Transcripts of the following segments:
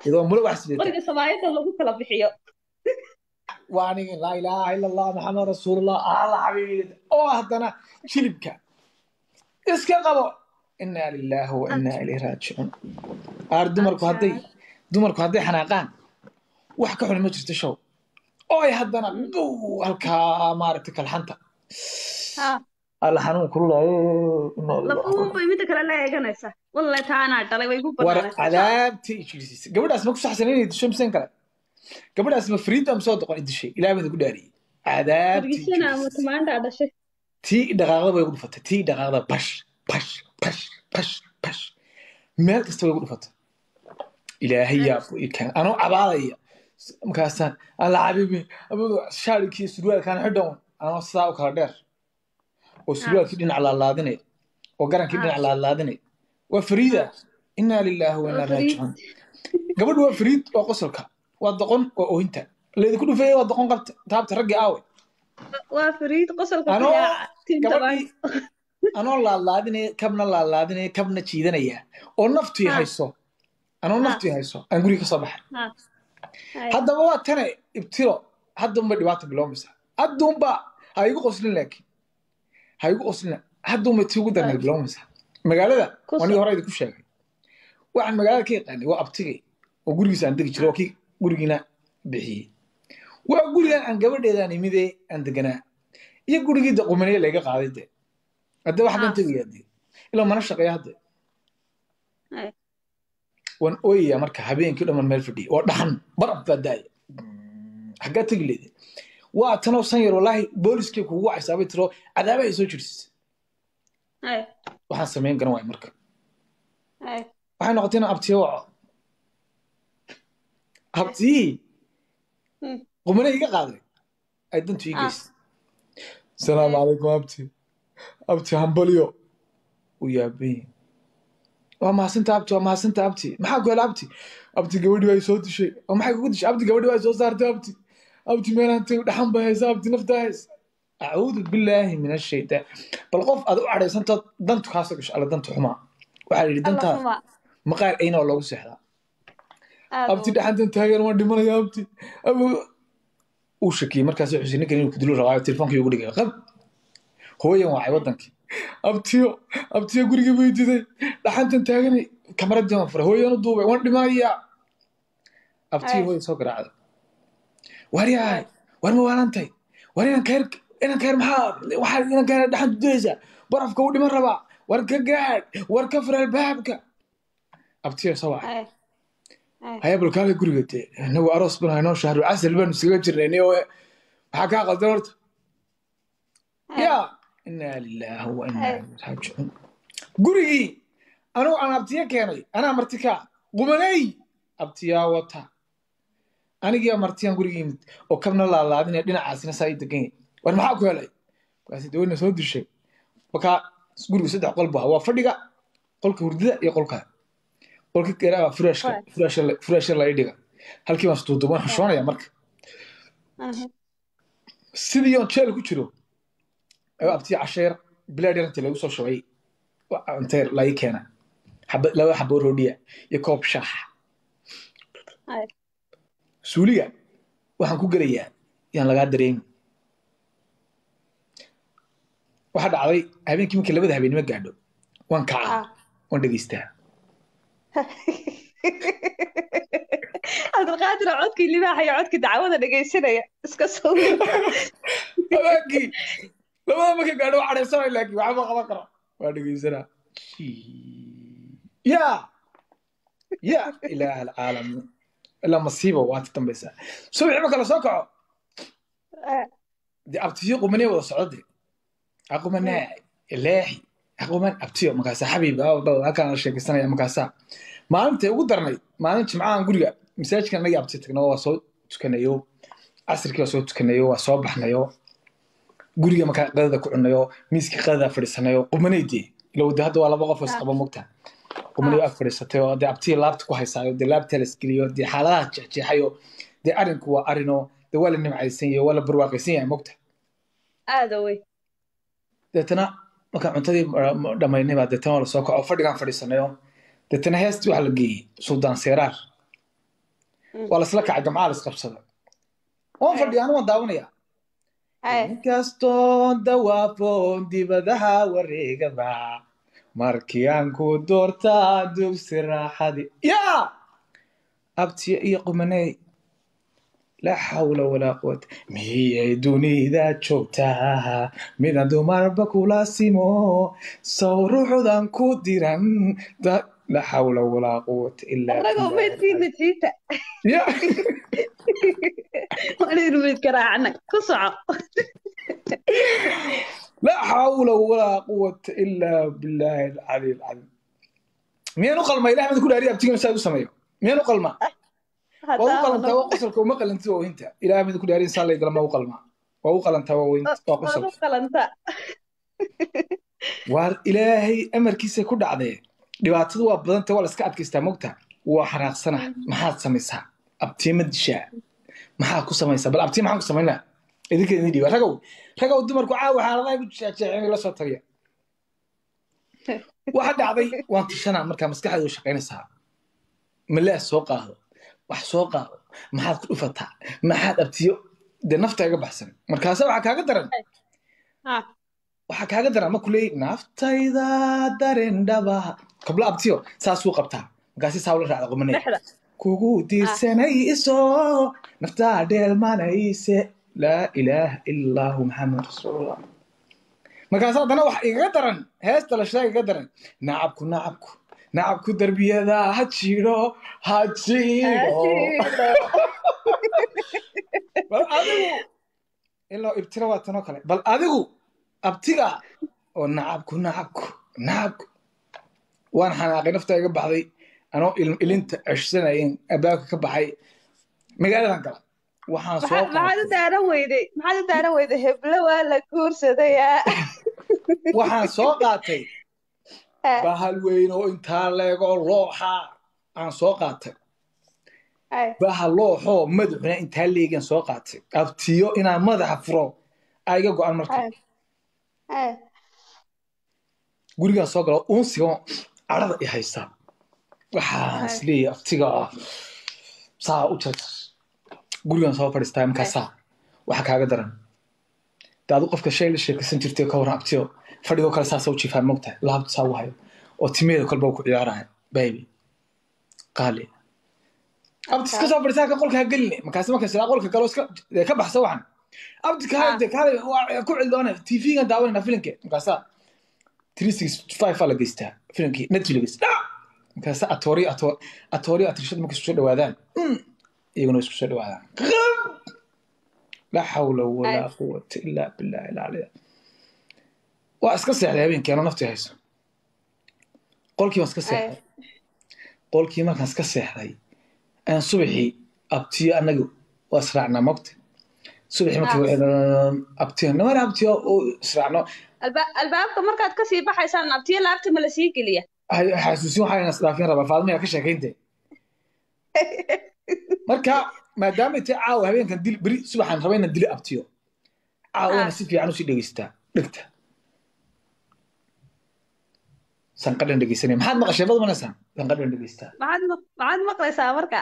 iyadoo mulo wax sidata qoriga samaayada lagu kala bixiyo waa aniga laa ilaaha ila allah maxamed rasuulullah alla xabiibi oo haddana jilibka iska qabo inaa lilaahi wa inaa ilayhi raajicuun aar dumarku hadday dumarku hadday xanaaqaan wax ka xun ma jirto show oo ay haddana gow halkaa maaragtay kalxanta ha alla xanuun kululaayo lafuun bay midda kale la eeganaysaa wallahi taa anaa dhalay way igu war banaanaysaa cadaabtii ijirisiisa gabadhaas ma ku saxsan inay disho miseen kale gabadhaas ma freedom soo doqon idishay ilaah baan ku dhaariyey cadaabtii wargisana ama ijirisiisa tamaandhaa dhashay tii dhaqaaqda way ugu dhufatay tii dhaqaaqda bash bash bash bash bash meel kasta way ugu dhufatay ilaahay yaa bu ikaan anoo cabaadaya markaasaan alla xabiibi abudu shaarikii surwaalkaan xidhan anoo sidaa u kala dheer oo surwaalkii dhinac laalaadinaya oo garankii dhinac laalaadinaya waa fariida inaa lilaahi wa inaa Waa Fariid. raajicuun gabadhu waa fariid waa qosolka waa doqon waa oohinta laydinku dhufeeye waa doqon qabta taabta raggii aawe waa fariid qosolka anoo kuyaaca tinta gabadhii anoo laalaadinaya kabna laalaadinaya kabna jiidanaya oo naftii Ha. hayso anoo Ha. naftii hayso aan guriga ka soo baxay ha haddaba waa tane ibtiro haddunba dhibaata bilowmaysa haddunba ha igu qoslin laakiin ha igu qoslina haddunba tii ugu darneed bilowmaysa magaalada Ku waa nigi soo- hore idinku sheegay waxaan magaalada ka yaqaanay waa abtigay oo gurigiisa aan degi jiray oo kii gurigiina bixiyey waa gurigan aan gabadheedaan imidee aan deganaa iyo gurigii de qumaneye layga qaaday de hadde wax kan Ah. tegaya de ilaa mana shaqeeya hadde Ay. waan ooyaya marka habeenkii dhaman meel fadhiya oo dhaxan barab baa daaya xaggaa tegi leede waa tanoo san yar walaahi booliskii kugu wacaysaa bay tiro cadaabahay soo jirsisa Ay, waxaan samayn garan waaya marka ay. waxay noqotay inaan abtiyo waco abtiyii Hmm. qumane iga qaaday ay dantu ii Ah. geysay salaamu calaykum abti abti hambalyo u yaabay waa mahadsinta abti waa mahadsinta abti maxaa ku hela abti abti gabadhi waa soo dishay oo maxay kugu dishay abti gabadhi waa soo saartay abti abti meelaan tag dhaxan bay haysa abti naftaa haysa acuudu billaahi min ashaytaan bal qof aad u cadhaysantood dantu kaasoo gasho alla danta xumaa waxaa la yidhi Alla dantaa xumaa. maqaar ayna oo loogu seexdaa Aad abti u- dhaxantan taageer waan dhimanaya abti Abu- uu shakiyey markaas xuseen ninkan inuu kudilo rabaayo telefonkii ugu dhigay qab hooyan wacay wadankii abtiyo abtiyo gurigii bay diday dhaxantan taaganay kamaradii waan furay hooyan u duubay waan dhimanaya abtiyo Ay. hooya soo garaacday war yahay war ma waalantahay war inan keer inan keer maxaa waxaa inan keer dhaxanta dudaysaa barafka u dhiman rabaa war ka gaadh war ka fur albaabka abtiyo soo wacay Ay, ay. haya balkaale guriga dee inagu aroos baan haynoo shahru casal baanu iskaga jirnay niyo maxaa kaa qaldan horta Ay. ya inaa lilaahi wa inaa ilayhi raajicuun gurigii anugu aan abtiyo keenay anaa marti kaa qumanay abtiyaa wata anigiiba martiyaan gurigii yimid oo kabna laalaadinaya dhinacaasina saa ii degan yahay war maxaa ku helay markaasi daweyna soo dishay markaa gurigu saddex qol baa waa fadhiga qolka hurdada iyo qolka qolka garaa furaashka Right. furaasha la- furaasha la ii dhiga halkii baan isduuduuban xushoonaya marka Aha. sidii oon jeel ku jiro ayuu abtiya casheer bilaad yar intii lagu soo shubay inteer la ii keena xaba laba xabo roodhiya iyo koob shaax Ay. suuliga waxaan ku gelayaa yaan lagaa dareemi waxaa dhacday habeenkii markii labada habeenimo gaadho waan kacaa Ah. waan dhegeystaa cabdilqaadir oo codkii libaaxa iyo codkii dacwada dhegaysanaya iska soo habeenkii labada markii gaadho waa cadhaysanay laakiin waxba qaban karo waa dhegeysanaa ya ya ilaah alcaalamiin ilaa masiiba waa ta dambaysaa subaxii marka la soo kaco dee abtiyo qumanee wada socdo de aqumanaa leexi aquman abtiyo markaasaa xabiib halkaan la sheekaysanaya markaasaa maalintay ugu darnayd maalin jimcahan guriga masaajidkan anagii abtiyo tagno waa soo tukanayo casirkii waa soo tukanayo waa soo baxnayo guriga markaa qadada ku cunayo miiskii qadada fadhiisanayo qumanay dee ilow de hadda waa laba qof oo isqaba mogta qumanay ag fadhiisatay oo dee abtiya laabta ku haysaayo dee laabta la isgeliyo dee xaaladaha jeexjeexayo dee arinku waa arino dee waa la nimcaysan yahay waa la barwaaqaysan yahay mogta aada wey deetana markaan cuntadii dhammaynay baa deetana waa lasoo kaco fadhigaan fadhiisanayo deetana heestii waxaa la geeyey suldaan seeraar Mm. waa lasla kacay gamcaa la isqabsada waan Ay. fadhiya anu waan daawanaya Ay. inkastoon dawaafoon dibadaha wareegaba markii aan ku doortaa dugsi raaxadi yaa abtiya iyo qumaney laa xawla walaa quwata miyay dunida joogtaa midaan dumarba kula simo saw ruuxdan ku diran da- laa xawla walaa quwata ilaa Anagoo billah. meydkiina jiita. Ya. Waan meyd garaacnay. Ku soco. لا حول ولا قوة إلا بالله العلي العظيم مين قلما إله من كل أريد أبتيجي مساعد سميه مين قلما وهو قلما تو قصرك وما قل أنت وأنت إله من كل أريد صار لي قلما وقلما وهو قل أنت وأنت وقصرك Waad u qalantaa. waar ilaahay amarkiisa ku dhacdee dhibaatadu waa badanta waa la iska adkaystaa mogta waa xanaaqsana maxaad samaysaa abtiye ma dishaa maxaa ku samaysaa bal abtiye maxaan ku samaynaa idinka idin dhiiba ragow ragow dumarku caawa xaaladaha ku jeexjeexeen la soo tagiya waxa dhacday waan tishanaa markaa maskaxdeedu shaqaynaysaa malaa soo qaado wax soo qaado maxaad ku dhufataa maxaad abtiyo dee nafta iga baxsan markaase waxaa kaaga daran Ha. waxaa kaaga daran ma kuleey naftayda daren dhaba kabla abtiyo saasuu qabtaa markaasi saa ula raacda qumanay Dhexda. kugu diirsanayso naftaa dheelmanayse laa ilaaha ilaahu maxamed rasuulullah markaas haddana wax igaga daran heesta la sheega igaga daran nacabku nacabku nacabku darbiyada ha jiro ha jiro bal adigu ilaa ibtira waa tanoo kale bal adigu abtiga oo nacabku nacabku nacabku waan xanaaqay nafta iga baxday anoo il- ilinta ceshsanayen abaabka ka baxay magaaladan gala waxaan soo Maxaad maxaad u qaatay daaran weyday? Maxaad u daaran weyday? Heblo waa la guursadayaa. waxaan soo qaatay Ha. bahal weyn oo intaa leegoo looxa aan soo qaatay Ay. bahal looxoo madaxuna intaa leegan soo qaatay abtiyo inaan madaxa furo aa iga go-an marka Ay. Ay. gurigaan soo galo uunsiga cadhada i haysaa waxaan Ay. isleeyahay abtiga ah saa u jarjar gurigaan soo fadhiistaa markaasaa waxa kaaga daran de adu qofka shay la sheekaysan jirtay ka waran abtiyo fadhigoo kale saasa u jiifaan mogtahay laabtu saa u hayo oo timeeda kolba ku ciyaaraya baby qaali abti iska soo fadhiisaa ka qolka ha geline markaasi marka silaa qolka galo iska dee ka baxsa waxan abti kaale Ah. de kaale waa ku cildoone tv-gan daawanayna filimke markaasaa 365 aa la geystaa filimkii netflix dhac markaasa atooriyo ato- atooriyo atirshada markay isku soo dhawaadaan mm, iyaguna way isku soo dhawaadaan qam laa xawla walaa quwata ilaa billahi alcaliya waa iska seexday habeenkii anoo naftii hayso qolkii baan iska seexday qolkii markaan iska seexday ayaan subaxii abtiyo anaga waa israacnaa mogta subaxii markii abtiyo namana abtiyo oo israacno Alba- albaabka markaad kasii baxaysaan abtiyo laabta ma la sii geliya hay- xasuusin waxaa isdhaafin rabaa faadima ka sheekaynte marka maadaama tay caawa habeenkan dil beri subaxaan raba inaan dilo abtiyo caawona Ah. si fiican usii dhegeystaa dhegta sanqadhan dhegeysanaya maxaad maqashay bad manaysaan sanqadhan dhegeystaa maxaad maq- maxaad maqlaysaa marka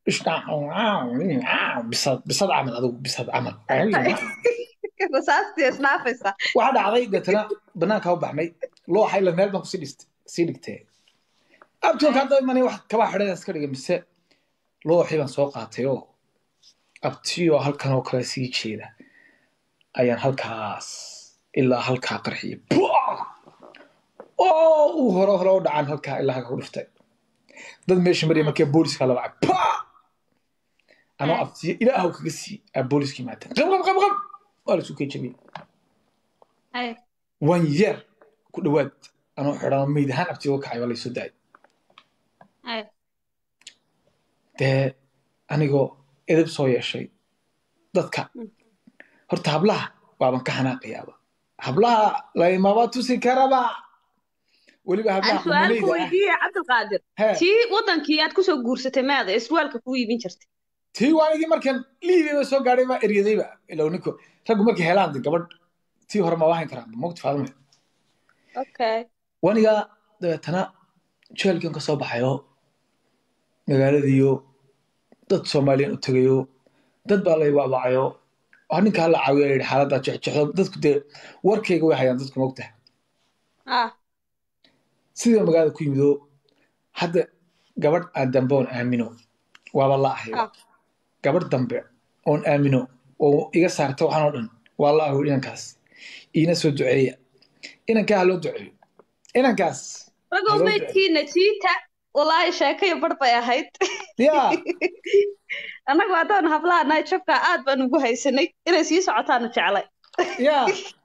bisad bisad camal adigu bisad camal rasaastii isnaafaysa waxaa dhacday deetana banaanka u baxnay looxa ila meel baan kusii dhist- sii dhigtee abtiyoonka hadda imanay wax kabaa xidhada iska dhigay mise looxii baan soo qaatay oo abtiyoo halkan oo kale sii jeeda ayaan halkaas ilaa halkaa qarxiyay Buah! oo uu hore hore u dhacan halkaa ilaa halkaa ku dhiftay dad meesha maraya markii booliska la wacay Pah! anoo abtiyo ilaahow kaga sii aa booliska yimaadeen qab qab qab qab waa la isu kee jabiyey Ay. wan yeer ku dhowaad anoo xidhan meyd ahaan abtiyo uga kacay waa laysoo daayay Ay. dee anigoo edeb soo yeeshay dadka Mm. horta hablaha waaban ka xanaaqayaaba hablaha laymaba tusi karaba weliba aan hablaha su-aal ku qumaneyda ah weydiiye cabdilqaadir hee tii wadankii aad kusoo guursatay maada iswaalka ku iibin jirtay tii waanigii markan liibiya soo gaadhay baa eryadayba ilow ninko raggu markay helaan de gabadh tii hore ma waahan karaan mogta faadime okay waniga dabeetana jeelkan ka soo baxayo magaaladiiyo dad soomaaliyan u tegayo dad baa lay wacwacayo waa ninka hala caawiya yidhi xaaladdaa jexjexdo dadku dee warkayga way hayaan dadku mogtaha ah sidii magaalada ku yimido hadda gabadh aan dambe oon aamino waaba la ahay ah gabadh dambe oon aamino oo iga saarta waxaan oo dhan waa la aho inankaas iina soo duceeya inankaa ha loo duceeyo inankaas ragow Hello, maydkiina jiita walaahi sheekayo bar bay ahayd yaa annagu haddaan hablaha jabka aad baan ugu haysanay inay sii socotaanu jeclay yaa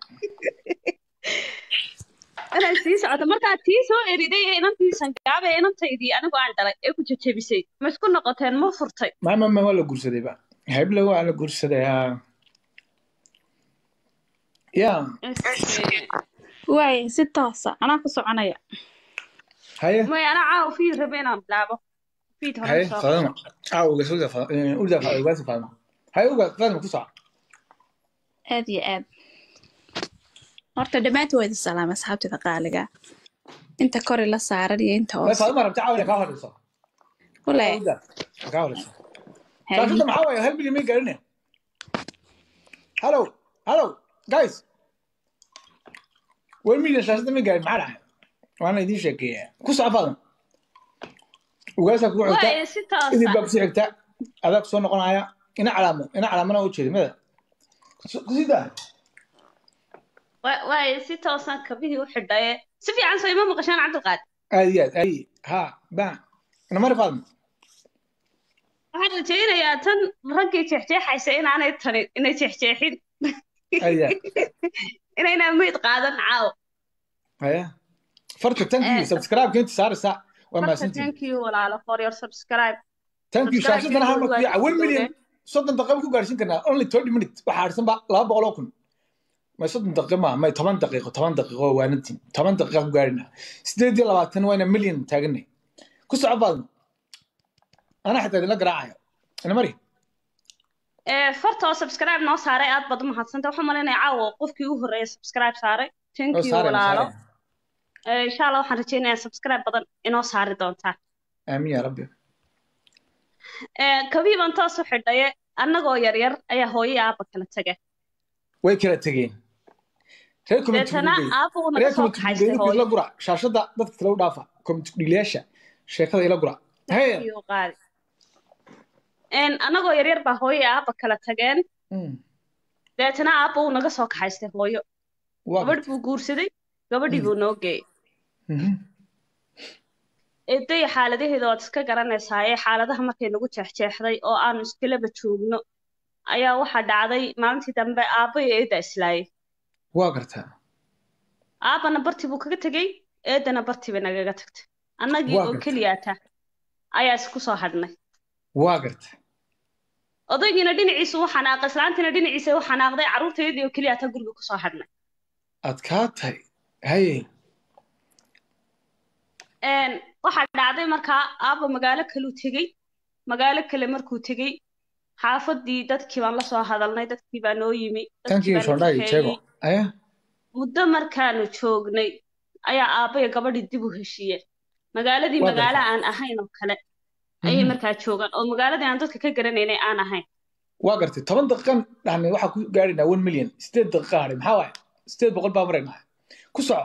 inay sii socoto markaa tii soo eriday ee inantiisan gaabe ee inantaydii anigu aan dhalay ee ku jajabisay ma isku noqoteen ma furtay mama ma waa la guursaday ba heble waa la guursaday yaa yaa waay si toosa anaa ku soconaya haye may ana caawa fiid rabe inaan bilaabo fiid haye hore soo fadama caawga soo urda ugaasi fadama haye ugaas fadama ku soco aad iyo aad horta dhammaantood waa idin salaama asxaabtida qaaliga inta kori la saaran iyo inta way hoose fadama rabta caawina kaa horeyso walahi ugaas kaa horeyso haye shaashada maxaa waaye hal milyan may gaarine hallow hallow guys one million shaashada may gaarin maxaa dhacay waana idiin sheekeeyaa ku soco fadama ugaasaa kugu xigta waay si idin baa toosa kusii xigta adaa kusoo noqonaya ina calaamo ina calaamana u jeeda mada kusii daa Wa- waay si toosan kabihii u xidhaye si fiican soo ima maqashaan cabdiqaad aad iyo aad aad ha ba namari faadma waxaan rajaynayaa tan raggii jeexjeexaysa inaanay tanin inay jeexjeexin aad iyo aad inaynaa meyd qaadan caawo haya farta tanki Eh, subscribe inta saaraysa waa marka mahadsantihin thank you walaalo for your subscribe tanki subscribe shaashadana hal video mar waa kuyaca one million downloadeen. soddon daqiiqo ku gaarsiin karnaa only thirty minute waxaa harsan ba laba boqol oo kun may soddon daqiiqo ma may toban daqiiqo toban daqiiqo waa waanantiin toban daqiiqa ku gaarina sideed iyo labaatan wayna million taaganay ku soco faadma anaa xitaa idinla garaacayo ina mari Eh, farta oo subscribe noo saaray aad baad u mahadsanta waxaan malaynayaa caawa qofkii u horreeyay subscribe saaray thank oo you saarayna walaalo saarayna Eh, insha allah waxaan rajaynayaa subscribe badan inoo saari doontaa aamin yaa rabbi Eh, kabii baan toos u xidhaye annagoo yaryar ayaa hooyo iyo aabba kala tegay way kala tegeen reer community deetana gudey aabba uu naga reer soo community kaxaystay gudey ila hooyo gura shaashada dadka kale u dhaafa community dhiilayaasha sheekada ila gura haya iyo qaadi En, annagoo yaryar baa hooyo iyo aabba kala tageen Mm, deetana aabba uu naga soo kaxaystay hooyo waa gabadh gartay buu guursaday gabadhii Mm. buu noo geeyey Mhm. eeday xaaladaheeda waad iska garanaysaa ee xaaladaha markay nagu jeexjeexday oo aanu iskalaba joogno ayaa waxaa dhacday maalintii dambe aabba iyo eedda islaayay waa gartaa aabbana bartii buu kaga tegey eeddana bartii bay nagaga tagtay annagii waa oo gartaa keliyaata ayaa isku soo hadhnay waa gartaa odaygiina dhinaciisu u xanaaqay islaantiina dhinaciisa u xanaaqday carruurteedii oo keliyaata guriga kusoo hadhnay adkaa tahay haye En, waxaa dhacday markaa aabba magaalo kaluu tegey magaalo kale markuu tegey xaafadii dadkii baan la soo hadalnay dadkii baa noo yimi dadkii tankii baa na shondhaay jeego kaxeeyey aya muddo markaanu joognay ayaa aabba iyo gabadhii dib u heshiiyeen magaaladii waa magaalo gartaa aan ahayn oo kale ayay Mhm. markaa joogaan oo magaaladii aan dadka ka garanaynay aan ahayn waa gartay toban daqiiqan dhahnay waxaa ku gaadhaynaa one million sideed daqiiqa hadhay maxaa waaye sideed boqol baa maraynaa ku soco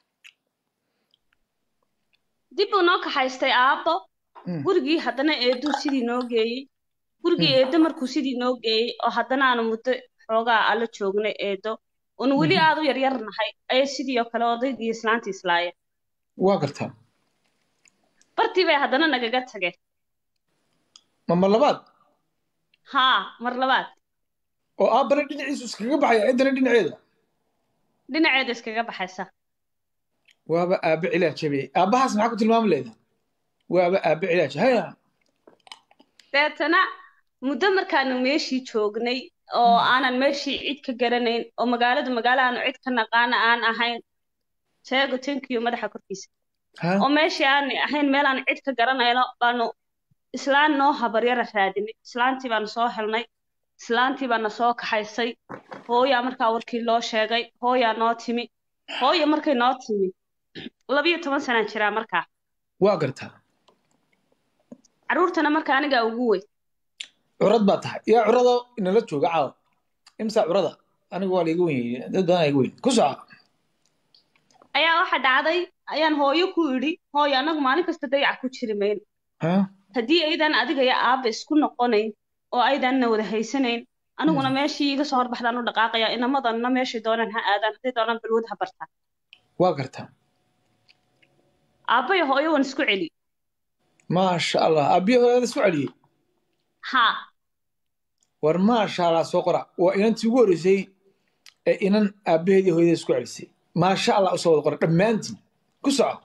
dib buu noo kaxaystay aabbo Mm, gurigii haddana eeduu sidii noo geeyey gurigii mm, eeddo markuu sidii noo geeyey oo haddana aanu muddo xoogaa alla joognay eeddo oonu weli mhm. aad u yaryar nahay ayay sidii oo kale odaygii islaantii islaayeen waa gartaa bartii bay haddana nagaga tageen mama labaad haa mar labaad oo aabbana dhinaciisu iskaga baxaya ciddana dhinaceeda dhinaceeda iskaga baxaysa waaba aabe cilaaj jabiyey aabbahaas maxaa ku tilmaami leeda waaba aabe cilaaj haya deetana muddo markaanu meeshii joognay oo aanan meeshii cid ka garanayn oo magaaladu magaalo aanu cid ka naqaana aan ahayn sheego tankiyo madaxa korkiisa ha oo meeshii aan ahayn meel aan cid ka garanayno baanu islaan noo habaryara raadinay islaantii baanu soo helnay islaantii baana soo kaxaysay hooyaa markaa warkii loo sheegay hooyaa noo timi hooya markay noo timi labiyo toban sanaan jiraa markaa waa gartaa carruurtana marka anigaa ugu weyn curad baa tahay yaa curado inala jooga caawa imsa curada aniga waa laiga weyn dad badan iga weyn ku soco ayaa waxa dhacday ayaan hooyo ku idhi hooyo anagu maalin kasta dayaca ku jiri mayno Ha? haddii aydan adiga iyo aabba isku noqonayn oo aydanna wada haysanayn aniguna meeshii iga soo horbaxdaan u dhaqaaqaya inamadanna meeshay doonaan ha aadaan hadday doonaan balwad ha bartaan waa gartaa aabba iyo hooyo waan isku celi maasha allah aabbiyo hooyada isku celiyey ha war maasha allah soo qora waa inantii ugu horreysay ee inan aabbaheedii hooyada isku celisay maasha allah usoo wada qora dhammaantiin ku soco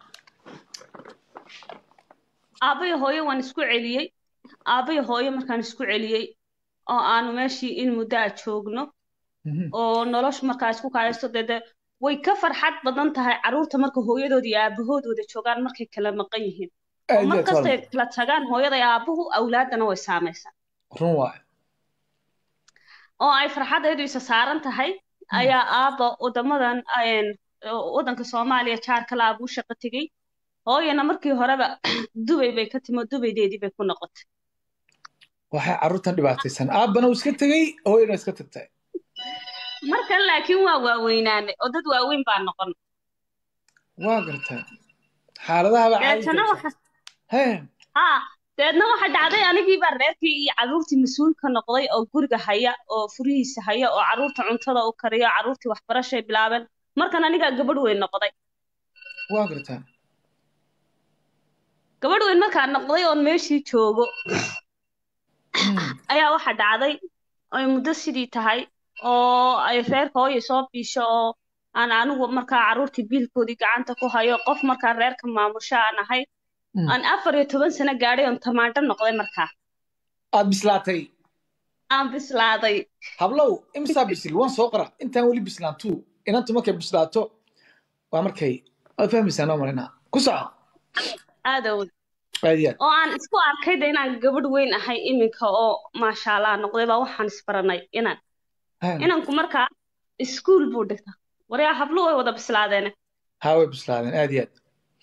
aabba iyo hooyo waan isku celiyey aabba iyo hooyo markaan isku celiyey oo aanu meeshii in muddo a joogno Mhm. oo noloshu markaa isku kaaysto dee dee way ka farxad badan tahay carruurta marka hooyadood iyo aabahood wada joogaan markay kala maqan yihiin oo aad iyo mar aad kastay waa kala tagaan hooyada iyo aabuhu awlaadana way saamaysaa run waaye oo ay farxadaydu isa saaran tahay ayaa aabba wadamadan een, waddanka soomaaliya jaar kale aabuu shaqo tegey hooyana markii horeba dubay bay ka timo dubaydeedii bay ku noqotay waxay carruurtan dhibaataysan aabbana uu iska tegey hooyana iska tagtay markan laakiin waa waaweynaanay oo dad waaweyn baa noqon waa gartaa xaaladahaba deetana waxa he haa deedna waxa dhacday anigii baa reerkii iyo carruurtii mas-uulka noqday oo guriga haya oo furihiisa haya oo carruurta cuntada u kariya oo carruurtii waxbarashay bilaabeen markan anigaa gabadh weyn noqday waa gartaa gabadh weyn markaan noqday oon meeshii joogo ayaa waxa dhacday ay muddo sidii tahay oo ay reerka hooya soo biisho oo aan anigu markaa carruurtii biilkoodii gacanta ku hayo qof markaa reerka maamusho aan ahay Mm. aan afar iyo toban sano gaadhay oon tamaandho noqday markaa aad bislaatay aan bislaaday hablow imsaa bisil waan soo qora intaan weli bislaantu inantu markay bislaato waa markay waad fahmaysaa noo marinaa ku soco aadow aad iyo aad oo aan isku arkay de inaan gabadh weyn ahay iminka oo maasha allah noqday baa waxaan isbaranay inaan Ha, inanku markaa iskuul buu dhigta waryaa hablu way wada bislaadeene haa way bislaadeen aad iyo aad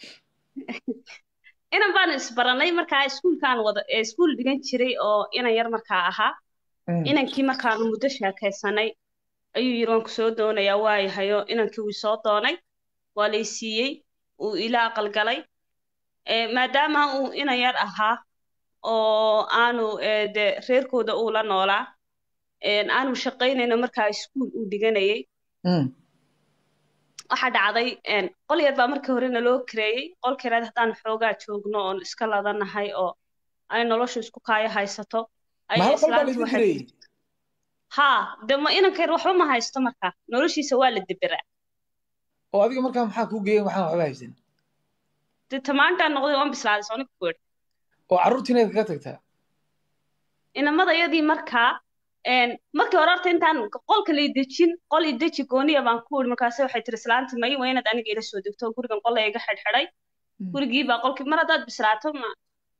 inan baan isbaranay markaa iskuulkaan wada ee iskuul dhigan jiray oo inan yar markaa ahaa Mm. inankii markaanu muddo sheekaysanay ayuu yidhi waan ku soo doonayaa waayahayo inankii wuu soo doonay waa lay siiyey uu ila aqalgalay Eh, maadaama uu inan yar ahaa oo aanu eh, de reerkooda uu la noolaa een, aanu shaqaynayno markaa iskuul uu dhiganayay Mm. waxaa dhacday een, qol yar baa markii hore naloo kareeyey qolka yaraad haddaan xoogaa joogno oon iska ladanahay oo ay noloshu isku kaayo haysato ma ayay hal qol baa islaantii laydin waxay dirayey haa de ma inanka yar waxba ma haysto markaa noloshiisa waa la deberaa oo adiga markaa maxaa kuu geeyey waxaan waxba haysan de tamaantaan noqday waan bislaaday soonika ku idhi oo carruurtiina kaga tagtaa inamadayadii markaa een, markii hore horta intaan qolka lay dejin qol i deji gooniya baan ku idhi markaase waxay tiri islaanti may waa inaad aniga ila soo degto gurigan qol iga xidhxidhay Mm. gurigii baa qolkii mar haddaad bislaato ma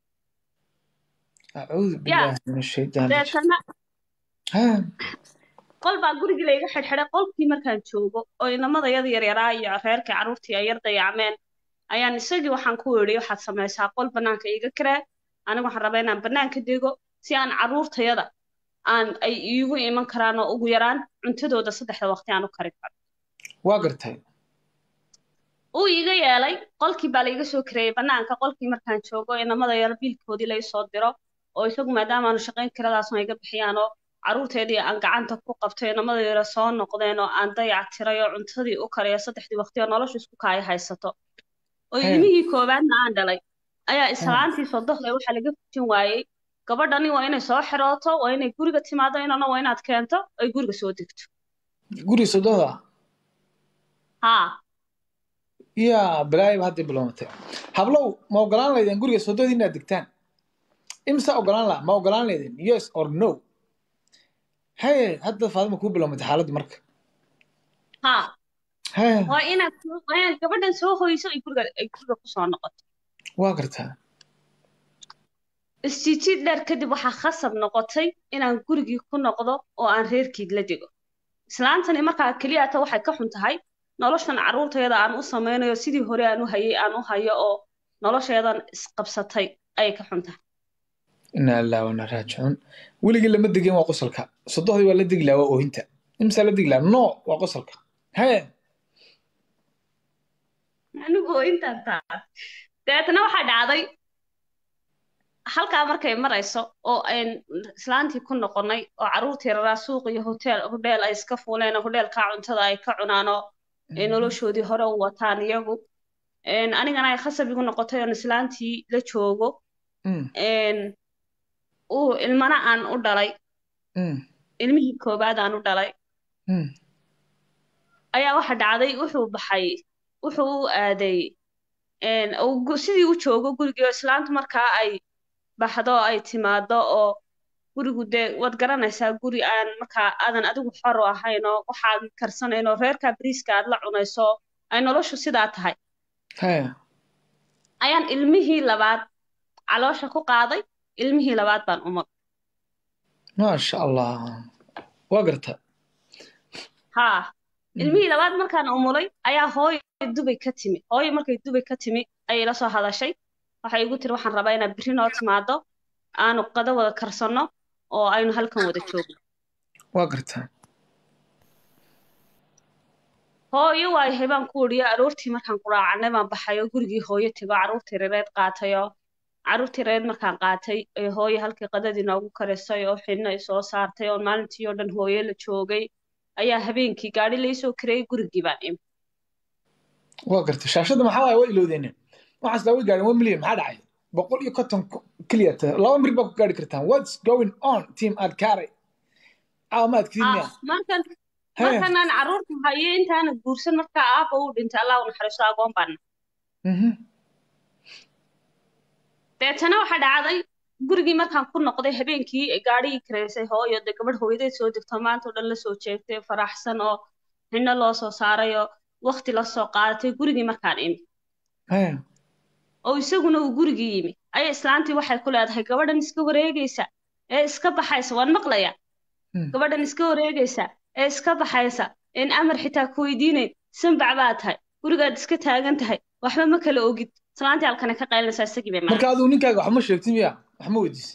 acuudu billahi min ashaytaan rajiim deetana Ha, qol baa gurigii layga xidhxidhay qolkii markaan joogo oo inamadayada yaryaraa iyo reerkii carruurtii ay yar dayacmeen ayaan isagii waxaan ku idhi waxaad samaysaa qol bannaanka iiga karee anigu waxaan rabaa inaan bannaanka dego si aan carruurtayada aan ay iigu iman karaan oo ugu yaraan cuntadooda saddexda waqti aan u karin karo waa gartay uu iiga yeelay qolkii baa laiga soo kareeyey bannaanka qolkii markaan joogo inamada yar biilkoodii lai soo diro oo isagu maadaama aanu shaqayn karadaasna iga bixiyaan oo carruurteedii aan gacanta ku qabtay inamada yara soo noqdeen oo aan dayac tiray oo cuntadii u kariyo saddexdii waqti oo noloshu isku kaaya haysato oo Hee. ilmihii koowaadna aan dhalay ayaa islaantii sodohday waxaa laga fujin waayey gabadhani waa inay soo xirooto waa inay guriga timaado inana waa inaad keento ay guriga soo degto guri sododa haa yaa balaayiba hadday bilowmatay hablow ma ogolaan laydeen guriga sododii inaad degtaan imsa ogolaan laha ma ogolaan laydeen yes or no haye hadda faadima kuu bilowmatay xaaladdu marka haa haye waa inaad soo- waa inaad gabadhan soo hoyso ay guriga ay guriga kusoo noqoto waa gartaa isjiijiid dheer kadib waxaa khasab noqotay inaan gurigii ku noqdo oo aan reerkiid la dego islaantani markaa keliyata waxay ka xun tahay noloshan carruurtayada aan u samaynayo sidii hore aan u hayay aan u hayo oo nolosheedan isqabsatay ayay ka xun tahay inaa ilaa wana raajicuun weligii lama degin waa qosolka sodohdii waa la degi lahaa waa oohinta imsaa la degi lahaa no waa qosolka hee anigu intaan taas dabeetana waxaa dhacday halkaa markay marayso oo ayn islaantii ku noqonnay oo carruurtii raraa suuq iyo hotel hodheel ay iska fuuleen oo hodheelkaa cuntada ay ka cunaan oo ay noloshoodii hore u wataan iyagu Een, anigana ay khasab igu noqotay oon islaantii la joogo Mm, Een, uu ilmana aan u dhalay mm, ilmihii koobaad aan u dhalay mm. ayaa waxa dhacday wuxuu baxay wuxuu u aaday een, uu gu- sidii u joogo gurigii oo islaantu markaa ay baxdo oo ay timaado oo gurigu dee waad garanaysaa guri aan markaa aadan adigu xor u ahayn oo waxaad karsanayn oo reerkaa bariiska aad la cunayso ay noloshu sidaa tahay hee ayaan ilmihii labaad caloosha ku qaaday ilmihii labaad baan umag maasha allah waa garta haa Mm. ilmihii labaad markaan umulay ayaa hooyo dubay ka timi hooyo markay dubay ka timi ayay la soo hadashay waxay igu tiri waxaan rabaa inaad berri noo timaado aanu qado wada karsanno oo aynu halkan wada joogno waa garta hooyo waayahay baan ku idhi aroortii markaan ku raacannay baan baxay oo gurigii hooyo tego carruurtii reereed qaatay oo carruurtii reereed markaan qaatay ee hooyo halkii qadadii noogu karisay oo xidhna ay soo saartay oo maalintii oo dhan hooyo la joogay ayaa habeenkii gaadhi laysoo kareeyay gurigii baan imi waa garta shaashadda maxaa waaya waa ilowdeenin waxaas laa way gaadhin one million maxaa dhacay boqol iyo konton ku- keliya ta laba mir baa ku gaari kartaan what's going on team aad kaaray caawa ma adkidin miya ah markan hee markanaan carruurta hayo intaana guursan markaa aabba uu dhintay allah u naxariisto agoon baana Mhm. deetana waxaa dhacday gurigii markaan ku noqday habeenkii gaadhigii kareysay hooyo dee gabadh hooyadeed soo degto maanta oo dhan la soo jeegtay faraxsan oo xinno loo soo saaray oo waqti la soo qaadatay gurigii markaan imi hee oo isaguna uu gurigii yimi ayay islaantii waxay ku leedahay gabadhan iska wareegaysa ee iska baxaysa waan maqlayaa Mm. gabadhan iska wareegaysa ee iska baxaysa in amar xitaa ku weydiinayn sanbac baa tahay gurigaad iska taagan tahay waxba ma kala ogid islaantii halkana ka qaylinaysaa isagii bay marka adigu ninkaaga wax ma sheegtin miya wax ma weydiis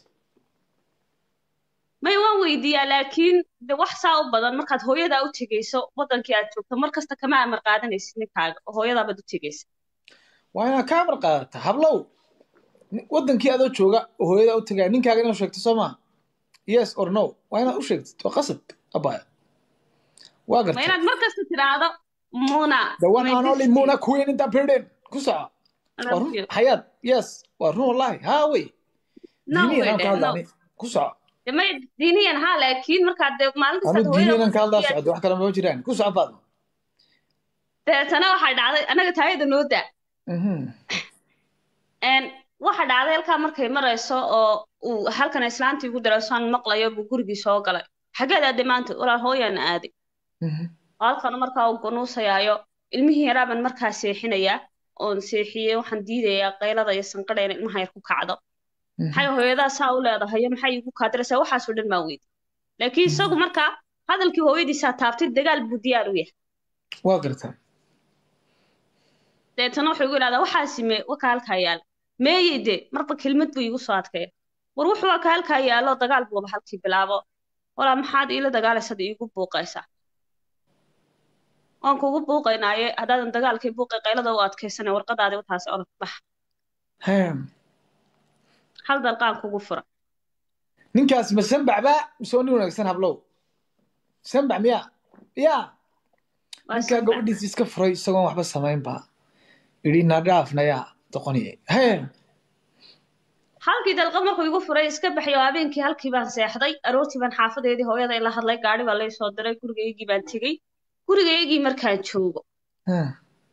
may waan weydiiyaa laakiin de wax saa u badan markaad hooyadaa u tegayso wadankii aad joogto mar kasta kama amar qaadanaysid ninkaaga oo hooyadaabaad u tegaysa waa inaad ka amar qaadata hablow ni- wadankii adoo jooga oo hooyadaa u tagaya ninkaaga inaad sheegto soo maa yes or no waa inaad u sheegtid waa qasab abaya waa ma garta inaad mar kasta tidhaahdo muna the one my and only destiny. muna queen in the building ku soco I waa love run you. xayaad yes waa run wallahi haa wey No diiniyan way, aan ka no. hadlaani ku soco De may diiniyan haa laakiin markaad de maalin anu kastaad diiniyan hooyada aan ka hadlaa u socdo wax kale ma jiraan ku soco faadma deetana waxay dhacday anaga taayada noo daa Mhm. Een, waxa dhacday halkaa markay marayso oo uu halkan islaantii ugu darasaan maqlayo buu gurigii soo galay xageed aaday maanta walaal hooyaan aaday Mhm. oo halkan markaa uu gunuusayaayo ilmihii yaraa baan markaa seexinayaa oon seexiyey waxaan diidayaa qaylada iyo sanqadha in ilmaha yar ku kacdo Mhm. maxay hooyadaa saa u leedahay maxay igu kaadiraysaa waxaasoo dhan baan weydi laakiin isagu markaa hadalkii hooyadiisaa taabtay dagaal buu diyaar u yahay waa garta deetana wuxuu igu idhahdaa waxaasi me waka halkaa yaala meeyey de marba kelmad buu iigu soo adkaya war wuxuu waka halkaa yaalo dagaal buuba halkii bilaabo walaa maxaad iila dagaalaysad iigu buuqaysaa waan kugu buuqaynaaye haddaadan dagaalkii buuqay qaylada u adkaysana warqadaadi wataasi orod bax Hee. hal dalqaan kugu fura ninkaas ma sanbac baa mise waa nin wanaagsan hablow sanbac miya ya Waa ninkaa sanbac. gabadhiisa iska furay isagoon waxba samayn ba idhi nadhaafnaya doqoniye hee halkii dalqad markuu igu furay iska baxay oo habeenkii halkii baan seexday aroortii baan xaafadeedii hooyada ila hadlay gaari baa lay soo diray gurigaygii baan tegey gurigaygii markaan joogo Hee.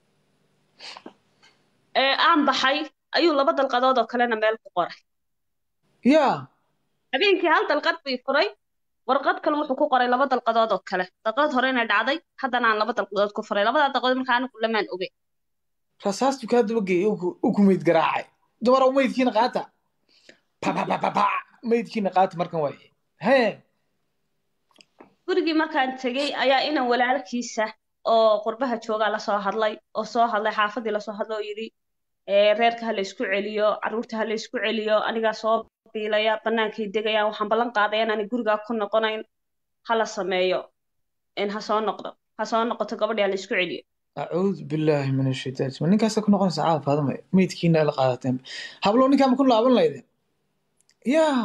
ee aan baxay ayuu laba dalqadood oo kalena meel ku qoray ya habeenkii hal dalqad bii furay warqad kale wuxuu ku qoray laba dalqadood oo kale dalqad horena dhacday haddana aan laba dalqadood ku furay labadaa dalqadood markaa anigu lamaan ogey rasaastu kaa daba geeyey u ku meyd garaacay dumarow meydkiina qaata papapapapa meydkiina qaata markan waaye hee gurigii markaan tegey ayaa inan walaalkiisa oo qurbaha joogaa lasoo hadlay oo soo hadlay xaafadii lasoo hadlay oo yidhi ee reerka ha la isku celiyo carruurta ha la isku celiyo anigaa soo biilaya bannaankay degayaan waxaan ballan qaadaya inaanay gurigaa ku noqonayn hala sameeyo in ha soo noqdo ha soo noqoto gabadhi ha la isku celiyo acuudu billaahi min ashaytaan ma ninkaasa ku noqonaysa caawa faadama meydkiina la qaadateen hablo ninkaa ma ku laaban laydeen yaa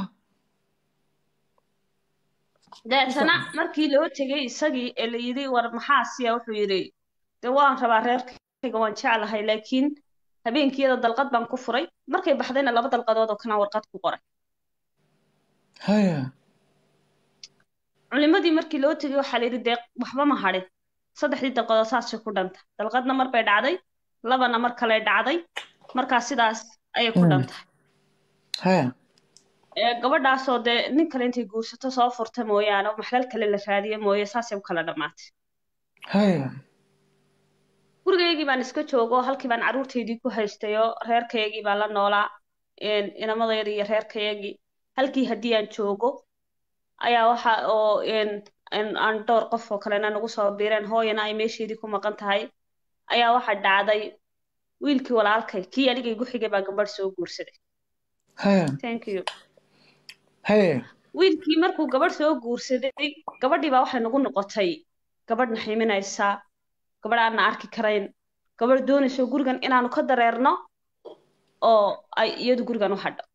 deetana markii loo tegay isagii ee la yidhi war maxaa siya wuxuu yidhi de waan rabaa reerkayga waan jeclahay laakiin habeenkiyada dalqad baan ku furay markay baxdayna laba dalqadood oo kana warqad ku qoray haya culimadii markii loo tegay waxaa la yidhi dee waxba ma hadhin saddexdii dalqadood saasay ku dhanta dalqadna mar bay dhacday labana mar kale dhacday markaa sidaas ayay ku Mm. dhantahay haya ee gabadhaasoo dee nin kale intay guursato soo furta mooyaane oo maxlal kale la raadiye mooye saasay u kala dhammaatay haya gurigaygii baan iska joogo halkii baan carruurtaydii ku haystay oo reerkaygii baan la noolaa een, inamadayadii iyo reerkaygii halkii haddii aan joogo ayaa waxa oo een, een, aan dhowr qof oo kalena nagu soo biireen hooyana ay meesheedii ku maqan tahay ayaa waxa dhacday wiilkii walaalkay kii aniga igu xigay baa gabadh soo guursaday haya thank you haya wiilkii markuu gabadh soo guursaday gabadhii baa waxay nagu noqotay gabadh naximinaysa gabadh aan na arki karayn gabadh doonayso gurigan inaanu ka dareerno oo ay iyadu gurigan u hadho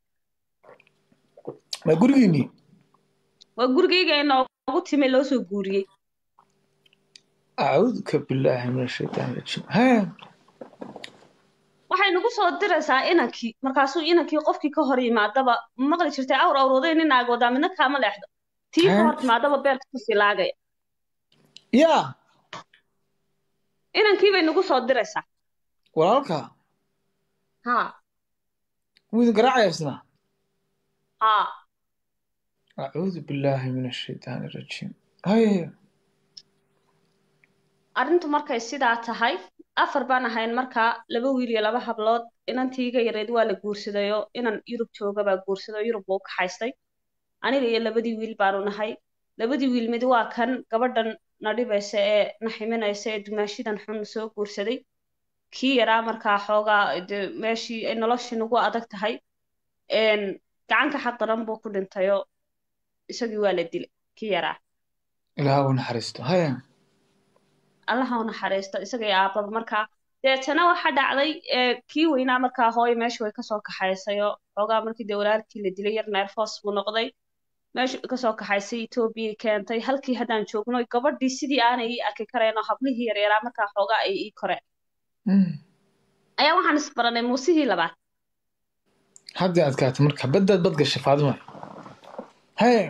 ma gurigiinii waa gurigayga ay noogu timi loo soo guuriyey acuuduka billaahi min ashaytaan rajiim haya waxay nagu soo diraysaa inankii markaasuu inankii qofkii ka hor yimaadaba maqli jirtay awr awrooday nin aagoodaa midna kaama leexdo tii ka hor timaadaba beerka kusii laagaya yaa inankii bay nagu soo diraysaa walaalka ha wuu idin garaacaya isna ha acuudu billaahi min ashaytaan rajiim haya arrintu markay sidaa tahay afar baan ahayn markaa laba wiil iyo laba hablood inantiiga yareed waa la guursadayoo inan yurub jooga baa guursaday oo yurub buu ka haystay aniga iyo labadii wiil baanu nahay labadii wiil mid waa kan gabadhan na dhibaysa ee na ximinaysa ee dumaashidan xun soo guursaday kii yaraa markaa xoogaa dee meeshii ay noloshii nagu adag tahay een, gacanka xaq daran buu ku dhintayoo isagii waa la dilay kii yaraa ilaaha u naxariisto haya allaha u naxariisto isaga iyo aababa markaa deetana waxa dhacday ee, kii weynaa markaa hooyo meesha way kasoo kaxaysay oo xoogaa markii dee walaalkii la dilay yar neerfoos buu noqday meesha kasoo kaxaysay etoobiyay keentay halkii haddaan joogno gabadhii sidii aanay ii arki karayn oo hablihii yaryaraa markaa xoogaa ay ii koreen Mm. ayaa waxaan isbaranay muusihii labaad haddii adkaata marka baddaad bad gashay faadima haya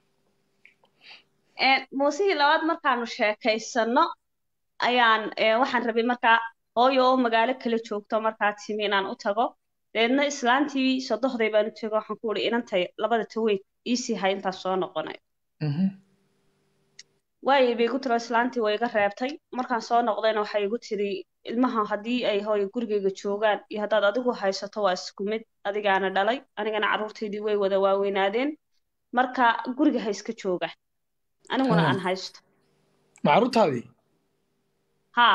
Ee, muusihii labaad markaanu sheekaysano ayaan ee, waxaan rabay markaa hooyo oo magaalo kala joogto markaa timi inaan u tago deedna islaantii sodohday baan u tego waxaan ku uhi inantay labada taweyn iisii hay intaas soo noqonay Mhm. waayay bay igu tiro islaantii way iga reebtay markaan soo noqdayna waxay igu tiri ilmaha haddii ay hooyo gurigayga joogaan iyo haddaad adigu haysato waa isku mid adigaana dhalay anigana carruurtaydii way wada waaweynaadeen marka guriga ha iska joogaan aniguna Ah. aan haysto macruurtaadii haa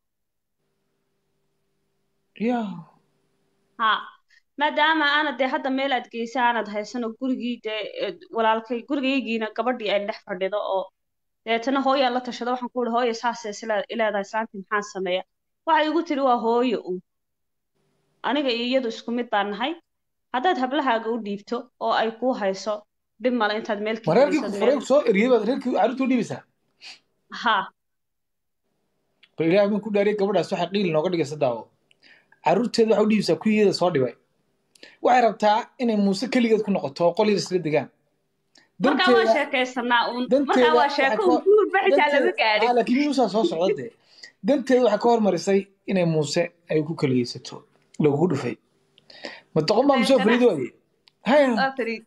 yaa haa maadaama aanad dee hadda meel aad geysa aanad haysano gurigii dee eh, walaalkay gurigaygiina gabadhii ay dhex fadhido oo deetana hooyaan la tashado waxaan ku uhi hooyo saasay isle- ileedahay islaantii maxaan sameeya waxay igu tiri waa hooyo un aniga iyo iyadu isku mid baan nahay haddaad hablahaaga u dhiibto oo ay kuu hayso dhib male intaad meel ma reerkii ku keligiisad furay meel soo eriyey baad reerkii carruurta u dhiibaysaa haa bal ilaahay baan ku dhaariyay gabadhaas waxay qiil nooga dhigaysa daawo carruurteeda waxay u dhiibaysaa kuwiyeeda soo dhibay waxay rabtaa inay muuse keligeed ku noqoto oo qol yar isla degaan markaa waa danteeda sheekaysanaa uun danteeda markaa waa waxay sheeko ka- un guurba xitaa lama danteeda gaadhin ah, laakiin muusaa soo socda dee danteeda waxay ka hormarisay inay muuse ay ku keligeysato lagugu dhufay ma doqon baa musoo Deetana- fariidoodi haya waa fariid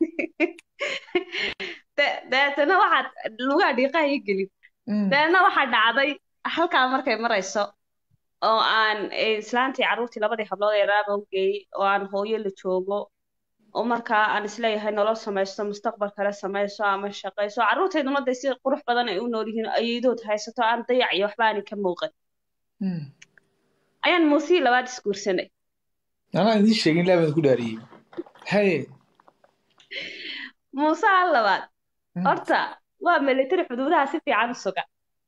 De- deetana waxaad lugaa dhiiqaha ii gelin Mm. deetna waxaa dhacday halkaa markay marayso oo aan eh, islaantii carruurtii labadii hablood ee raaba u geeyey oo aan hooyo la joogo oo markaa aan isleeyahay nolol samaysto mustaqbal kale samayso ama shaqayso carruurtayduna dee si qurux badan ay u nool yihiin ayadood haysato aan dayac iyo waxba aanay ka muuqan Mm. ayaan muusihii labaad isguursanay anaa idiin sheegin ilaa baan ku dhaariyey haye muuse al labaad Mm. horta waa military xuduudaha si fiican u suga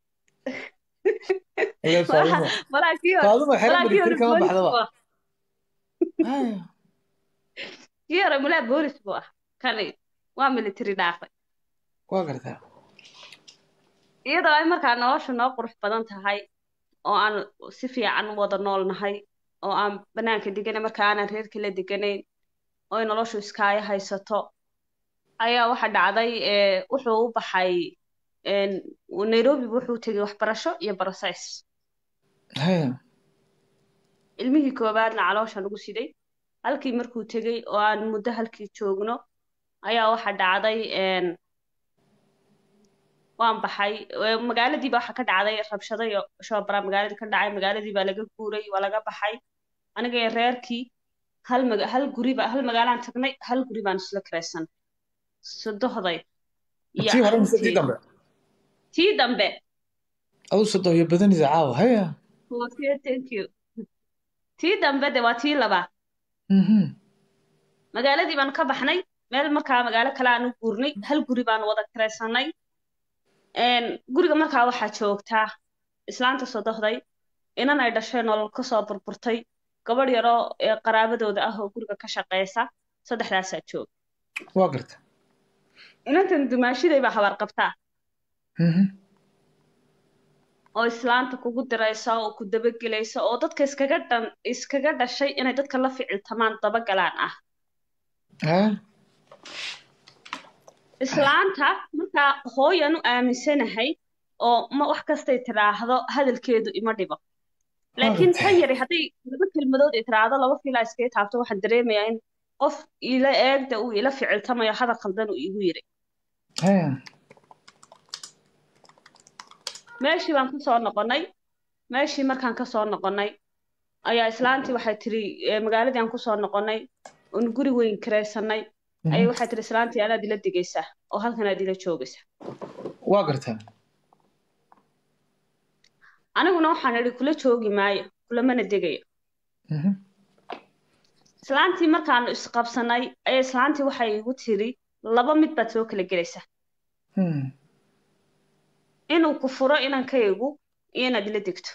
Ilaa Faadumo. malaa kii hore Faadumo xero malaa kii military hore kama boolis baxdaba. buu ah Haya. kii hore malaa boolis buu ah kani waa military dhaafay Waa gartaa. iyadoo ay markaa noloshu noo qurux badan tahay oo aan si fiican u wada nool nahay oo aan banaanka deganay marka aanan reerka la deganayn oo ay noloshu iskaayo haysato ayaa waxa dhacday ee, wuxuu u baxay een, nairobi wuxuu tegay waxbarasho iyo barasays Haya. ilmihii koowaadna caloosha lagu siday halkii markuu tegey oo aan muddo halkii joogno ayaa waxa dhacday een, waan baxay ee, magaaladiiba waxa ka dhacday rabshado iyo shoobara magaaladii ka dhacay magaaladii baa laga guuray waa laga baxay aniga iyo reerkii hal maga hal guriba hal magaalaan tagnay hal guri baan isla kiraysan sodohday iyo Tii hore mise tii intii- dambe? tii dambe Adu sodo iyo badanida caawa. Haya. Okay, thank you tii dambe de waa tii labaad Mhm. magaaladii baan ka baxnay meel markaa magaalo kale aan u guurnay hal guri baan wada kiraysanay Een, guriga markaa waxaa joogtaa islaanta sodohday inan ay dhashay nolol kasoo burburtay gabadh yaroo ee qaraabadooda ah oo guriga ka shaqeysa saddexdaasaa jooga Waa gartaa. inantan dumaashiday baa habaar qabtaa Mhm. oo islaanta kugu diraysa oo ku dabagelaysa oo dadka iskaga dhan iskaga dhashay inay dadka la ficiltamaan dabagalaan ah Haya. islaanta markaa hooyan u aaminsanahay oo ma wax kastay tiraahdo hadalkeedu ima dhibo laakiin Maaragtay. tan yari hadday laba kelmadood ay tiraahdo laba fiilaa iskaga taabto waxaan dareemayaa in qof ila eegda uu ila ficiltamayo hadal khaldan uu igu yiri Haya. meeshii baan kasoo noqonnay meeshii markaan kasoo noqonnay ayaa islaantii waxay tiri eh, magaaladii aan kusoo noqonnay oon guri weyn kiraysanay ayay Mhm. waxay tiri islaantii anaad ila digaysaa oo halkan aad ila joogaysaa Waa gartaa. aniguna waxaan idhi kula joogi maayo kulamana degayo Mhm. islaantii markaanu isqabsanay ayaa islaantii waxay igu tiri laba mid baad soo kala gelaysaa Hmm. inuu ku furo inankaygu iyo inaad ila degto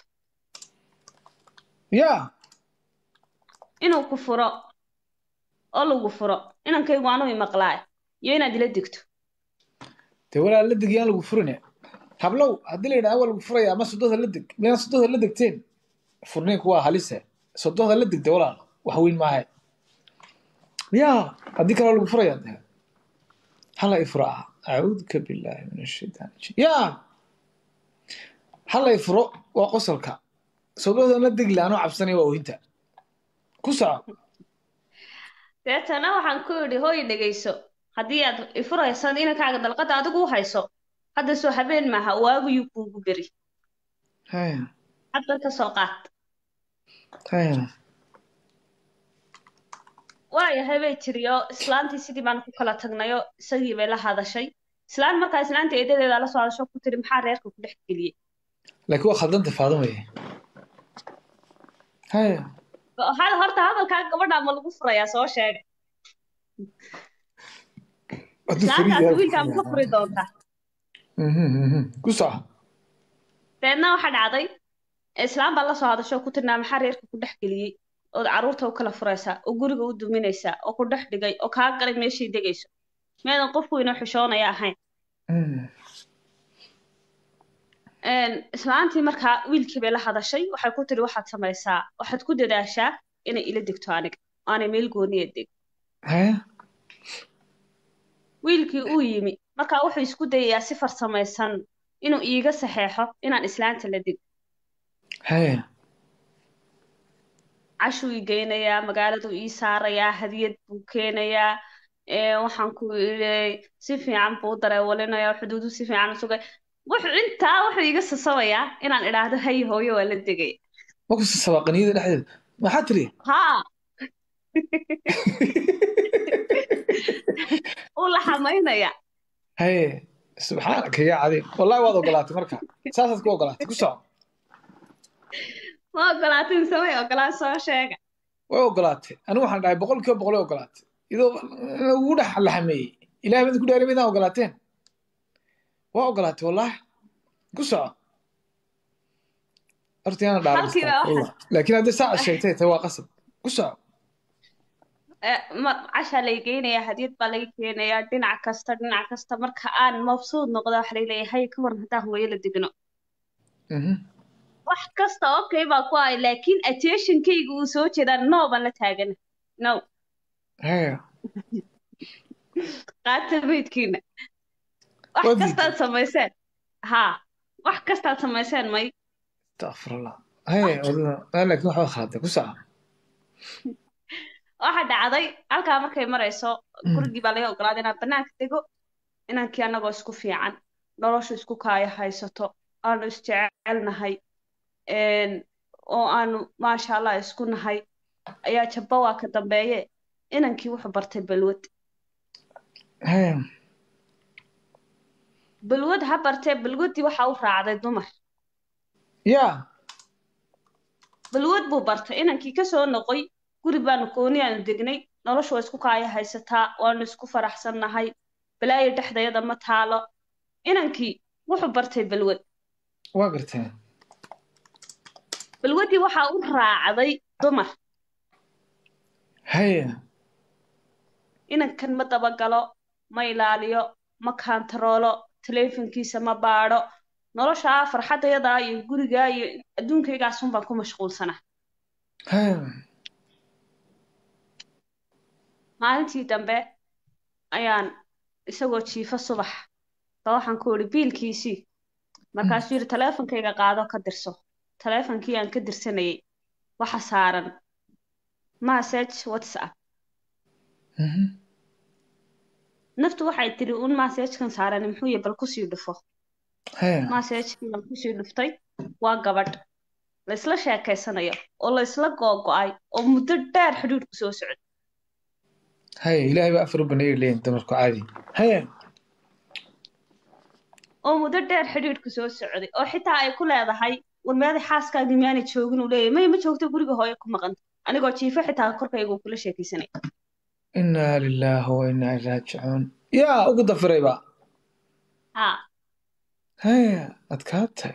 Ya. inuu ku furo oo lagu furo inankaygu anuu imaqlaay iyo inaad ila degto Dee walaa la deg yaan lagu furinaya. Hablow haddii la yidhaahdo waa lagu furaya ama sododa la deg. Miyaan sododa la degteen? Furniinku waa halise. Sododa la degta walaal. Wax weyn maaha. Ya. Haddii kale waa lagu furaya. dee. Hala ifro ah. Acuudka billaahi min ashaytaan rajiim. Ya. Hala ifro waa qosolka. Sododa la deg laano cabsanaya waa oohinta. Ku soco. deetana waxaan ku idhi hooy dhegayso haddii aad ifuraysan inankaaga dalqada adigu u hayso hadda soo habeen maaha waaguyuu kuugu beri Haya. hadda ka soo qaad Haya. waayahay bay tiri oo islaantii sidii baan ku kala tagnayo isagii bay la hadashay islaan markaa islaanta eedadeeda la soo hadasho ku tiri maxaa reerka ku dhex geliyey laakiin waa khaldanta faadumaya haya Waxaa- horta hadalkaa gabadha ma lagu furayaa soo sheega hadduu islaantaas fariid wiilkaa ma ka furi doontaa Mhm, mhm. ku soco deedna waxaa dhacday islaan baa la soo hadasho oo ku tirnaa maxaa reerka ku dhex geliyey ood carruurta u kala furaysaa oo guriga u duminaysaa oo ku dhex dhigay oo kaa galay meeshay degayso meedan qofku inoo xishoonaya ahayn Mhm. Een, islaantii markaa wiilkii bay la hadashay waxay ku tiri waxaad samaysaa waxaad ku dadaashaa inay ila degto aniga aanay meel gooniya deg haya wiilkii uu yimi markaa wuxuu isku dayayaa si farsamaysan inuu iiga saxeexo inaan islaanta la dego haya cashuu ii geynayaa magaaladuu ii saarayaa hadiyad buu keenayaa ee, waxaan ku idhi si fiican buu u dareewalinayaa xuduudu si fiican u sugay wuxuu intaa wuxuu iiga sasabayaa inaan idhaahdo hay hooyo waa la degay ma ku sabaaqaniyada dhexdeeda maxaa tiri haa uu la xamaynaya haye subxaanaka yaa cadiim wallahi waad ogolaatay marka saasaad ku ogolaatay ku soco ma ogolaatin samay ogolaan soo sheega way ogolaatay anigu waxaan dhahay boqol kiiba boqol way ogolaatay idoo ugu dhex laxameeyey ilahay baa idinku dhaari maydaan ogolaateen waa ogolaatay wallahi ku soco horta yaana dhaaran Halkiiba astagfirullah. waxaa- laakiin haddii saa sheegtay tay waa qasab ku soco Eh, ma cashaa lay geynayaa hadiyad baa laga keenayaa dhinac kasta dhinac kasta marka aan mabsuud noqdo waxa lay leeyahay ka waran haddaan hooyo la degno Mhm. wax kasta okay baa ku ahay laakiin attentionkayga uu soo jeedaa no baan la taagana no haya qaata meydkiina wax Waa diiday. kastaad samayseen haa wax kastaad samayseen may astagfirullah haya wadada ah, laakiin waxba khaladay ku soco waxa dhacday halkaa markay marayso Mm. gurigii baa laga ogolaaday inaan banaanka dego inankii annagoo isku fiican noloshu isku kaaya haysato aanu isjecelnahay een, oo aanu maasha allah isku nahay ayaa jabba waa ka dambeeye inankii wuxuu bartay balwad haya balwad ha bartee balwaddii waxa u raacday dumar ya balwad buu bartay inankii kasoo noqoy guri baanu gooni aanu degnay noloshu waa isku kaaya haysataa waanu isku faraxsannahay balaayo dhexdayada ma taalo inankii wuxuu bartay balwad waa garteen balwaddii waxaa u raacday dumar haya inankan ma dabagalo ma ilaaliyo ma kaantaroolo taleefankiisa ma baadho noloshaa farxaddayadaa iyo gurigaa iyo adduunkaygaas baan ku mashquulsanaa haya maalintii dambe ayaan isagoo jiifo subax ba waxaan ku idhi biilkiisii markaasuu yidhi taleefonkayga qaado ka dirso taleefonkii aan ka dirsanayay waxa saaran message whatsapp Mhm. naftu waxay tiri un messagekan saaran muxuu yahay bal kusii dhufo haya messagekii baan kusii dhuftay waa gabadh la isla sheekaysanayo oo la isla googo'ay oo muddo dheer xidhiidhku soo socday haya ilaahay baa afar u baneeyay leeyihin dumarku caadi haya oo muddo dheer xidhiidhku soo socday oo xitaa ay ku leedahay war meeday xaaskaagii miyaanay joogin uu leeyahay may ma joogto guriga hooyo ku maqanta anigoo jiifo xitaa korkayga uu kula sheekaysanay inaa lilaahi wa inaa ilaihi raajicuun yaa ugu dafirayba haa haya adkaatay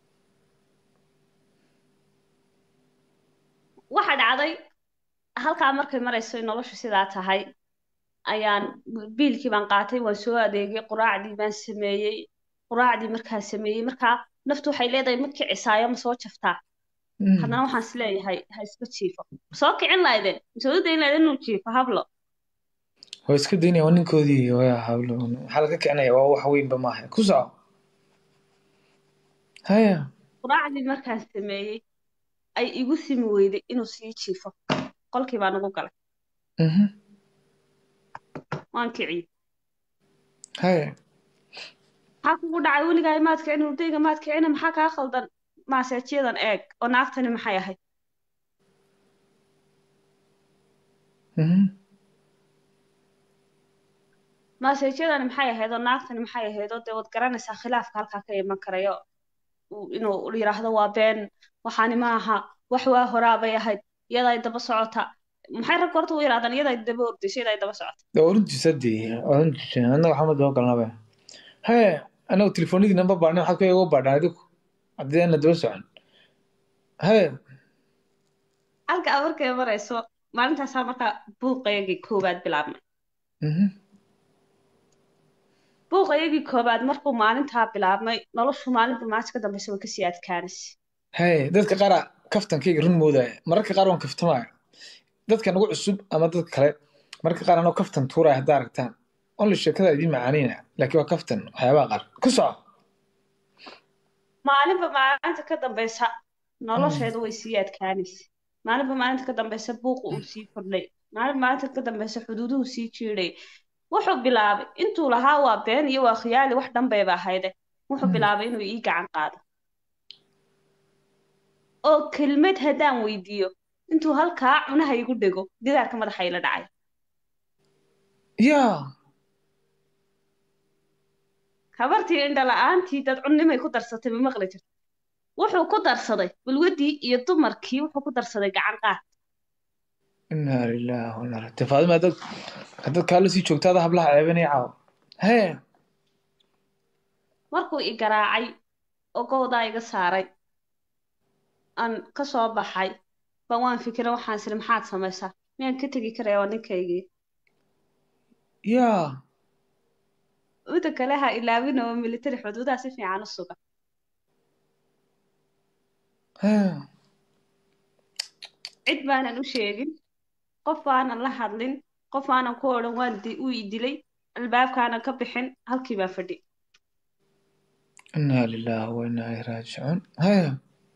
waxa dhacday halkaa markay marayso in noloshu sidaa tahay ayaan biilkii baan qaatay waan soo adeegay quraacdii baan sameeyey quraacdii markaan sameeyey markaa naftu waxay leedahay ma kicisaayo ma soo jaftaa Mm. haddana waxaan is leeyahay ha iska jiifo soo kicin lahaydeen mise u dayn lahaydeen inuu jiifo hablo waa iska daynaya waa ninkoodii waa hawlo maxaa laga kicinaya waa wax weynba maaha ku soco haya quraacdii markaan sameeyey ay igu simi weyday inuu sii jiifo qolkii baan ugu galay Mhm. waan kiciyey haya maxaa kugu dhacay weligaa maad kicin urdayga maad kicina maxaa kaa khaldan maaseejiyadan eeg oo naagtani maxay ahayd Mhm. maaseejyadani maxay ahayd oo naagtani maxay ahayd oo dee waad garanaysaa khilaafka halkaa ka iman karayo uu- inuu yidhaahdo waa been waxaani ma aha wax waa horaa bay ahayd iyaday daba socota maxay ragga horta u yidhahdaan iyaday daba ordayso iyaday daba socota waa orantiisa dee orantiisa annaga waxaa ma daba galnaba haya anagu telefoonadii namba baadhnay waxaad ku iga baadhaan adigu haddii aana daba socon haya halkaa markay marayso maalintaasaa markaa buuqayagii koowaad bilaabmay Mhm. buuqayagii koowaad markuu maalintaa bilaabmay noloshu maalinba maalinta ka dambeysa way kasii adkaanaysa haya dadka qaara kaftankayga run moodaya mararka qaar waan kaftamaya dadka nagu cusub ama dadka kale mararka qaar anoo kaftan tuuraya haddaa aragtaan only sheekada idiin macaanina laakiin waa kaftan waxyaabaha qaar ku soco maalinba maalinta ka dambeysa nolosheedu way sii adkaanaysa maalinba maalinta ka dambeysa buuqu uu sii kordhay maalinba maalinta ka dambeysa xuduuduhu sii jiidhay wuxuu bilaabay intuu lahaa waa been iyo waa khiyaali wax dhanbayba ahayde wuxuu Mm. bilaabay inuu ii gacan qaado oo kelmad haddaan weydiiyo intuu halkaa cunaha igu dhego gidaarka madaxa ila dhacay yaa habartii indhala-aantii dad cunnimay ku darsatay ma maqli jirta wuxuu ku darsaday balwadii iyo dumarkii wuxuu ku darsaday gacan qaad inaa lillahi wa inaa ilaihi faadima dad haddaad kaala sii joogtaada hablaha ceebanaya caawa hee markuu i garaacay oo gowdaa iga saaray aan ka soo baxay baan waan fikira waxaan isiri maxaad samaysaa miyaan ka tegi karaya waa ninkaygii yaa uda kale ha ilaawina oo military xuduudaha si fiican u suga hee cid baanan u sheegin qof baanan la hadlin qof aanan ku odhan waan di uu i dilay albaabkaanan ka bixin halkii baan fadhi inaa lilaahi wa inaa ilaihi raajicuun hee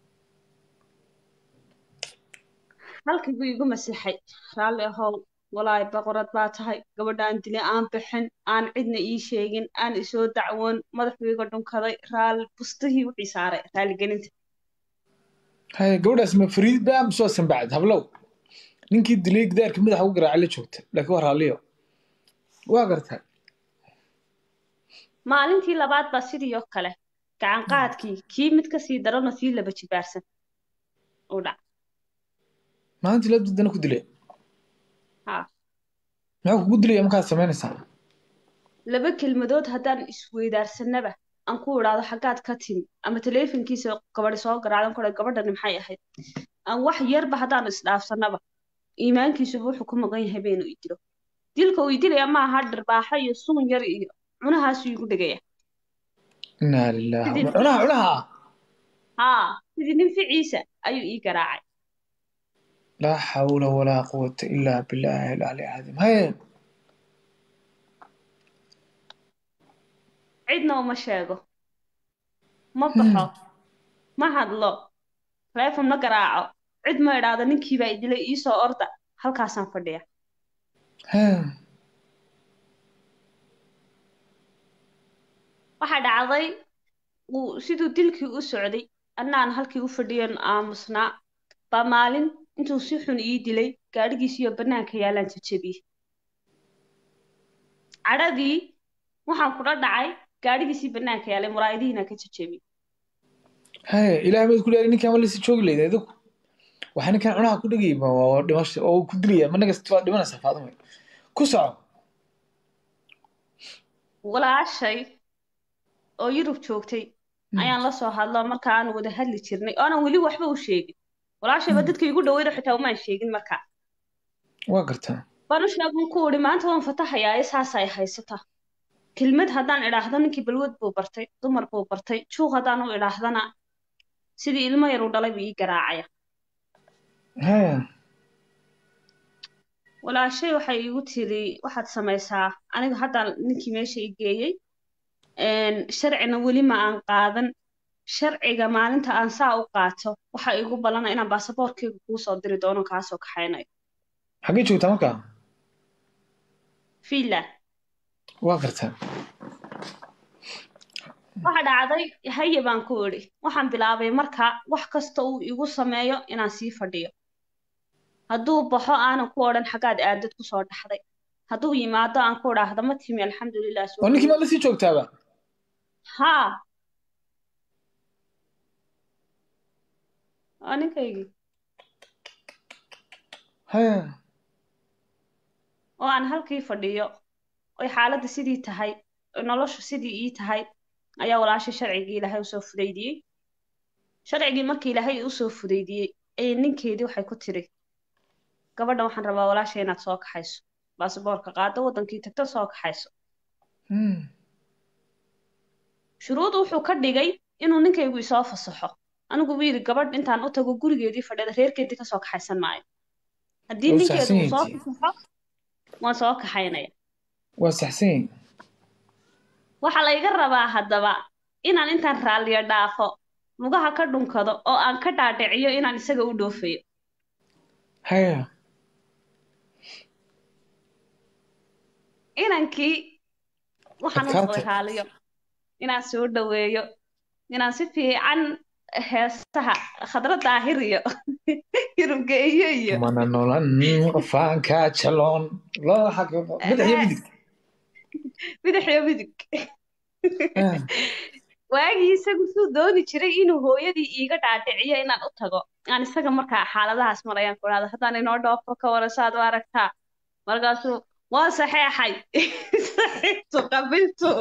halkii buu igu masixay raalli ahow walaahi boqorad baa tahay gabadhaan dilay aan bixin aan cidna ii sheegin aan isoo dacwoon madaxuu iga dhunkaday raali bustihii wixii saaray raaligelinta hee gabadhaas ma fariid baa mise waa sanbacad hablow ninkii dilay gidaarka madaxa ugu garaacay la joogta laakiin waa raalliyo waa gartaa maalintii labaad baa sidii oo kale gacan qaadkii kii mid kasii daranoo sii laba jibaarsan uu dhac maalintii la dudana ku dilay haa maxuu kugu dilaya markaad samaynaysaa laba kelmadood haddaan isweydaarsanaba aan ku idhaahdo xaggaad ka timi ama taleefonkiisa gabadhi soo garaacdan ku gabadhani maxay ahayd aan wax yarba haddaanu isdhaafsanaba iimaankiisuba wuxuu ku maqan yahay baynu i dilo dilka uu i dilaya maaha dhirbaaxo iyo suun yar iyo cunahaasuu igu dhegaya inaa lilaahi Sidii- cunaha cunaha haa sidii nin ficiisa ayuu ii garaacay laa xawla walaa quwata ilaa bilaahi alcali cadiim hee cidna uma sheego ma baxo ma hadlo taleefon ma garaaco cid ma idhaahdo ninkiibaa i dilay iisoo orda halkaasaan fadhiya hee waxaa dhacday uu siduu dilkii u socday annaan halkii u fadhiyan aamusnaa baa maalin intuu si xun ii dilay gaadhigiisiyo bannaanka yaalaan jajabiyey cadhadii waxaan kula dhacay gaadhigiisii bannaanka yaalay muraa'idihiina ka jajabiyey hee ilaah baad ku leeyahay ninkaan ma lasii joogi leyda adigu waxaa ninkaan cunaha ku dhegayay ma waa dhimasho oo uu ku dilaya ma nagas waad dhimanaysaa faadimo ku soco walaashay oo yurub joogtay ayaan la soo hadlo marka aan wada hadli jirnay oonan weli waxba u sheegin walaashayba dadka igu dhaweyda xitaa umaan sheegin markaa waa gartaa baan u sheegan ku idhi maanta waan fatahayaa ee saas ay haysataa kelmad haddaan idhaahdo ninkii balwad buu bartay dumar buu bartay juuq haddaan u idhaahdana sidii ilmo yar uu dhalay buu ii garaacaya hee walaashay waxay igu tiri waxaad samaysaa aniga hadda ninkii meesha i geeyey sharcina weli ma aan qaadan sharciga maalinta aan saa u qaato waxa igu ballana inaan baasaboorkeyga kuu soo diri doono kaasoo kaxaynayo xaggee joogtaa markaa fiinland waa gartaa waxa dhacday haye baan ku idhi waxaan bilaabay marka wax kasta uu igu sameeyo inaan sii fadhiyo hadduu baxo aanan ku odhan xaggaad aadad ku soo dhaxday hadduu yimaado aan ku idhaahdo ma timi alxamdulilah soo oo ninkii dhaweey." maad lasii joogtaaba haa waa ninkaygii hee oo aan halkii fadhiyo oy xaaladda sidii tahay oy noloshu sidii ii tahay ayaa walaashay sharcigii ilaahay usoo fudaydiyey sharcigii markii ilaahay usoo fudaydiyey ayay ninkeedii waxay ku tiri gabadhan waxaan rabaa walaashay inaad soo kaxayso baasaboorka qaado waddankii tagto soo kaxayso Hmm. shuruud wuxuu ka dhigay inuu ninkaygu isoo fasaxo anigu buu yidhi gabadh intaan u tago gurigeedii fadhida reerkeedii kasoo kaxaysan maayo haddii Waa ninkeedu uu soo saxsan fasaxo waan soo kaxaynaya waa saxsan yihin waxaa layga rabaa haddaba inaan intaan raalliyo dhaafo lugaha ka dhunkado oo aan ka dhaadhiciyo inaan isaga u dhoofayo hee inankii waxaan u Adkaatay. noqday raaliyo inaan soo dhaweeyo inaan si fiican heesaha khadra daahir iyo hirubgeeyo iyo mana nolan qofaanka jaloon loo xaqiiqo madax iyo midig bidix iyo midig Hee. waagii isagu suu dooni jiray inuu hooyadii iiga dhaadhiciyo inaan u tago aan isaga markaa xaaladahaas marayaan ku dhahda haddaan inoo dhoofo ka wara saad u aragtaa markaasuu waan saxeexay saxiixtu qabiltu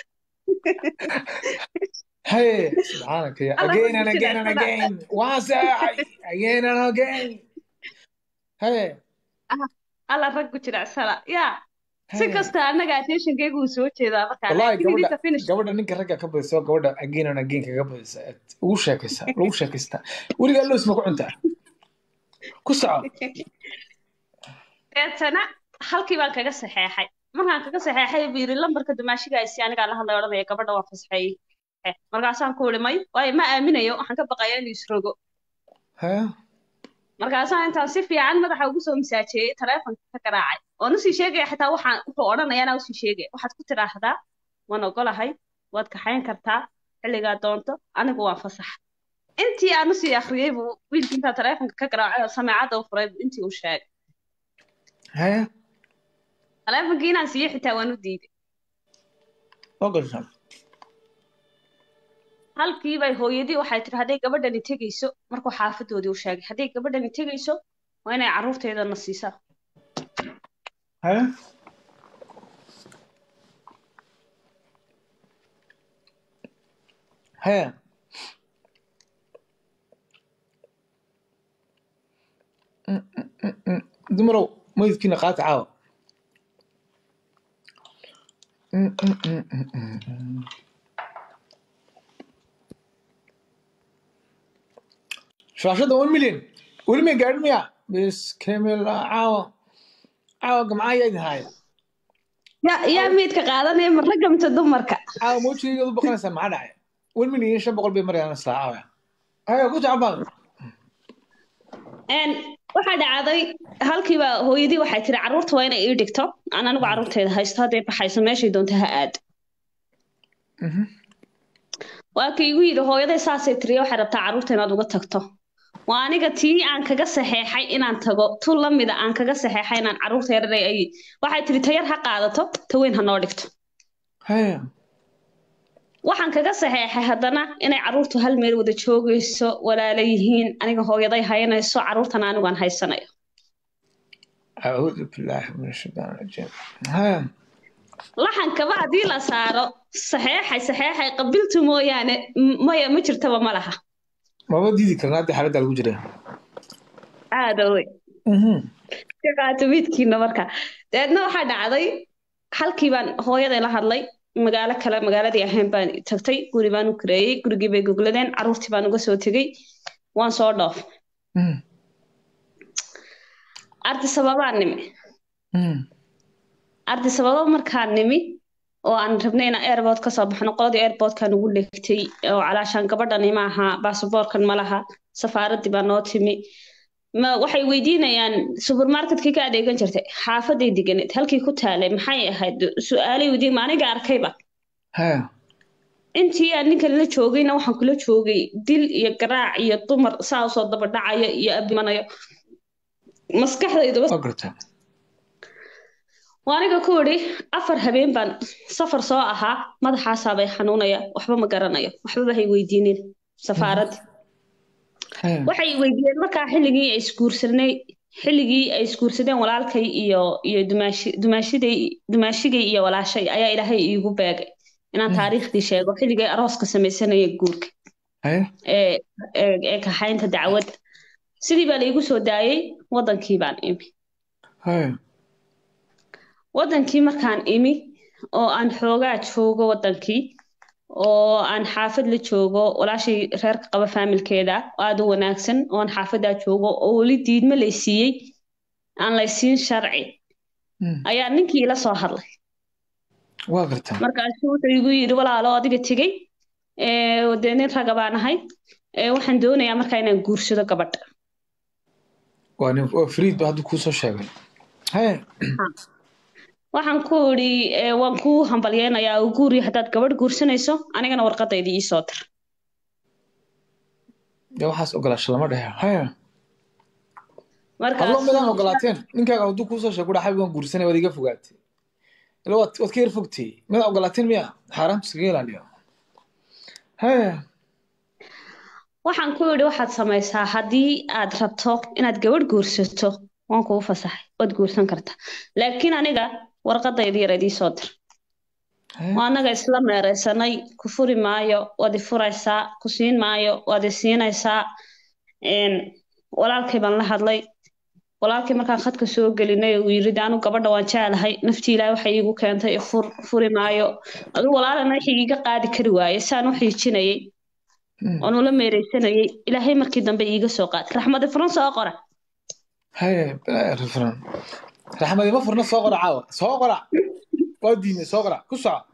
haye subxaanaka ya Allah again and ku again and jira, again waan saxeexay again and again haye alla rag ku jiracsana yaa si haye. kasta annaga attentionkaygu uu soo jeedaa markaa wallahi laakiin gabadha idinka finish gabadha ninka ragga ka badisa oo gabadha again and again kaga badisa ugu sheekaysa lagu sheekaystaa weligaa loos ma ku cuntaa ku soco deetana halkii baan kaga saxeexay markaan kaga saxeexay buu yidhi lambarka dumaashigaasi anigaa la hadlay odhanaya gabadha waa fasaxeeyey markaasaan ku ihi may waayo ma aaminayo waxaan ka baqayaa inuu isrogo haye markaasaan intaan si fiican madaxa ugu soo masaajeeyey taleefonka ka garaacay oon usii sheegaya xitaa waxaan wuxuu odhanaya anaa usii sheegaya waxaad ku tidhaahdaa waan ogolahay waad kaxayn kartaa xilligaa doonto anigu waan fasax intii aan usii akhriyey buu wiilkii intaa taleefonka ka garaacay oo sameecadda u furay buu intii uu sheegay haye taleefonkii inaan siiyo xitaa waan u diiday ogolsan halkii bay hooyadii waxay tiri hadday gabadhani tegayso markuu xaafadoodii u sheegay hadday gabadhani tegayso waa inay carruurteedana siisaa haye haye Mm, mm, mm, mm. dumarow maydkiina qaata caawa Mm, mm, mm, mm, mm, mm. shaashadda one million weli may gaadhin miya bis kamila caawa caawa gamcaayaa idin haaya yaa yaa meydka qaadanaya ma ragga mise dumarka caawa mawjigayga u baqanaysaan maxaa dhacay one million iyo shan boqol bay marayaan islaa caawa haya ku tacbaan Een, waxaa dhacday halkiiba hooyadii waxay tiri carruurta waa inay ii dhigto aan anigu carruurteeda haysto hadday baxayso meeshay doonto ha aad waa ka igu yidhi hooyaday saasay tiriye waxay rabtaa carruurta inaad uga tagto waa aniga tii aan kaga saxeexay inaan tago tu la mida aan kaga saxeexay inaan carruurta yaranay ay waxay tiri tayar ha qaadato ta weyn ha noo dhigto haya waxaan kaga saxeexay haddana inay carruurtu hal meel wada joogayso walaala yihiin aniga hooyaday haynayso carruurtana anigu aan haysanayo acuudu billaahi min ashaytaan rajiim haya laxankaba haddii la saaro saxeexay saxeexay qabiltu mooyaane m- maya ma jirtaba ma laha maba diidi karna hadda xaaladda lagu jira aada wey ka qaato midkiina marka dabeedna waxaa dhacday halkii baan hooyaday la hadlay magaalo kale magaaladii ahayn baan tagtay guri baan u kareeyey gurigii bay gogladeen carruurtii baan uga soo tegey waan soo dhoof ardi sababaan nimi ardi sababo markaan nimi oo aan rabnay inaan airport ka soo baxno qoladii airportkan ugu legtay oo calaashaan gabadhani ma aha baasaboorkan ma laha safaaraddii baa noo timi ma waxay weydiinayaan supermarketkii ka adeegan jirtay xaafaday deganeed halkii ku taalay maxay ahayd su-aalay weydiin ma aniga arkayba haya intii aan ninkan la joogayna waxaan kula joogay dil iyo garaac iyo dumar saa usoo daba dhacaya iyo abimanayo maskaxdayduba waa gartaa waa aniga ku idhi afar habeen baan safar soo ahaa madaxaasaa bay xanuunaya waxba ma garanayo waxbaba hay weydiinin safaaradda haya waxay weydiiyeen markaa xilligii ay isguursanay xilligii ay isguursadeen walaalkay iyo iyo dumaashi dumaashiday dumaashigay iyo walaashay ayaa ilaahay iigu beegay inaan Mm. taariikhdii sheego xilligay arooska samaysanaya guurka haya ee ee ee kaxaynta dacwadda sidii baa laigu soo daayey wadankii baan imi haya wadankii markaan imi oo aan xoogaa joogo wadankii oo aan xaafad la joogo walaashay reerka qaba faamilkeeda aada u wanaagsan oo aan xaafadaa joogo oo weli diidma lay siiyey aan laysiin sharci Mm. ayaa ninkii ila soo hadlay waa gartaa markaasuu wuxuu igu yidhi walaalo adiga tegey ee, dee nin raga baan ahay ee, waxaan doonayaa markaa inaan guursado gabadha waa nin waa fariid ba hadda kuu soo sheegay haya waxaan ku idhi ee, waan kuu hambalyeynayaa oo guuri haddaad gabadh guursanayso anigana warqadayda ii soo dir dee waxaas ogolaasho lama dhehe haya markaas hadlo midaan ogolaateen ninkaaga hadduu kuu soo sheego kudha xabib waan guursanay waad iga fogaatay ila waad waad ka yar fogtay midaan ogolaateen miya xaaraamta iskaga ilaaliyo haya waxaan ku idhi waxaad samaysaa haddii aad rabto inaad gabadh guursato waan kuu fasaxay waad guursan kartaa laakiin aniga warqadayda yar idii soo dir Hee? waa anaga isla meereysanay ku furi maayo waad i furaysaa ku siin maayo waad i siinaysaa Een, walaalkay baan la hadlay walaalkii markaan khadka soo gelinay uu yiri anu gabadha waan jeclahay naftii ilaahay waxay iigu keentay fur furi maayo adigu walaalana wixii iiga qaadi kari waaye saan u xiijinayay Hmm. oon ula meereysanayay ilaahay markii dambe iiga soo qaad raxmadi furan soo qora Hee, bilaa rifran. raxmadi ma furna soo qora caawa soo qora waa diinay soo qora ku soco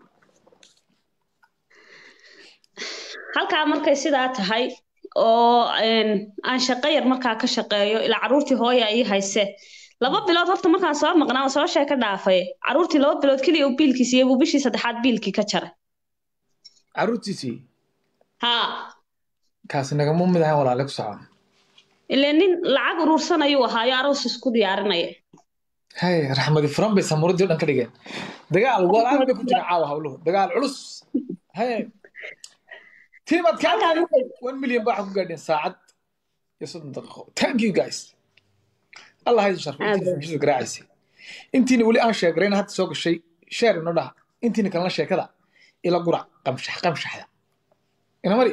halkaa markay sidaa tahay oo een, aan shaqo yar markaa ka shaqeeyo ilaa caruurtii hooya ii hayse laba bilood horta markaan soo maqnaa oo soo sheeka dhaafay caruurtii laba bilood keliya uu biilkii siiyey buu bishii saddexaad biilkii ka jaray caruurtiisii haa kaasi nagama mid ahan walaale ku soco ilaa nin lacag uruursanayuu ahaayo aroos isku diyaarinaya Hee, raxmadi furan bay samuuradii oo dhan ka dhigeen dagaal walaal bay ku jira caawa hawluhu dagaal culus Hee. tiimaad kaa Halkaa markay- one million baa waxaa ku gaadheen saacad iyo soddon daqiiqo thank you guys allah ha idin sharfo Aad intiina bulshada garaacaysay intiina weli aan sheegarayna hadda soo gashay sheer inoo dhaha intiina kalena sheekada ila gurac qamshax qamshaxda ina mari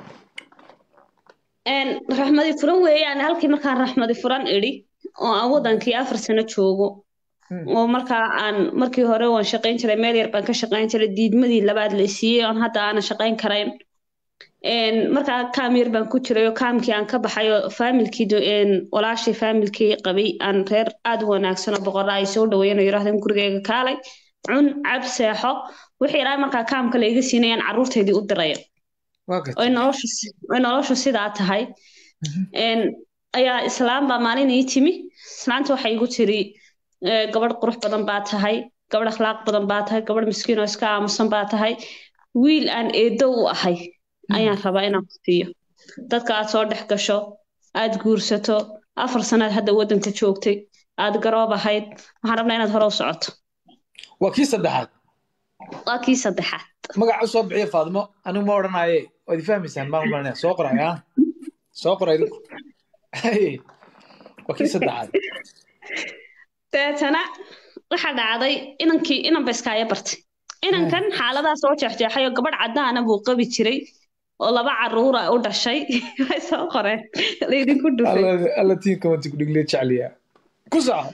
Een, raxmadi furan weeyaan halkii markaan raxmadi furan idhi oo aan wadankii afar sano joogo Hmm. oo markaa aan markii hore waan shaqayn jiray meel yar baan ka shaqayn jiray diidmadii labaad la siiyey oon hadda aanan shaqayn karayn Een, markaa kaam yar baan ku jiray oo kaamkii aan ka baxay oo faamilkii do- een, walaashii faamilkii qabay aan reer aad u wanaagsan oo boqorra ay soo dhaweeyeen oo yidhaahdeen gurigeyga kaalay cun cab seexo wixii ilaahay markaa kaamka la iga siinayaan carruurtaydii u diraya waa oy gartay noloshu si- oy noloshu sidaa tahay Mhm. Een, ayaa islaam baa maalin ii timi islaanta waxay igu tiri "Ee, gabadh qurux badan baa tahay gabadh akhlaaq badan baa tahay gabadh miskiin oo iska aamusan baa tahay wiil aan eedo u ahay ayaan rabaa inaan ku siiyo dadka aad soo dhex gasho aad guursato afar sanaad hadda waddanka joogtay aad garoob ahayd waxaan rabnaa inaad hore u socoto waa kii saddexaad waa kii saddexaad magaca u soo bixiya faadimo anigu ma odhanaaye waad i fahmaysaan maan umalanaya soo qoraya soo qora idinku Hey, waa kii saddexaad deetana waxaa dhacday inankii inan ba iskaaga bartay inankan xaaladaha soo jeexjeexay oo gabadh caddaana buu qabi jiray oo laba caruura u dhashay way soo qoreen laydinku dhufay alla alla tiinka wanti ku dhigliya jecliya ku soco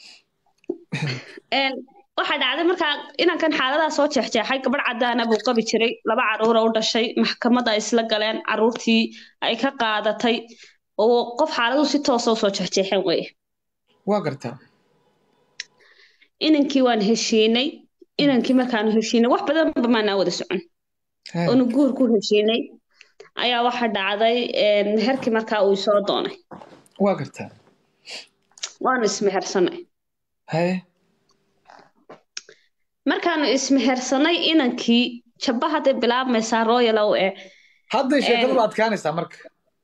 Een, waxaa dhacday markaa inankan xaaladaha soo jeexjeexay gabadh caddaana buu qabi jiray laba caruura u dhashay maxkamadda ay isla galeen caruurtii ay ka qaadatay oo qof xaaladuhu si toosa usoo jeexjeexeen weye waa gartaa inankii waan heshiinay inankii markaanu heshiinay wax badanba maanaa wada socon Hey, oonu guur ku heshiinay ayaa waxa dhacday een, meherkii markaa uu soo doonay waa gartaa waanu ismehersanay haye markaanu ismehersanay inankii jabba hadday bilaabmaysaa royalow ee hadday sheekadu Een. la adkaanaysaa marka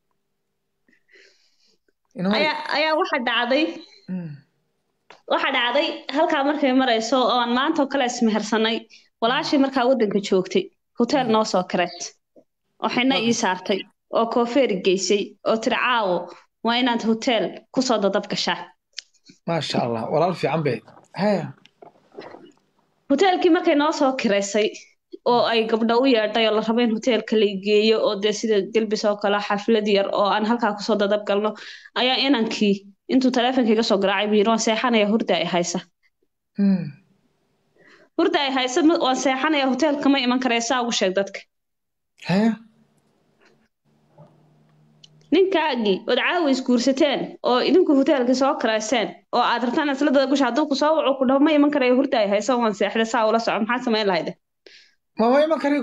Ina mari. ayaa ayaa waxa dhacday Mm. waxa dhacday halkaa markay marayso oo aan maanta oo kale ismehersanay walaashii markaa waddanka joogtay hotel noo soo kireed oo xina ii saartay oo koofeeri geysay oo tiri caawo waa inaad hotel kusoo dadab gashaa maasha allah walaal fiican bay haya hoteelkii markay noo soo kiraysay oo ay gabdho u yeedhay oo la rabo in hoteelka la geeyo oo dee sida gelbis oo kale xaflad yar oo aan halkaa kusoo dadab galno ayaa inankii intuu taleefonka iga soo garaacay buu yidhi waan seexanaya hurda ay haysa Mm. hurda ay haysa ma- waan seexanaya hoteelka ma iman karaya saa ugu sheeg dadka haya ninkaagii ood caawa isguursateen oo idinku hoteelka soo karayseen oo aad rabtaan isla dada gusha hadduu ku soo waco ku dhaho ma iman karaya hurda ay haysa waan seexda saa ula soco maxaa samayn lahayde mama iman kari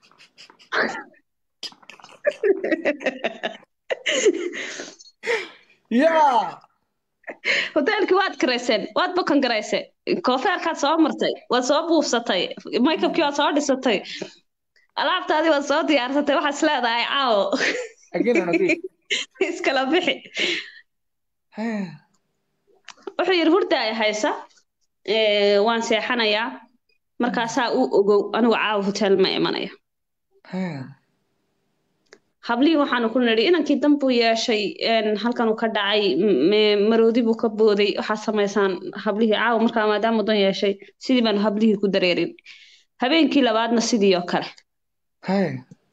yaa hoteelkii waad karayseen waad bakan garayseen koofeerkaad soo martay waad soo buufsatay makeupkii waad soo dhisatay alaabtaadii waad soo diyaarsatay waxaad is leedahay caawo again and again iskala bixi haya wuxuu yidhi hurda ay haysa ee, waan seexanayaa markaasaa u ogow anigu caawa hotel ma imanaya haya hablihii waxaanu ku nidhi inankii dan buu yeeshay een, halkan uu ka dhacay m- maroodi buu ka booday waxaad samaysaan hablihii caawa markaa maadaama dan yeeshay sidii baanu hablihii ku dareerin habeenkii labaadna sidii oo kale hay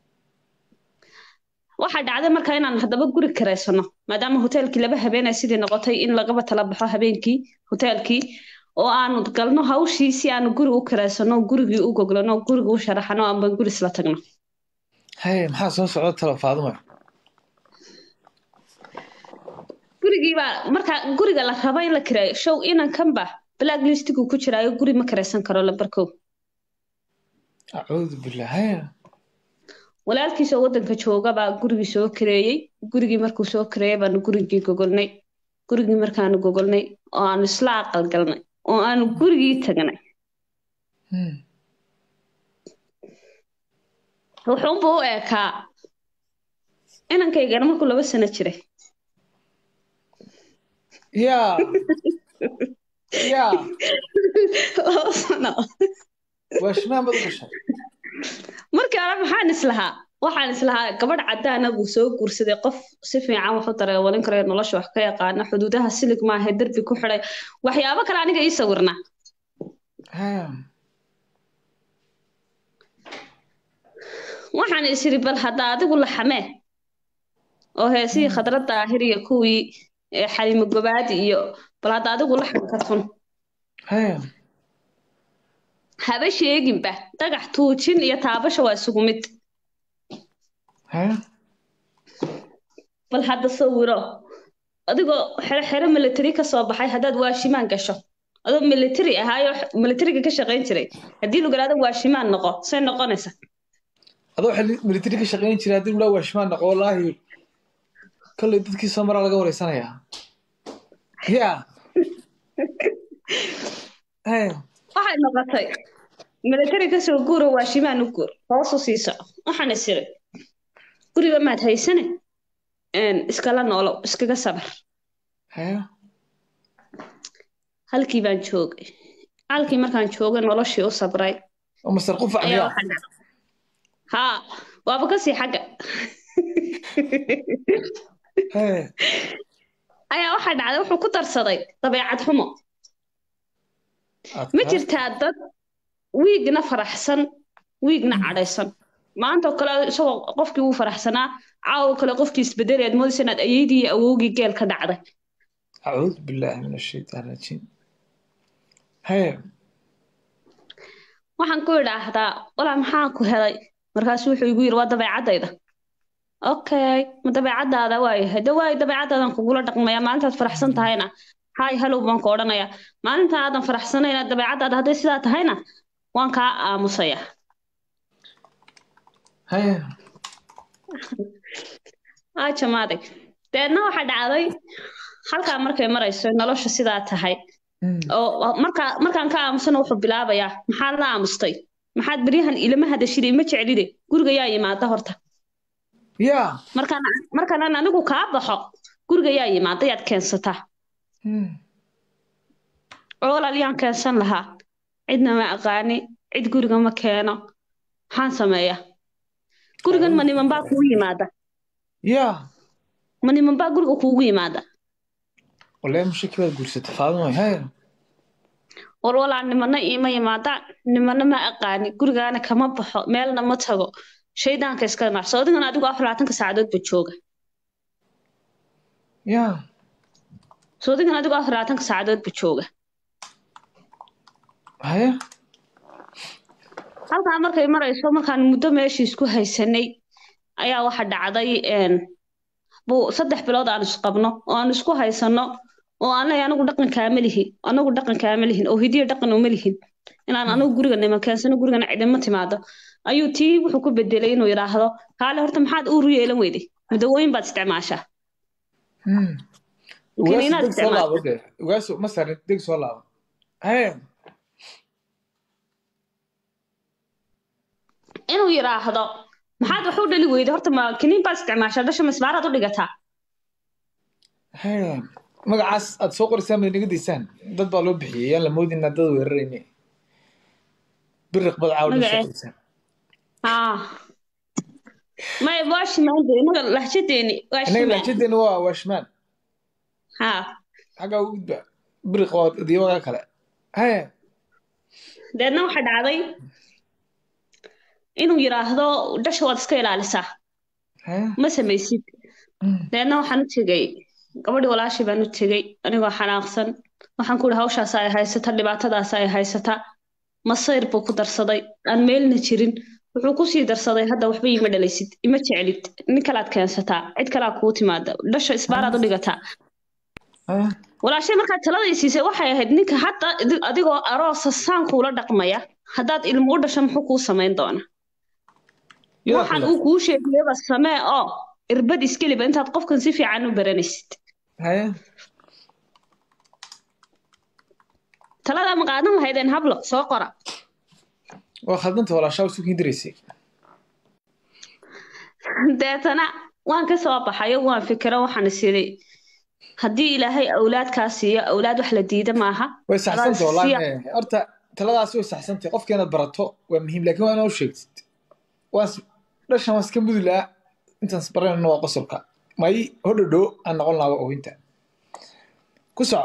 waxaa dhacday markaa inaan haddaba guri karaysano maadaama hoteelkii laba habeenay sidii noqotay in lagaba tala baxo habeenkii hoteelkii oo aanu galno hawshii si aanu guri u karaysano gurigii u goglano gurigii u sharaxano amba guri isla tagno hay maxaa soo socda talo faaduma gurigii baa markaa guriga la raba in la kiraayo show inankanba black listigu ku jiraayo guri ma karaysan karo lambarkow acuudu billah hay walaalkiisoo waddanka jooga baa gurigii soo kareeyey gurigii markuu soo kareeyey baanu gurigii gogolnay gurigii markaanu gogolnay oo aanu isla aqal galnay oo aanu gurigii tagnay Hmm. wuxuunba u eekaa inankaygana markuu laba sano jiray yaa yaa laba sano waa shimaan baad u gashay markii hore maxaan islahaa waxaan islahaa gabadh caddaana buu soo guursaday qof si fiican wax u dareewalin karayo nolosha wax ka yaqaana xuduudaha silig maahe derbi ku xidhay waxyaabo kale aniga ii sawirnaa hay waxaan is iri bal hadda adigu la xamee oo heesihii khadrad daahir iyo kuwii ee xalimo gobaadi iyo bal hadda adigu la xam ka tun hay haba sheeginba dhagax tuujin iyo taabasha waa isugu mid hay bal hadda sawiro adigoo xero xero military ka soo baxay haddaad waashimaan gasho adoo military ahaayo militariga ka shaqayn jiray haddii lagu yidhahdo waashimaan noqo say noqonaysa adoo xili military ka shaqayn jiray haddii ulaa waa shimaan noqo wallaahi kolley dadkii soo maraa laga wareysanayaa yaa hay waxay noqotay military kasoo guuro waashimaan u guur hoosu sii soco waxaan is iri guriga maad haysane een, iskala noolow iskaga sabar hay halkii baan joogay halkii markaan joogay noloshii u sabray oo masar qufac ayaa miyaa waxaa dhacay haa waaba kasii xagga hay ayaa waxaa dhacday wuxuu ku darsaday dabeecad xumo ma jirtaa dad wiigna faraxsan wiigna cadhaysan maanta oo kale isagoo qofkii wuu faraxsanaa caawa kale qofkii isbedeli aad moodaysa inaad ayeydii iyo awowgii geel ka dhacday acuudu billaahi min ashaytaan rajiim hay waxaan ku idhaahdaa walaa maxaa ku helay markaasu wuxuu igu yidhi waa dabeecaddayda okay ma dabeecaddaada waayahay de waayo dabeecaddaadaan kugula dhaqmaya maalintaad faraxsan tahayna hay halow baan ku odhanayaa maalinta aadan faraxsanayna dabeecaddaada hadday sidaa tahayna waan kaa aamusaya hay aa jamaaday deedna waxaa dhacday halkaa markay marayso nolosha sidaa tahay Hmm. oo markaa markaan ka aamusana wuxuu bilaabayaa maxaad la aamustay maxaad beryahan ilama hadashide ima jeclide guriga yaa yimaada horta yaa markaan markaan anigu kaa baxo guriga yaa yimaada yaad keensataa Hmm. oo walaalyaan keensan lahaa cidna ma aqaani cid guriga ma keeno maxaan sameeyaa gurigan ma niman baa kugu yimaada yaa ma niman baa guriga kuugu yimaada wallahi mushaki baad guursatay faaduma hay war walaa nimana iima yimaadaan nimana ma aqaani gurigaana kama baxo meelna ma tago shaydaanka iska marso adigana adigu afar labaatanka saacadood ba jooga yaa so adigana adigu afar labaatanka saacadood ba jooga haya halkaa markay marayso markaan muddo meeshii isku haysanay ayaa waxa dhacday een, buu saddex bilood aan isqabno oo aan isku haysano oo aan leeyahay anigu dhaqan kaama lihin anagu dhaqan kaama lihin oo hidiyo dhaqan uma lihin inaan anigu guriga niman keensano gurigana cidima timaado ayuu tii wuxuu ku bedelay inuu yidhaahdo kaale horta maxaad uur u yeelan weyday mudawooyin baad isticmaashaa Hmm. Laakiin inaad Ugaas deg soo isticmaasho. laabo de ugaas ma sarin deg soo laabo haya inuu yidhaahdo maxaad wax u dhali weyday horta ma kiniin baad isticmaashaa dhasha misbaaraad u dhigataa haya magacaas aad soo qoraysaan bay naga daysaan dad baa loo bixiyey yaan la moodin inaad dad weerarayne biriq bad caaw soo Magacee? qoraysaan haa maya waashimaande inaga lahjadeeni innaga waashimaan lahjadeena waa waashmaan ha xaggaa u gudba biriq waa diiwaga kale haya deedna waxaa dhacday inuu yidhaahdo dhasha waad iska ilaalisaa haya ma samaysid deedna waxaan u tegey gabadhii walaashii baan u tegey anigoo xanaaqsan waxaan ku ihi hawshaas ay haysata dhibaatadaas ay haysata masayr buu ku darsaday aan meelna jirin wuxuu kusii darsaday hadda waxba iima dhalaysid ima jeclid nin kalaad keensataa cid kalaa kuu timaada dhasha isbaaraad u dhigataa haya walaashay markaad taladay siisay waxay ahayd ninka hadda idi- adigoo aroosa saan kuula dhaqmaya haddaad ilmo u dhasho muxuu kuu samayn doonaa yaa waxaan kula uu kuu sheegayaba samee oo irbad iskeliba intaad qofkan si fiican u baranaysid haya taladaa ma qaadan lahaydeen hablo soo qora waa khaldanta walaashaa u sukin diraysay deetana waan ka soo baxayo waan fikiro waxaan is idhi haddii ilaahay awlaadkaa siiyo awlaad wax la diida maaha way saxsantay wallahi Siya- me- horta taladaasi way saxsantay qofka inaad barato waa muhiim laakiin waa inaad u sheegtid waas dhashan waa iska mudi lahaa intaan isbaranayno waa qosolka may hodhodho aan noqon lahaa oohinta ku soco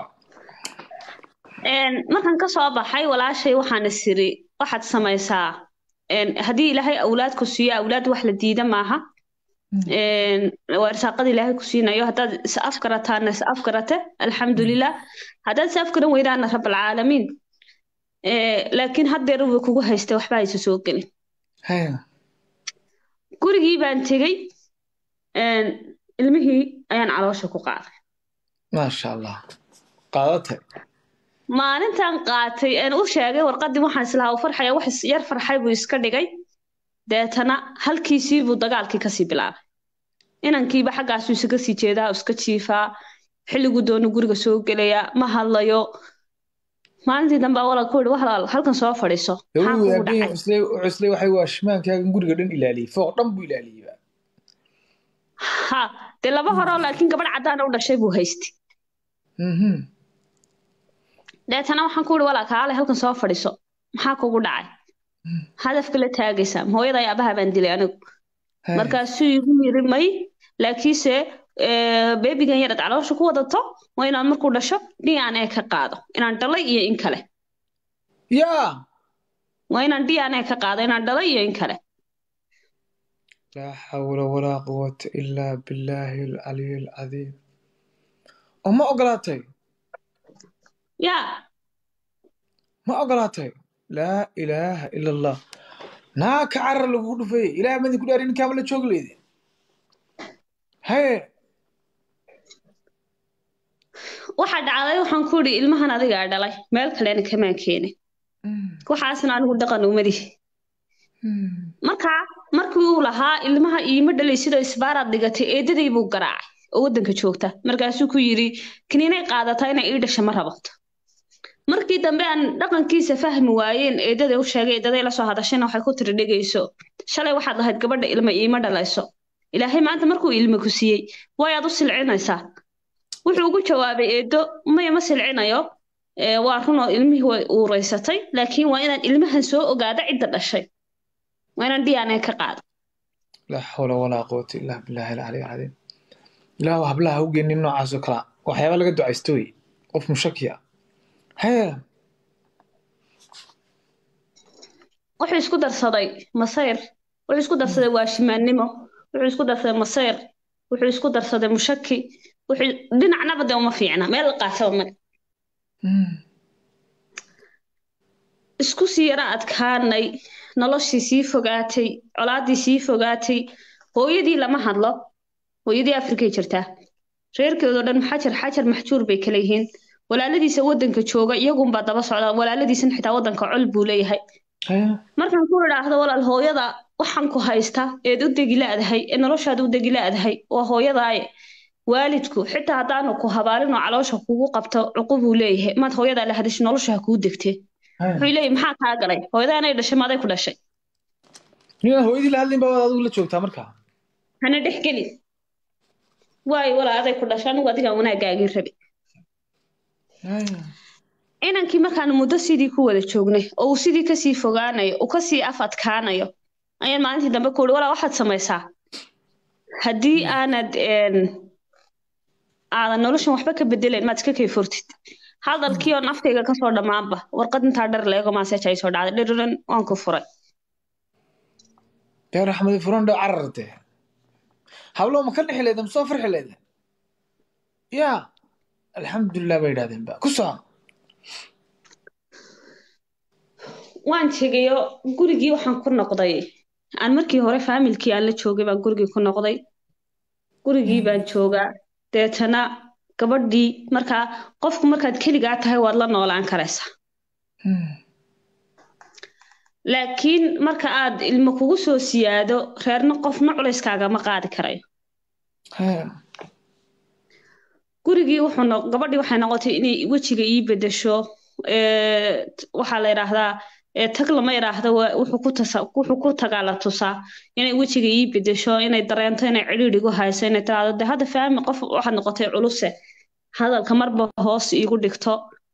Een, markaan ka soo baxay walaashay waxaan is idhi waxaad samaysaa een, haddii ilaahay awlaad ku siiyo awlaad wax la diida maaha Een, waa irsaaqada ilaahay ku siinayo haddaad is afgarataana is afgarate alxamdulilah haddaad is afgaran weydaana rabalcaalamiin Ee, laakiin haddeer way kugu haystay waxba haysa soo gelin haya gurigii baan tegey een, ilmihii ayaan caloosha ku qaaday maasha allah qaadatay maalintan qaatay een u sheegay warqaddii waxaan islahaa u farxaya wax is- yar farxay buu iska dhigay deetana halkiisii buu dagaalkii kasii bilaabay inankiiba xaggaasuu isaga sii jeedaa iska jiifaa xilliguu doonu guriga soo gelayaa ma hadlayo maalintii dambe walal ku yidhi walaal halkan soo fadhiiso maxaa kugu dawladii dhacay cuslay cuslay waxay waa shimaankaagan guriga dhan ilaaliyey fooq dhan buu ilaaliyey ha dee laba horeo laakiin gabadh caddaana u dhashay buu haystay mhm deetana waxaan ku yidhi walaal kaale halkan soo fadhiiso maxaa kugu dhacay hadafka la taagaysaa hooyada iyo abaha baan dilay anigu Haya. markaasuu igu yiri may laakiinse ee, beebigan yaraad caloosha ku wadato waa inaan markuu dhasho dna ka qaado inaan dhalay iyo in kale yaa waa inaan dna ka qaado inaan dhalay iyo in kale laa xawla walaa quwata ilaa billaahi alcaliy alcadiim oo ma ogolaatay yaa ma ogolaatay laa ilaaha ila allah naa ka carar lagugu dhufay ilaah madin ku dhaari ninkaama la joogi leyde haye waxaa dhacday waxaan ku yidhi ilmahan adigaa dhalay meel kalena kamaan keenin Mm, waxaasna anigu dhaqan umadihi mm. markaa markii uu lahaa ilmaha iima dhalay sidoo isbaaraad dhigatay eedaday buu garaacay oo waddanka joogta markaasuu ku yidhi kaniinay qaadataa inay ii dhasha ma rabato markii dambe aan dhaqankiisa fahmi waayeen eedaday u sheegay eedaday la soo hadashayna waxay ku tiri dhegayso shalay waxaad lahayd gabadha ilma iima dhalayso ilaahay maanta markuu ilma ku siiyey waayaad u silcinaysaa wuxuu ugu jawaabay eedo maya ma silcinayo ee, waa runoo ilmihii way uureysatay laakiin waa inaan ilmahan soo ogaado cidda dhashay waa inaan dna ka qaado laa xawla walaa quwata illaa billaahi alcaliy alcadiim ilaahu hablaha u geenin noocaasoo kalea waxyaaba laga ducaysto wey qof mushaki ah haye wuxuu isku darsaday masayr wuxuu isku darsaday waashimaannimo wuxuu isku darsaday masayr wuxuu isku darsaday mushaki wuxuu dhinacnaba de uma fiicna meel la qaataba male Mm, isku sii yara adkaanay noloshii sii fogaatay colaaddii sii fogaatay hooyadii lama hadlo hooyadii afrikay jirtaa reerkeedoo dhan xajar xajar maxjuur bay kala yihiin walaaladiisa waddanka jooga iyagunbaa daba socda walaaladiisan xitaa waddanka col buu leeyahay haye markaan ku idhaahdo walaal hooyada waxaan ku haystaa eed u degi laadahay ee noloshaad u degi laadahay waa hooyadaaye waalidku xitaa haddaanu ku habaarinoo caloosha kugu qabto cuqubuu leeyahay maad hooyadaa la hadashay nolosha ha kuu degtee haye wuxuu leeyahay maxaa kaa galay hooyadaa inay dhashay maaday ku dhashay ninaan hooyadii la hadlayn baa adigu la joogtaa markaa hana dhexgelin waayo walaa aday ku dhashay anigu adigaan wanaagaagii rabi haye inankii markaan muddo sidii ku wada joognay oo uu sidii kasii fogaanayo uu kasii af adkaanayo ayaan maalintii dambe ku uhi walaa waxaad samaysaa haddii aanad een, aadan noloshan waxba ka bedelayn maad iska kayfortid hadalkii oo naftayga kasoo dhammaanba warqad intaa dhar leego maaseej ay soo dhacday dhiriran waan ku furay deer axmed furan dhow cararte hablo ma ka dhexi leeda ma soo farxi leeda ya alxamdulilah bay yidhahdeen ba ku soo waan tegayo gurigii waxaan ku noqday aan markii hore faamilkii aan la joogay baan gurigii ku noqday gurigii baan joogaa deetana gabadhii markaa qofku markaad keligaa tahay waad la noolaan karaysaa laakiin marka aad ilmo kugu soo siyaado reerna qofna culayskaagama qaadi karayo gurigii wuxuu no- gabadhii waxay noqotay inay wejiga ii bedesho ee, t- waxaa la yidhaahdaa ee, tag lama yidhaahdo waa- wuxuu ku tasa wuxuu ku tagaa la tusaa inay wejiga ii bedesho inay dareento inay cidhiidh igu hayso inay tiraahdo de hadda faami qof waxaad noqotay culuse hadalka marba hoos iigu dhigto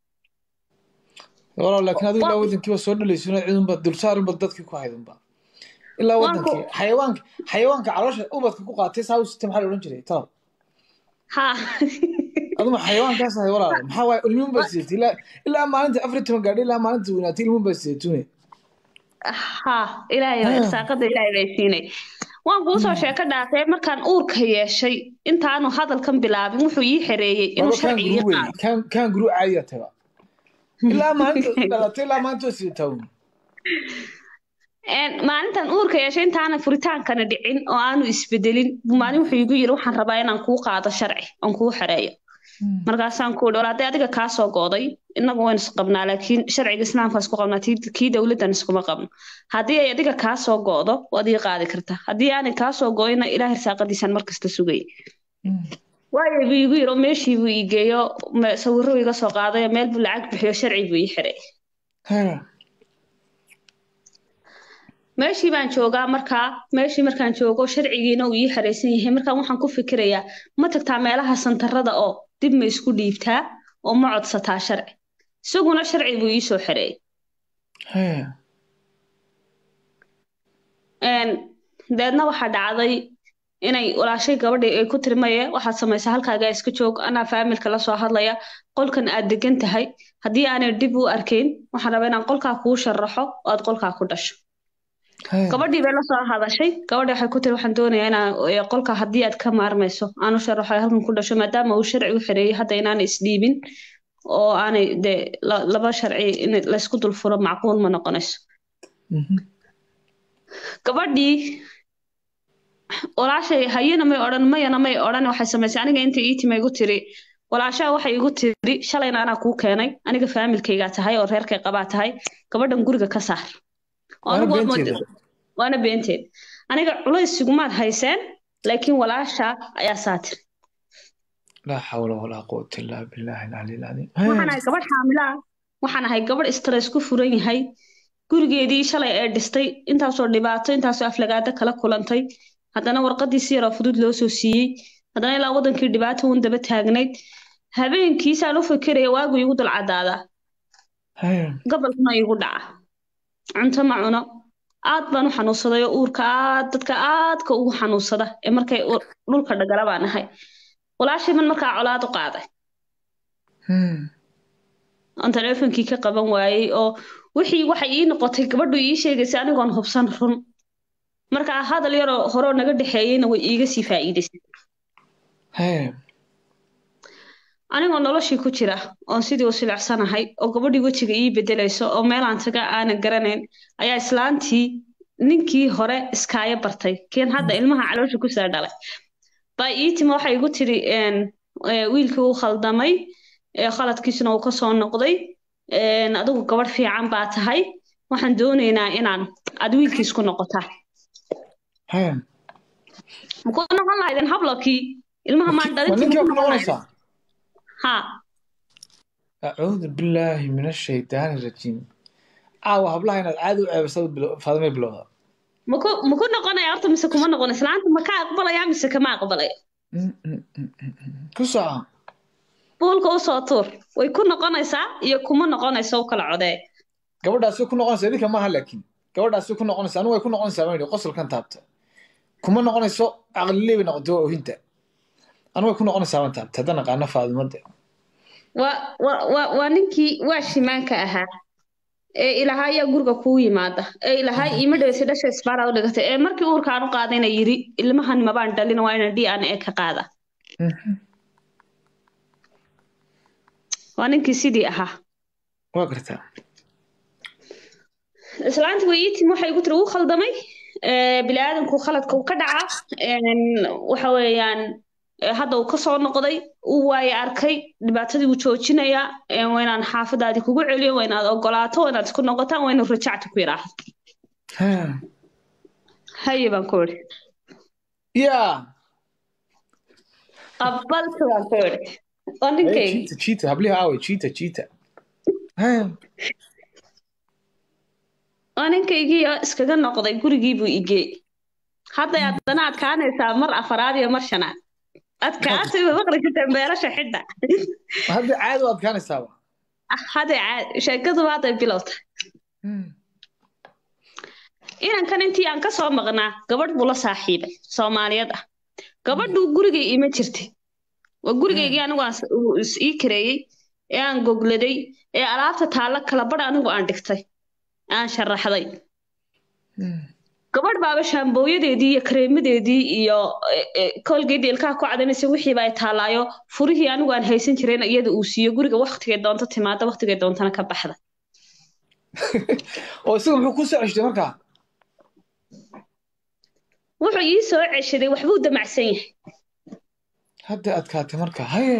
walaal laakiin adigu ilaa Waa- wadankiiba soo dhalayso cidunba dulsaarunba dadkii ku haydunba ilaa Waan ku- wadankii xayawaanka xayawaanka caloosha ubadka ku qaatay saa u sita maxaa la odhan jiray talow ha aduma xayawaankaas ahay walaal maxaa waaye ilmuun baa sidatay ilaa ilaa maalinta afar iyo toban gaadhay ilaa maalinta weynaatay ilmuun baa sidatune ha ilaahay Ah. irsaaqada ilaahay bay siinay waan kuu soo sheeko dhaafay markaan uurka yeeshay intaanu hadalkan bilaabin wuxuu ii xereeyey inuu waba kaan sharci ii guru wey qaado kaan kaan guru caadiya taba ilaa maalinta dhalatay ilaa maalinta waa sidataa un Een, maalintan uurka yeeshay intaana furitaankana dhicin oo aanu isbedelin buu maalin wuxuu igu yiri waxaan rabaa inaan kuu qaado sharci oon kuu xereeyo markaasaan ku idhi hadday adiga kaa soo gooday innagu waynu isqabnaa laakiin sharciga islaamka isku qabnaa tii- kii dowladdan iskuma qabno haddii ay adiga kaa soo go'do waad ii qaadi kartaa haddii aanay kaa soo go'ina ilaah irsaaqadiisaan markasta sugay waayo buu igu yiri oo meeshii buu ii geeyo me- sawirro iga soo qaaday oo meel buu lacag bixiyo sharci buu ii xiray meeshii baan joogaa markaa meeshii markaan joogo sharcigiina uu ii xaraysan yahay markaan waxaan ku fikirayaa ma tagtaa meelaha santarada oo dib ma isku dhiibtaa oo ma codsataa sharci isaguna sharci buu ii soo xareeyay Een, deedna waxaa dhacday inay walaashay gabadhii ay ku tiri maye waxaad samaysaa halkaagaa iska joog anaa faamilka la soo hadlaya qolkan aad degan tahay haddii aanay dib u arkayn waxaan rabaa inaan qolkaa kuu sharaxo oo aad qolkaa ku dhasho gabadhii bay la soo hadashay gabadhii waxay ku tiri waxaan doonayaa inaan ee, qolka haddii aad ka maarmayso aanu sharaxo ay halkan ku dhasho maadaama uu sharci u xereeyay hadda inaanay isdhiibin oo aanay de la- laba sharci in laysku dul furo macquul ma noqonayso gabadhii walaashay hayana may odhan mayana may odhan waxay samaysay aniga inta ii timi igu tiri walaashaa waxay igu tiri shalayna anaa kuu keenay aniga faamilkaygaa tahay oo reerkay qabaa tahay gabadhan guriga ka saar Oo Waana anigu waad beenteeda. moodaa- waana beenteed aniga culays igumaad hayseen laakiin walaasha ayaa saa tiri laa xawla walaa quwata illaa billahi alcali alcadiim waxaan ahay gabadh xaamila ah waxaan ahay gabadh stress ku furan yahay gurigeedii shalay ee dhistay intaasoo dhibaato intaasoo aflagaado kala kulantay haddana warqadii si yaroo fudud loo soo siiyey haddana ilaa wadankii dhibaato uun daba taagnayd habeenkiisaan u fikiraya waagu igu dul cadaadaa gobolkuna igu dhaca cunto ma cuno aad baan u xanuunsaday oo uurka aad dadka aadka ugu xanuunsada ee markay u- dhulka dhagala baan ahay walaashay man markaa colaad u qaaday aan taleefonkii ka qaban waayey oo wixii waxay ii noqotay gabadhu ii sheegaysay anigoon hubsan run markaa hadal yaroo horeo naga dhexeeyeyna way iiga sii faa'iidaysay anigoo noloshii ku jira oon sidii u silicsanahay oo gabadhii wejiga ii bedelayso oo meelaan taga aanan garanayn ayaa islaantii ninkii hore iskaayo bartay keen hadda ilmaha caloosha kusoo dhalay baa ii timi waxay igu tiri een, ee, wiilkii uu khaldamay ee, khaladkiisuna uu kasoo noqday een, adigu gabadh fiican baa tahay waxaan doonaynaa inaan aad wiilkiis ku noqotaa ma ku noqon lahaydeen hablokii ilmaha maan ma dhalintii ninkaa ma ku ku noqon lahaydeen noqonaysaa ha acuudu billaahi min ashaytaani rajiim caawa hablaha inaad caadi u ceebasada faadimay bilowda ma ku ma ku noqonaya horta mise kuma noqon islaanta ma ka aqbalaya mise kama aqbalaya ku soco buulka usoo tuur way ku noqonaysaa iyo kuma noqonaysa u kala codee gabadhaasi ku noqonaysa idinka maaha laakiin gabadhaasi ku noqonaysa anigu way ku noqonaysaa baan yidhi qosolkan taabta kuma noqonayso aqliley bay noqotay waa ohinta anu way ku noqonaysaa baan taabtay haddaan aqaano faadimade waa waa waa waa ninkii waa shimaanka ahaa ee ilahaa ayaa guriga kuu yimaada ee ilahaa iima dhaweysa dhasha isbaara u dhigatay ee markii uurkaan u qaadayna yiri ilmahan mabaan dhalin waa ina d n a ka qaada waa ninkii sidii ahaa waa gartaa islaanti way ii timi waxay igu tiri wuu khaldamay biniaadamku khaladka uu ka dhaca waxa weeyaan hadda uu kasoo noqday uu waaye arkay dhibaatadii wuu joojinayaa waa inaan xaafadaadii kugu celiyo waa inaad ogolaato waa inaad isku noqotaan waa inuu rajacta ku yidhaahdo haye baan ku idhi ya qabalta baan ku idhi waa ninkaygi jiita jiita habliha aawe jiita jiita waa ninkaygii oo iskaga noqday gurigii buu igee hadday haddana adkaanaysaa mar afaraad iyo mar shanaad adkaatay way maqli kartaa meelasha xidha hadda caadi u adkaanaysaaba hadday caadi sheekaduba hadday bilowta inankan intii aan kasoo maqnaa gabadh buu la saaxiibay soomaaliyad ah gabadhu gurigay ima jirtay waa gurigaygii anigu aan ii kareeyey ee aan gogladay ee alaabta taalla kala badh anigu aan dhigtay aan sharaxday gabadh baaba shaambooyadeedii iyo kareemadeedii iyo koolgeedii ilkaha ku cadanaysa wixiiba ay taallaayo furihii anigu aan haysan jirayna iyada uu siiyo guriga waktigay doonto timaado waktigay doontana ka baxda oo isaga muxuu ku soo ceshtay markaa wuxuu ii soo ceshaday waxbuu damacsan yahay hadda adkaatay marka haye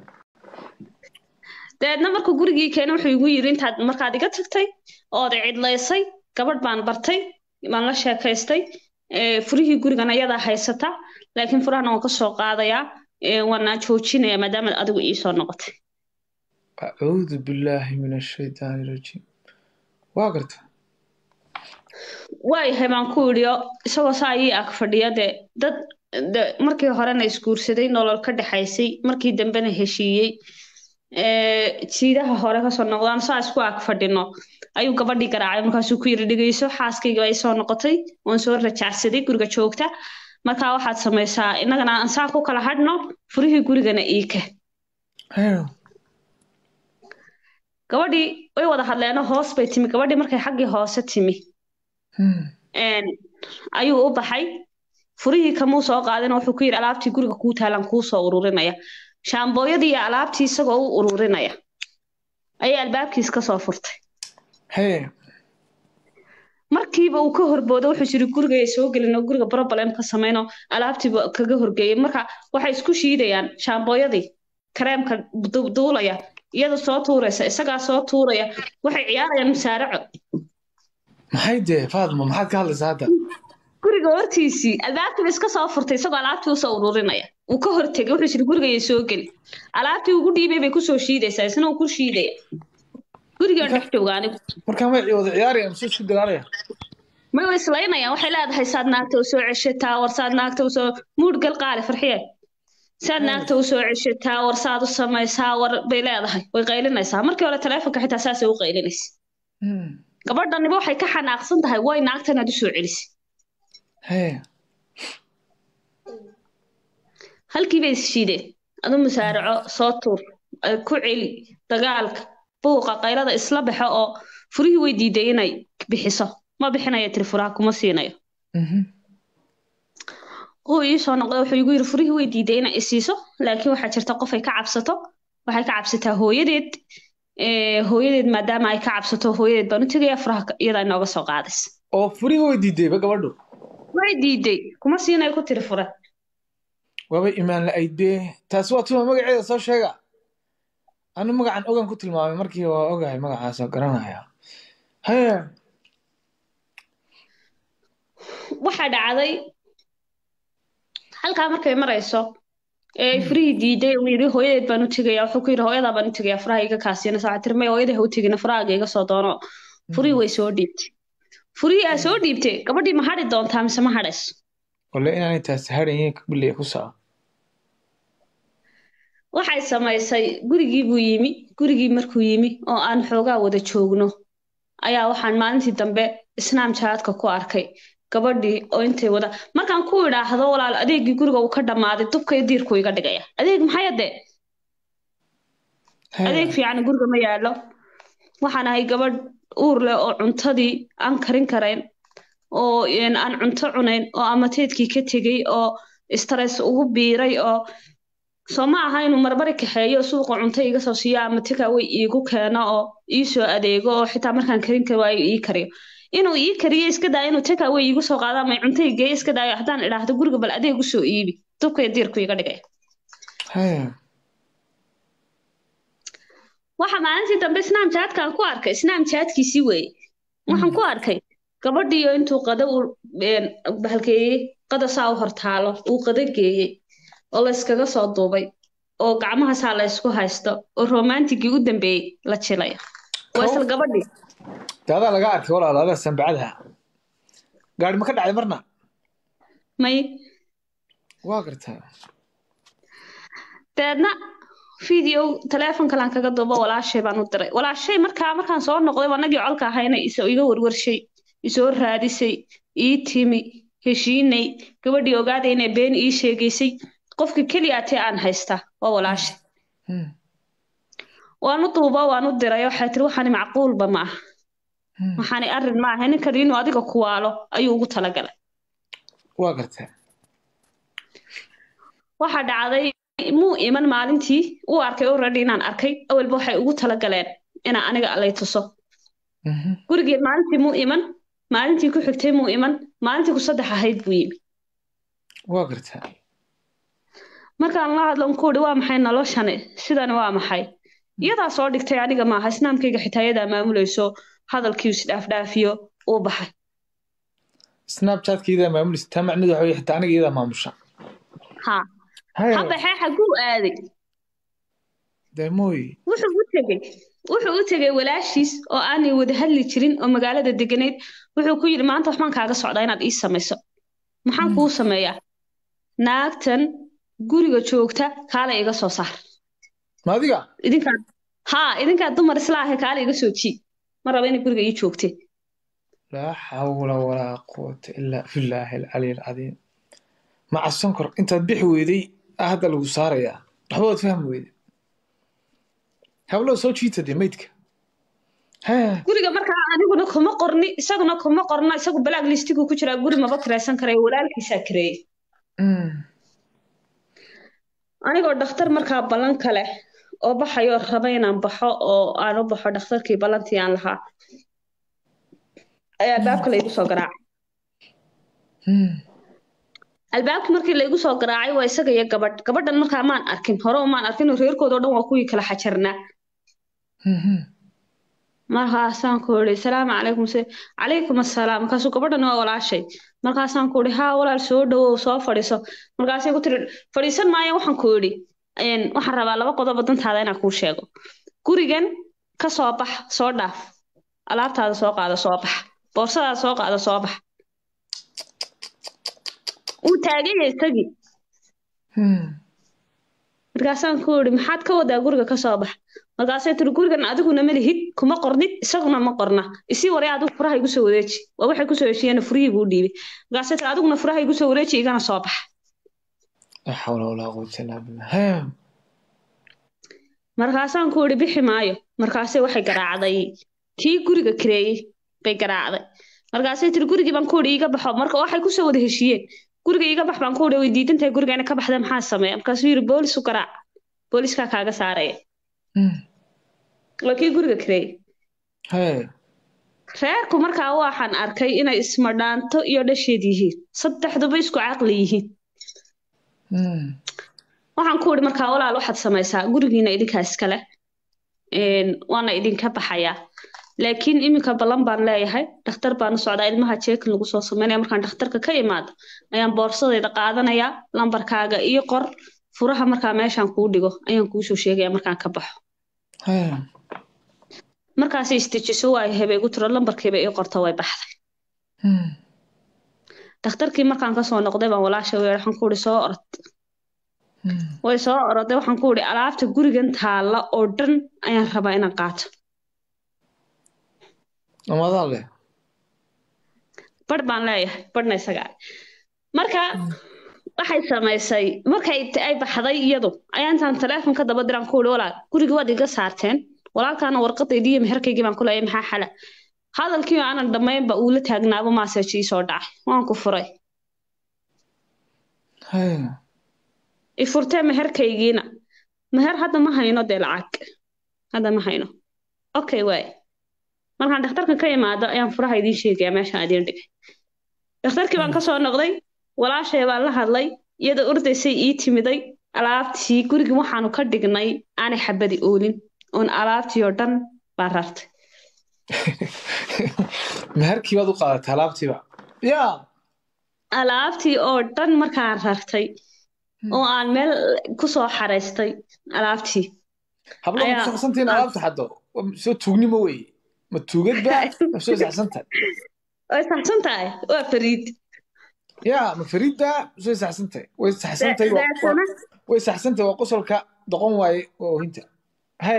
dabeedna markuu gurigii keenay wuxuu igu yidhi intaad markaad iga tagtay ood cidlaysay gabadh baan bartay baan la sheekaystay furihii gurigan ayadaa haysata laakiin furahana waan kasoo qaadayaa waana joojinaya maadaama adigu iisoo noqotay acuudu billaahi min ashaytaani rajiim waa garta waayahay baan ku idhi isagoo saa ii ag fadhiya dee dad markii horena isguursaday nolol ka dhexaysay markii dambena heshiiyey jiidaha hore kasoo noqdaan saa isku ag fadhino ayuu gabadhii garaacay markaasuu ku yiri dhegeyso xaaskayga ay soo noqotay waan soo rajacsaday guriga joogta markaa waxaad samaysaa innagana aan saa ku kala hadhno furihii gurigana iike gabadhii way wada hadleeno hoos bay timi gabadhii markay xaggii hoose timi ayuu u baxay furihii kamuu soo qaadin wuxuu ku yidhi alaabtii guriga kuu taalan kuu soo ururinaya shaambooyadii iyo alaabtii isagoo u ururinaya ayay albaabkiis ka soo furtay markiiba uu ka horboodo wuxuu jiri guriga ay soo gelin oo guriga problem ka samayno alaabtiiba kaga horgeeyay marka waxay isku shiidayaan shaambooyadii kareemka duulaya iyada soo tuuraysa isagaa soo tuuraya waxay ciyaarayaan musaaraco maxay dee faadma maxaad ka hadlaysaa hadda guriga hortiisii albaabtiiba iska soo furtay isagoo alaabtii usoo ururinaya uu ka hortegay wuxuu jiri gurigayay soo geli alaabtii ugu dhiibay bay kusoo shiidaysaa isna uu ku shiidaya gurigaan dhex jooga anigu markaa may wada ciyaarayaan mise isku dagaalayaan may way islaynayaan waxay leedahay saad naagta usoo ceshataa war saad naagta usoo muud gal qaali farxiye saad naagta usoo ceshataa war saad u samaysaa war bay leedahay way qaylinaysaa markii hore taleefonka xitaa saasay u qaylinaysa gabadhaniba waxay ka xanaaqsan tahay way naagtan aad usoo celisay halkii bay ishiideen adu musaaraco soo tuur ku celi dagaalka buuqa qaylada isla baxo oo furihii way diiday inay bixiso ma bixinayo tiri furaha kuma siinayo uu ii soo noqday wuxuu igu yiri furihii way diiday inay isiiso laakiin waxaa jirta qof ay ka cabsato waxay ka cabsataa hooyadeed hooyadeed maadaama ay ka cabsato hooyadeed baan u tegaya furaha iyadaa inooga soo qaadays oo furihii way diidayba gabadhu way diiday kuma siinayo ku tiri fure waaba imaan la-ayd bee taasi waa tuma magaceeda soo sheega anu magacan ogan ku tilmaamay markii waa ogahay magacaasoo garanaya haya waxaa dhacday halkaa markay marayso ee ay furihii diiday uu yidhi hooyadeed baan u tegaya wuxuu ku yidhi hooyadaa baan u tegaya furaha iga kaasiyana saa tiri may hooyadii ha u tegina furahaaga iga soo doono furihii way soo dhiibtay furihii aa soo dhiibtay gabadhii ma hadhi doontaa mise ma hadhayso wale inaanay taasi hadhayin bilay ku saa waxay samaysay gurigii buu yimi gurigii markuu yimi oo aan xoogaa wada joogno ayaa waxaan maalintii dambe isnaam jaadka ku arkay gabadhii oo intay wada markaan ku idhaahdo walaal adeegii guriga uu ka dhammaaday dubka iyo diirku iga dhigaya adeeg maxay adee adeeg fiican guriga ma yaallo waxaan ahay gabadh uur leh oo cuntadii aan karin karayn oo een, aan cunto cunayn oo amateedkii ka tegey oo stress ugu biiray oo soo ma aha inuu marbari kaxeeyo suuqa cunto iga soo siiyo ama takeaway iigu keeno oo ii soo adeego oo xitaa markaan karin kari waayo ii kariyo inuu ii kariyo iska daayo inuu takeaway iigu soo qaado ama cunto ii geeyo iska daayo haddaan idhaahdo guriga bal adeeg u soo iibi dubka iyo diirku iga dhigaya haya waxa maalintii dambe snamchatkaan ku arkay snamchatkiisii weeye waxaan ku arkay gabadhiiyo intuu qada u een, bahalkeeyey qada saa u hortaalo uu qada geeyey oo la iskaga soo duubay oo gacmaha saa la isku haysto oo romantigii u dambeeyey la jilayo waa isla gabadhii dee adaa laga arkay walaal adaa sanbacadaha gaari ma ka dhacday marna may waa gartaa deedna video teleefon kalaan kaga duubo walaashay baan u diray walaashay markaa markaan soo noqday anagii colka ahayna is iga warwarshay isoo raadisay ii timi heshiinay gabadhii ogaaday inay been ii sheegaysay qofka keliya atee aan haystaa waa walaashay Hmm, waan u duubo waan u diray waxay tiri waxaani macquulba ma aha hmm. waxaani arrin ma aha ninkani inuu adiga kuwaalo ayuu ugu talagalay waa gartaa waxaa dhacday muu iman maalintii uu arkay already inaan arkay awalba waxay ugu talagaleen inaa aniga lay tuso Mhm. gurigeen maalintii muu iman maalintii ku xigtay muu iman maalintii ku saddex ahayd buu yimi waa gartaa markaan la hadlan ku uhi waa maxay noloshani sidani waa maxay iyadaa soo dhigtay aniga maaha islaamkayga xitaa iyadaa maamulayso hadalkii isdhaafdhaafiyo uu baxay snapchatka iyadaa maamulaysa taa macnaheedu waxa weye xitaa aniga iyadaa maamusha ha haya habaxee xaguu aaday dee mooy wuxuu u tegey wuxuu u tegey walaashiis oo aanay wada hadli jirin oo magaalada deganayd wuxuu ku yidhi maanta waxbaan kaaga socdaa inaad ii samayso maxaan kuu sameeyaa naagtan guriga joogta kaale iga soo saar ma adiga idinkaa haa idinkaa dumar isla ahe kaale iga soo jii ma raba inay guriga ii joogte laa xawla walaa quwata ilaa billaahi alcaliy alcadiim maca sonkor intaad bixi weyday ah hadda lagu saarayaa waxba waad fahmi weyday hablow soo jiita dee meydka haya guriga markaa aniguna kuma qorni isaguna kuma qorno isagu balaag listigu ku jiraa guri maba kiraysan karayo walaalkiisaa kireeyey Mm. anigoo dhakhtar markaa ballan kale oo baxayoo raba inaan baxo oo aan u baxo dhakhtarkii ballantii aan lahaa ayaa albaabka laygu soo garaacay Mm. albaabkii markii laygu soo garaacay waa isaga iyo gabadh gabadhan markaa maan arkin hore umaan arkin oo reerkooda oo dhan waa kuwii kala xajarnaa Mhm. markaasaan ku idhi salaamu calaykum se calaykum assalaam markaasuu gabadhan waa walaashay markaasaan ku idhi haa walaal soo dhowow soo fadhiiso markaasay ku tiri fadhiisan maayo waxaan ku idhi een, waxaan rabaa laba qodob oo dantaada inaan kuu sheego gurigan ka soo bax soo dhaaf alaabtaada soo qaado soo bax boorsadaada soo qaado soo bax wuu taagan yahay isagii Mm. markaasaan ku idhi maxaad ka wadaa guriga ka soo bax markaasay tiri gurigan adiguna ma lihid kuma qornid isaguna ma qorna isii waree adigu furaha igu soo wareeji waa waxay kusoo heshiiyeen furihii buu dhiibay markaasay tiri adiguna furaha igu soo wareeji igana soo bax laa xawla walaa quwata illaa billah haya markaasaan ku idhi bixi maayo markaasay waxay garaacday kii guriga kareeyey bay garaacday markaasay tiri gurigii baan ku idhi iga baxo marka waxay kusoo wada heshiiyeen guriga iga bax baan ku idhi way diidantahay guriga inay ka baxda maxaa sameeya markaasuu yidhi boolis u garaac booliskaa kaaga saaraya Mm. waa kii guriga kareeyey haya reerku markaa waxaan arkay inay ismadhaanto iyo dhasheed yihiin saddexduba isku caqli yihiin Mm. waxaan ku idhi markaa walaal waxaad samaysaa gurigiina idinkaa iskale een, waana idinka baxayaa laakiin iminka ballan baan leeyahay dhakhtar baan u socdaa ilmaha jeekin lagu soo sameynaya markaan dhakhtarka ka imaado ayaan boorsadayda qaadanayaa lambarkaaga iyo qor furaha markaa meeshaan kuu dhigo ayaan kuusoo sheegaya markaan ka baxo haya markaasay istijiso waay hebay igu tiro lambarkiiba ii qorto way baxday Mm. dhakhtarkii markaan kasoo noqday baan walaasha weer waxaan ku idhi soo orod Mm. way soo oroday waxaan ku idhi alaabta gurigan taalla oo dhan ayaan rabaa inaan qaato amadaa leh bar baan leeyahay barhna isagaa marka waxay samaysay markay ay baxday iyadu ayaa intaan taleefonka daba diraan ku uri walaal guriga waad iga saarteen walaalkaana warqadaydii iyo meherkaygii baan ku leeyay maxaa xala hadalkii aanan dhammaynba uula taagnaaba maaseji ii soo dhacay waan ku furay i furtee meherkaygiina meher hadda ma hayno dee lacag hadda ma hayno okay waay markaan dhakhtarka ka imaado ayaan furaha idiin sheegayaa meeshaan idiin dhigay dhakhtarkii baan kasoo noqday walaashay baan la hadlay iyada ordaysay ii timiday alaabtii gurigii waxaanu ka dhignay aanay xabadi oolin oon alaabtii oo dhan baan rartay meherkii baad u qaadatay alaabtiiba ya alaabtii oo dhan markaan rartay oo aan meel kusoo xaraystay alaabtii hablo ma Ayaa- kusaxsantihiin alaabta xaddo soo tuugnimo weye ma tuugadba ma soo saxsantahay way saxsan tahay waa fariid ya ma fariidba ma soo saxsantahay way saxsantahay waa- waa- Deecsana way saxsantahay waa qosolka doqon waaye waa ohinta he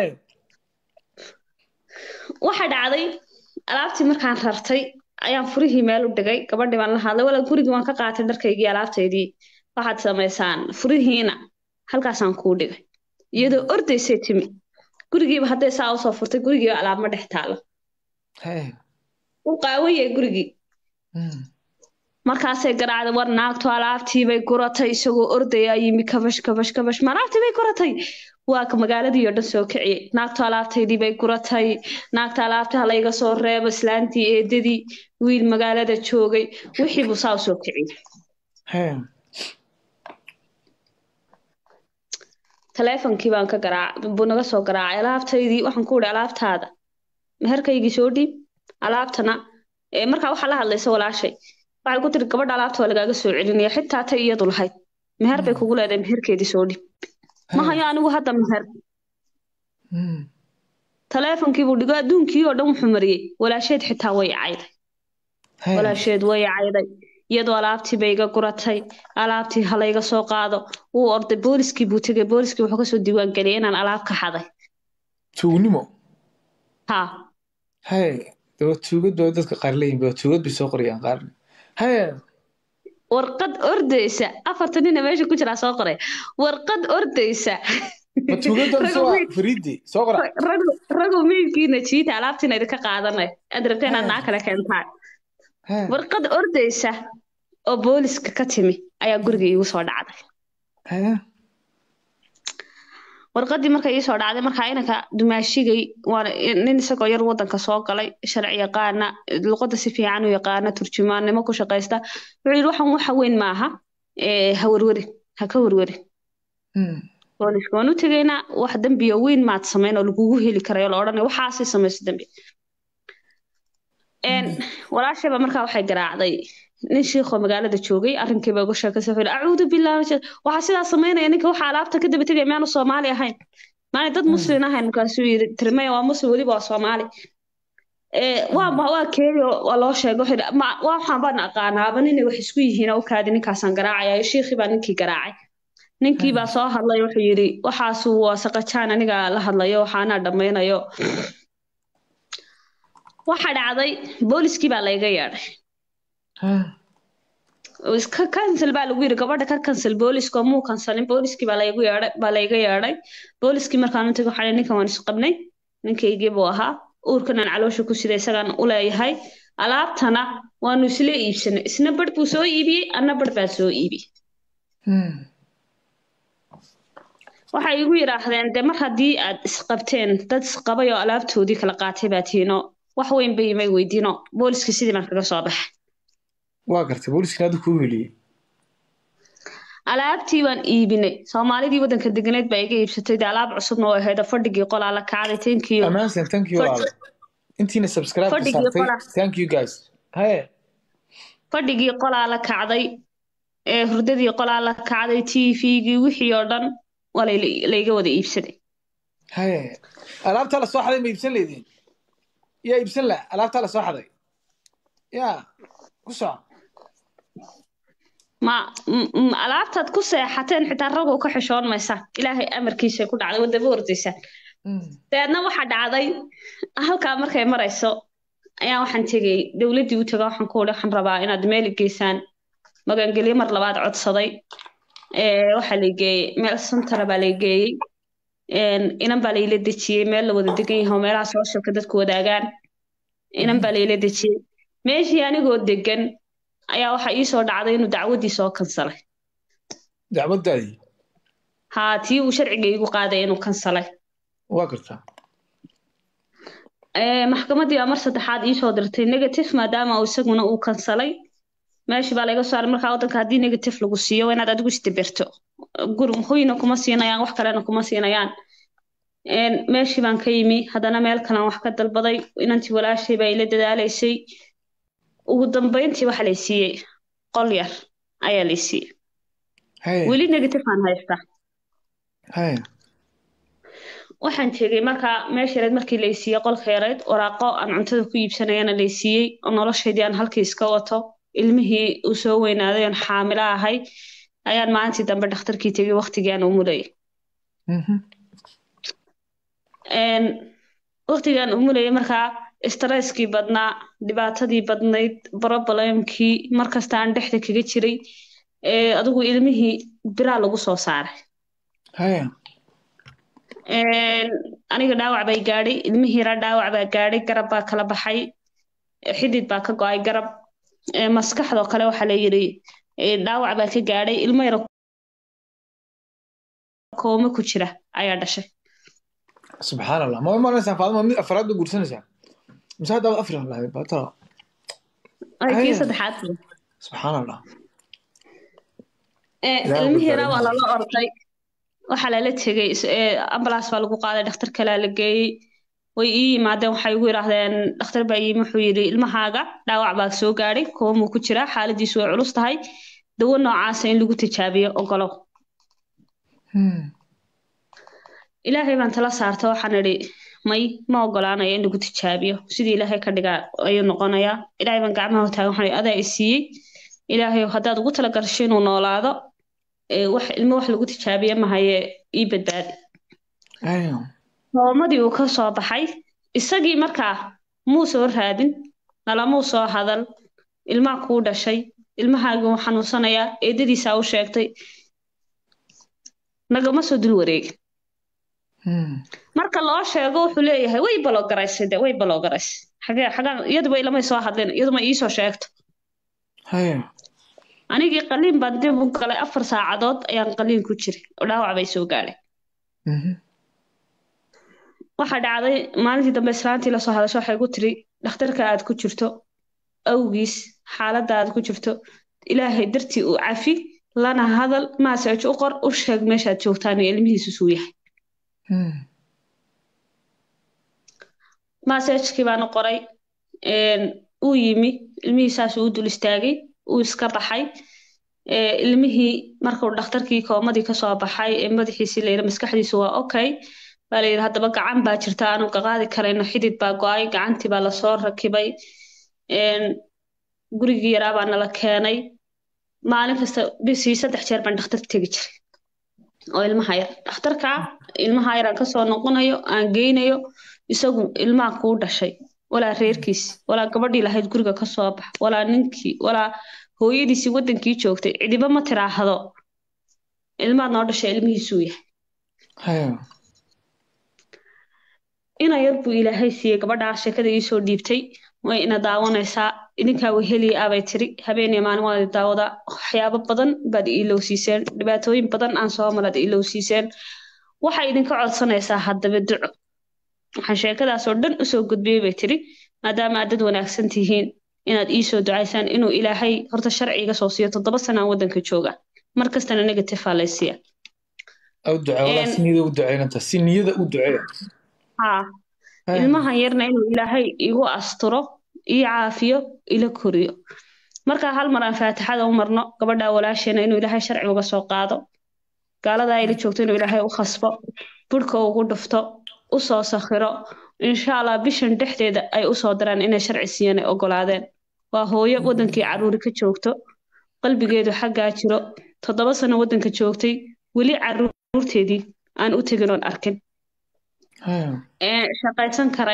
waxa dhacday alaabtii markaan rartay ayaan furihii meel u dhigay gabadhii baan la hadlay walaal gurigii waan ka qaatay dharkaygii alaabtaydii waxaad samaysaan furihiina halkaasaan kuu dhigay iyadoo ordaysay timi gurigiiba hadday saa usoo furtay gurigiiba alaab ma dhex taalo he u qaawayay gurigii Mm. markaasay garaacday war naagtu alaabtiibay guratay isagoo ordayaa yimi kabash kabash kabash ma alaabtii bay guratay waa ka magaaladii oo dhan soo kiciyey naagtu alaabtaydii bay guratay naagta alaabta halayga soo reebo islaantii eedadii wiil magaalada joogay wixii buu saa u soo kiciyey he taleefonkii baan ka garaac buu naga soo garaacay alaabtaydii waxaan ku ihi alaabtaada meherkaygii soo dhiib alaabtana ee markaa waxaa la hadlaysa walaashay waxay ku tiri gabadha alaabta waa lagaaga soo celinaya xitaa tay iyadu lahayd meher bay kugu leedahay meherkeedii soo dhiib ma hayo anigu hadda meher Mm. taleefonkii buu dhigo adduunkii oo dhan wuxuu mariyey walaasheed xitaa way cayday he walaasheed way cayday iyadoo alaabtii bay iga guratay alaabtii halayga soo qaado wuu orday booliskii buu tegay booliskii wuxuu kasoo diiwaan geliyay inaan alaab ka xaday tuugnimo ha he daba tuugad baa dadka qaar leeyihin ba tuugad bay soo qorayaan qaarna he warqad ordaysa afartan nina meesha ku jiraa soo qoray warqad ordaysa ma tuugada mise Ragu waa miid- fariidi soo qora ragu ragu miidkiina jiita alaabtiina idinka qaadanay aad rabta inaad naa kale keentaan he warqad ordaysa oo booliska ka timi ayaa guriga iigu soo dhacday he warqadii marka ii soo dhacday markaa inanka dumaashigay waana nin isagoo yar wadanka soo galay sharci yaqaana luqada si fiican u yaqaana turjumaannimo ku shaqaysta wuxuu yidhi waxan waxa weyn maaha ee, ha werwerin ha ka werwerin Mm. booliska waan u tegaynaa wax dembiyo weyn maad samayn oo lagugu heli karayo la odhanaya waxaasay samayso dembi Een, walaashayba markaa waxay garaacday nin shiikhoo magaalada joogay arrinkiiba uga sheekaysay wuxuu yidhi acuudu billahi min shaytaan." waxaa sidaa samaynaya ninka waxaa alaabta ka daba tegaya miyaanu soomaali ahayn maana dad muslin ahayn markaasuu yidhi tirmaya waa muslim weliba waa soomaali ee waa ma waa keedi oo waa loo sheegay wuxuu yidhi "Ma- waa waxaan baan aqaanaaba ninay wax isku yihiin oo kaadi ninkaasaan garaacaya shiikhii baa ninkii garaacay ninkii baa soo hadlay wuxuu yidhi waxaasu waa saqajaan aniga la hadlayo waxaanaa dhammaynayo waxa dhacday booliskii baa layga yeedhay he oo iska cancel baa lagu yidhi gabadha ka cancel booliska oo muu cancelin booliskii baa laygu yeedhay baa layga yeedhay booliskii markaan u tagay waxaa nihi, ninkan waan isqabnay ninkaygii buu ahaa uurkan aan caloosha ku sida isagaan u leeyahay alaabtana waanu isla iibsanay isna barh buu soo iibiyey anna barh baan soo iibiyey Mm. waxay igu yidhaahdeen de mar haddii aad isqabteen dad isqabay oo alaabtoodii kala qaatay baa tiino wax weyn bay imay weydiino booliskii sidii baan kaga soo baxay waa gartay booliskina hadda kuu heliyey alaabtii baan iibinay soomaalidii waddanka deganeed baa iga iibsatay de alaab cusubna oo ahayd oo fadhigii qolaa la kacday tankiyo ammaansan thank you Fadhi- walaalo intiina subscribe ka fadhigii saartay qola. thank you guys he fadhigii qolaa la kacday ee hurdadii qolaa la kacday tvgii wixii oo dhan waa layla- layga wada iibsaday he alaabtaa la soo xaday ma iibsan leediin yaa iibsan la alaabtaa la soo xaday ya ku soco ma m- m- alaabtaad ku seexateen xitaa ragow ka xishoon maysaan ilaahay amarkiisa ku dhacday wadaba ordaysaan Mm. dabeedna waxaa dhacday halkaa markay marayso ayaa waxaan tegey dowladdii u taga waxaan ku wuri waxaan rabaa inaad meel i geysaan magangelyo mar labaad codsaday ee waxaa la geeyey meel santara baa la geeyey inan baa layla dejiyey meel la wada degan yahay oo meelaha sooshalka dadku wadaagaan inan baa layla dejiyey meeshii anigoo degan ayaa waxaa ii soo dhacday inuu dacwaddii soo kansalay dacwaddaadii haa tii uu sharciga igu qaaday inuu kansalay waa gartaa maxkamaddii baa mar saddexaad ii soo dirtay negative maadaama uu isaguna uu kansalay meeshii baa laga saaray markaa waddanka haddii negative lagu siiyo waa inaad adigu isdibirto gur hoyna kuma siinayaan wax kalena kuma siinayaan meeshii baan ka yimi haddana meel kalan wax ka dalbaday inantii walaashay baa ila dadaalaysay ugu dambayntii waxa lay siiyey qol yar ayaa lay siiyey weli negative aan haystaa waxaan tegey markaa meesha yareed markii lay siiyey qolka yareed waraaqo aan cuntada ku iibsanayana lay siiyey oo noloshaydii aan halkii iska wato ilmihii uu soo weynaaday oon xaamilo ahay ayaan maalintii dambe dhakhtarkii tegey waqtigii aan umulayay waqtigaan umulayay markaa stresskii badnaa dhibaatadii badnayd problemkii markasta aan dhexda kaga jiray adigu ilmihii biraa lagu soo saaray aniga dhaawac bay gaadhay ilmihiira dhaawac baa gaadhay garab baa kala baxay xidid baa ka go-ay garab maskaxdoo kale waxaa la yidhi dhaawac baa ka gaadhay ilmo yaro kooma ku jira ayaa dhashay subxaan allah ma imanaysaa faadima mid afraad ba guursanaysaa mise haddaaba afri lahayd baatala kii saddexaad subxaan allah ilmihiira waa lala orday waxaa lala tegey ambulance baa lagu qaaday dhakhtar kalea la geeyey way ii yimaadeen waxay igu yidhaahdeen dhakhtar baa yimi wuxuu yidhi ilmahaaga dhaawac baa soo gaadhay koomuu ku jiraa xaaladiisu way culus tahay dawo noocaasa in lagu tijaabiyo ogolow ilaahay baan tala saarta waxaan idhi may ma ogolaanayo in lagu tijaabiyo sidii ilaahay ka dhigaa ayuu noqonayaa ilaahay baan gacmaha taagan waxaan idhi adaa i siiyey ilaahay haddaad ugu tala gasho inuu noolaado wax ilmo wax lagu tijaabiye mahaye ii badbaadi hoomadii uu ka soo baxay isagii markaa muu soo raadin nalamuu soo hadal ilmaa kuu dhashay ilmahaagii uu xanuunsanayaa eedadiisaa u sheegtay nagama soo dul wareegin marka loo sheego wuxuu leeyahay way balogaraysay de way balogaraysay xagee xagaan iyaduba ilamay soo hadlin iyaduma iisoo sheegto anigii qaliin baan dib u galay afar saacadood ayaan qaliin ku jiray oo dhaawac bay soo gaadhay waxaa dhacday maalintii dambe islaantii lasoo hadasho waxay ku tiri dhakhtarka aad ku jirto awgiis xaaladda aad ku jirto ilaahay dartii uu cafi lana hadal maaseej u qor u sheeg meeshaad joogtaan iyo ilmihiisu suu yahay maaseejkii baan u qoray uu yimi ilmihii saasuu u dul istaagay uu iska baxay ilmihii markuu dhakhtarkii koomadii kasoo baxay ee madaxiisii layidhi maskaxdiisu waa okay baa layidhi haddaba gacan baa jirta aanu qaqaadi karayno xidid baa go-ay gacantii baa lasoo rakibay gurigii yaraa baa nala keenay maalin kasta bisii saddex jeer baan dhakhtar tegi jiray oo ilmaha yar dhakhtarka ilmaha yar aan kasoo noqonayo aan geynayo isagu ilmaha kuu dhashay walaa reerkiisi walaa gabadhii lahayd guriga kasoo bax walaa ninkii walaa hooyadiisii wadankii joogtay cidiba ma tiraahdo ilmaad noo dhashay ilmihiisuu yahay ina yar buu ilaahay siiyey gabadhaa sheekada iisoo dhiibtay way ina daawanaysaa idinkaa weheliya abay tiri habeeniya maalin waad daawadaa waxyaabo badan baad iilowsiiseen dhibaatooyin badan aan soo malaad iilowsiiseen waxay idinka codsanaysaa haddaba duco waxaan sheekadaasoo dhan usoo gudbiyey bay tiri maadaama aad dad wanaagsan tihiin inaad iisoo ducaysaan inuu ilaahay horta sharciga soo siiyo toddoba sanaan waddanka jooga mar kastana negative aa laysiiya si niyada u duceynanta si niyada u duceeya haa ilmahan yarna inuu ilaahay igu asturo ii caafiyo ila koriyo markaa hal mar aan faatixada u marno gabadhaa walaasheena inuu ilaahay sharci uga soo qaado gaaladaa ila joogto inuu ilaahay u khasbo burhka ugu dhufto u soo sakhiro insha allah bishan dhexdeeda ay usoo daraan inay sharci siiyeen ay ogolaadeen waa hooyo wadankii caruuri ka joogto qalbigeedu xaggaa jiro toddoba sano waddanka joogtay weli caruurteedii aan u tegin oon arkin shaqaysan karayn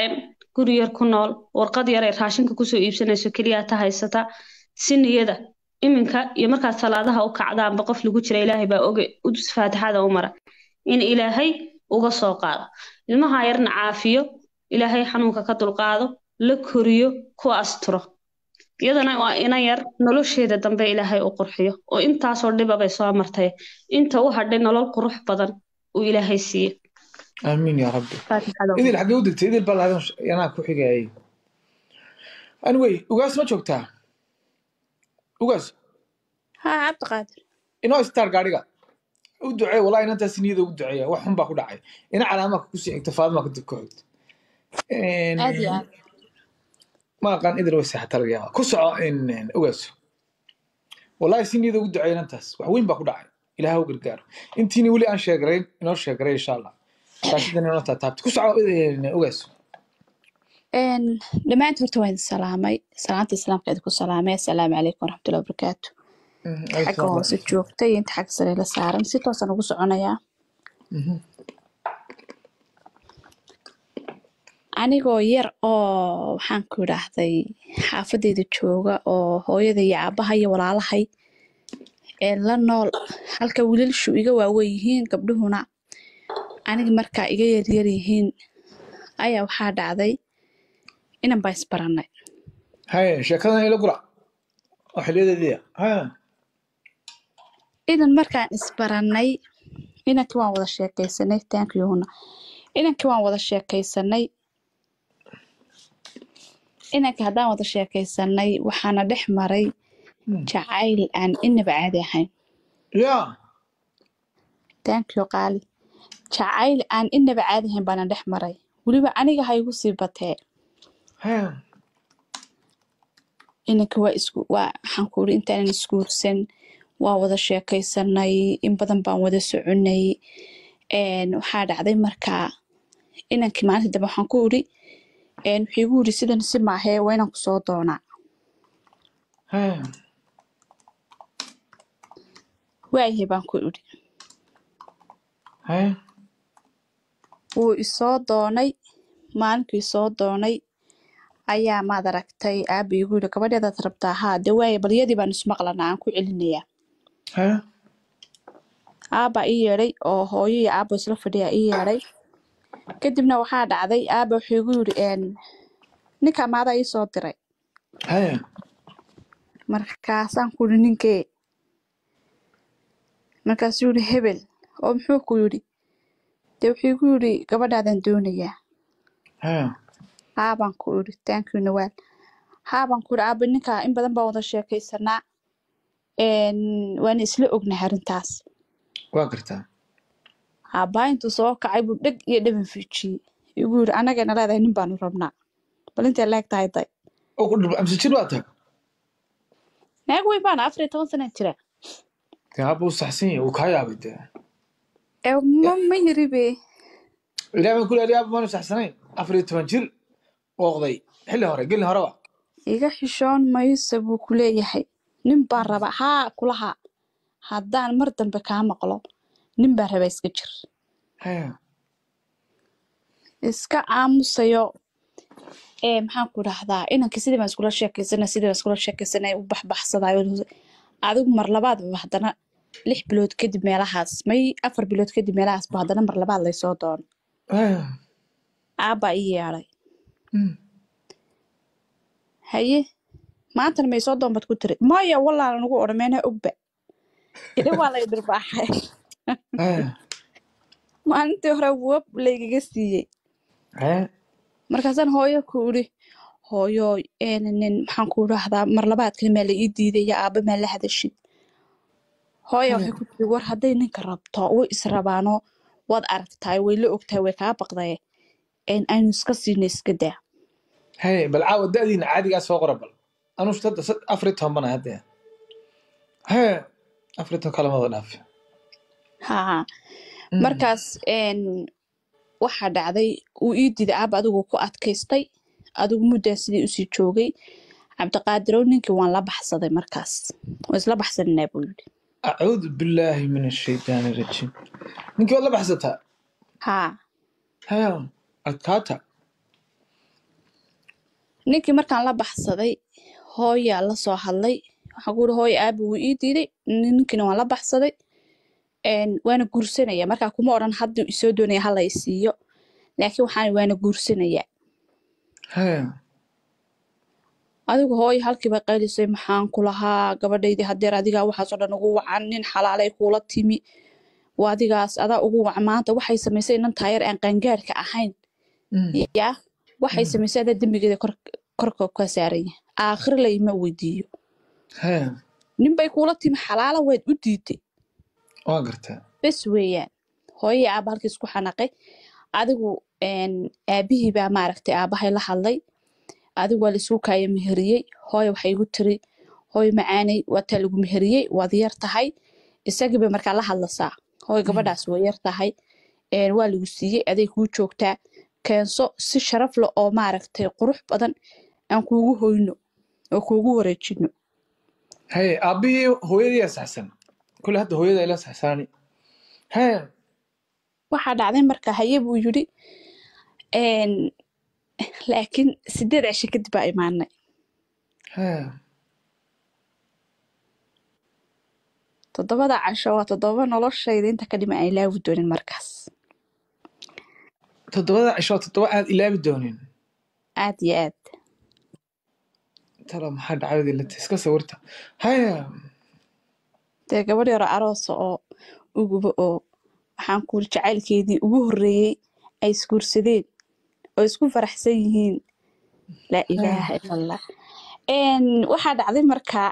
guri yar ku nool warqad yar ay raashinka kusoo iibsanayso keliya ta haysata si niyada iminka iyo markaad salaadaha u kacdaanba qof lagu jira ilaahay baa oge udus faatixada u mara in ilaahay uga soo qaado ilmaha yarna caafiyo ilaahay xanuunka ka dulqaado la koriyo ku asturo iyadana waa ina yar nolosheeda dambe ilaahay u qurxiyo oo intaasoo dhiba bay soo martay inta u hadhay nolol qurux badan uu ilaahay siiye aamiin yaa rabbi faatixada idil xaggee u degtay idil baa lahadan anaa ku xigayay anyway ugaas ma joogtaa ugaas haa cabdiqaadir inoo star gaadhiga u ducee wallahi inantaas niyada ugu duceeya wax xun baa ku dhacay ina calaamaha kusii xigta faadima kadib ku xigta aad iyo aad ma aqaan idil way seexata laga yaaba ku soco ugaas wallahi si niyada ugu duceeya inantaas wax weyn baa ku dhacay ilaah u gargaaro intiini weli aan sheegarayn inoo sheegaray insha allah taasidan inoo taataabta ku soco ugaas Een, dhammaantiin horta waan idin salaamay salaanta islaamka idinku salaamay assalaamu calaykum waraxmatullahi wabarakaatu xagga hoose joogta iyo inta xagga sare la saaran si toosaan ugu soconayaa anigoo yar oo waxaan ku idhaahday xaafadeyda jooga oo hooyada iyo aabaha iyo walaalahay ee la nool halka wiilalshu iga waaweyn yihiin gabdhuhuna aniga markaa iga yaryar yihiin ayaa waxaa dhacday inan baa isbarannay haye sheekadan ila gura oo xiliyadeediya haya inan markaan isbarannay inankii waan wada sheekaysanay taankiyuhuna inankii waan wada sheekaysanay inankii haddaan wada sheekaysanay waxaana dhex maray jacayl aan inaba caadi ahayn ya taankiyo qaali jacayl aan inaba caadi ahayn baana dhex maray weliba aniga ha igu sii batee haya inanka waa isku waa waxaan ku iri intaanan isguursan waa wada sheekaysanay in badan baan wada soconay een waxaa dhacday markaa inankii maalinta dambe waxaan ku iri een wuxuu igu yiri sidan si maahee waa inaan kusoo doonaa haya waayahay baan ku iri haya wuu isoo doonay maalinkii isoo doonay ayaa maad aragtay aaba igu yiri gabadheedaad rabtaa haa dee waaye balyadii baan ismaqlanaa aan ku celinayaa haya aabaa ii yeedhay oo hooyo iyo aabo isla fadhiyaa ii yeedhay kadibna waxaa dhacday aaba wuxuu igu yiri een ninkaa maadaa ii soo diray haya markaasaan ku yidhi ninkee markaasuu yidhi hebel oo muxuu ku yidhi dee wuxuu igu yidhi gabadhaadaan doonayaa haya haabaan ku idhi taankii nawaal haabaan ku idhi aaba ninkaa in badan baan wada sheekaysanaa een waana isla ognahay arrintaas waa gartaa aabbaa intuu soo kacay buu dheg iyo dhaban fiijiyey igu yidhi annagana leedahay nin baanu rabnaa bal intay leeg tahay day oo ku dhul amse jir baa tahay naag weyn baana afar iyo toban sana jira dee haba u saxsan yahay wuu kaa yaabay dee ee ma ma yiri be ilaah baan ku leeyahay aaba maanu saxsanayn afar iyo toban jir ooqday xilli hore gelin horeba iga xishoon mayse buu ku leeyahay nin baan rabaa haa kulaha haddaan mar dambe kaa maqlo nin baan rabaa iska jir haya iska aamusayo ee maxaan ku dhahdaa inankii sidii baan iskula sheekaysanay sidii baan iskula sheekaysanay u baxbaxsadayo adigu mar labaad ba haddana lix bilood kadib meelahaas may afar bilood kadib meelahaas ba haddana mar labaad laysoo doono haya aabbaa ii yeedhay Mm. haye maantana may soo doon baad ku tiri maya wallaan anugu odhan meena ogba idha waa lay dhirbaaxay haya maalintii hore wab laygaga siiyey haya markaasaan hooyo ku idhi hooyo een nin maxaan ku idhaahdaa mar labaadkana maa la ii diiday iyo aabba maa la hadashid hooya waxay ku tiri war hadday ninka rabto way israbaano waad aragtaay way la ogtahay way kaa baqdaye een aynu iska siino iska daa haya bal caawa da'diina caadigaa soo qora bal anuu sadda sad afar iyo toban bana hadda haya afar iyo toban kalamada dhaaf haa markaas een waxaa dhacday uu ii diiday aaba adigu ku adkaystay adigu muddaa sidii usii joogay cabdiqaadirow ninkii waan la baxsaday markaas waan isla baxsananaa buu yidhi acuudu billaahi min ashaytaani rajiim ninkii waad la baxsataa haa haya adkaata ninkii markaan la baxsaday hooyaa la soo hadlay waxaan ku yidhi hooyo aabi wuu ii diiday ninkiina waan la baxsaday een, waana guursanaya markaa kuma odhan hadduu isoo doonaya hala isiiyo laakiin waxaan waana guursanaya haya adigu hooyo halkiiba qaylisay maxaan ku lahaa gabadhaydii hadeer adigaa waxaasoo dhan ugu wacan nin xalaalay kuula timi waa adigaas adaa ugu wacan maanta waxay samaysay inan taayar aan qaangaarka ahayn Mm. yaa waxay Mm. samaysay adaa dembigeeda kor korka ka saaranya aakhir layma weydiiyo haya ninbay kuula timi xalaala waad u diiday waa gartaa bes weeyaan hooyai aaba halkiis ku xanaqay adigu een, aabihii baa maaragtay aabahay la hadlay adigu waa laisku kaaya meheriyey hooyo waxay igu tiri hooyo macaanay waataa lagu meheriyey waad yar tahay isagii bay markaa la hadlasaa hooyo gabadhaas waa yar tahay een, waa lagu siiyey aday kuu joogtaa keenso si sharaf leh oo maaragtay qurux badan aan kuugu hoyno oo kuugu wareejino haya aabbihii hooyadii saxsan kule hadda hooyada ila saxsaani haya waxaa dhacday marka haye buu yidhi een, laakiin sideed cisho kadib baa imaanay haya toddobada casho waa toddoba noloshayda inta ka dhima aan ilaawi doonin markaas toddobada cisho toddoba aad ilaabi doonin aad iyo aad tala maxaa dhacdadii lata iska sawirta haya dee gabadh yaro aroosa oo uguba oo waxaan kuuli jacaylkeedii ugu horreeyey ay isguursadeen oo isku faraxsan yihiin laa ilaaha ila allah Een, waxaa dhacday markaa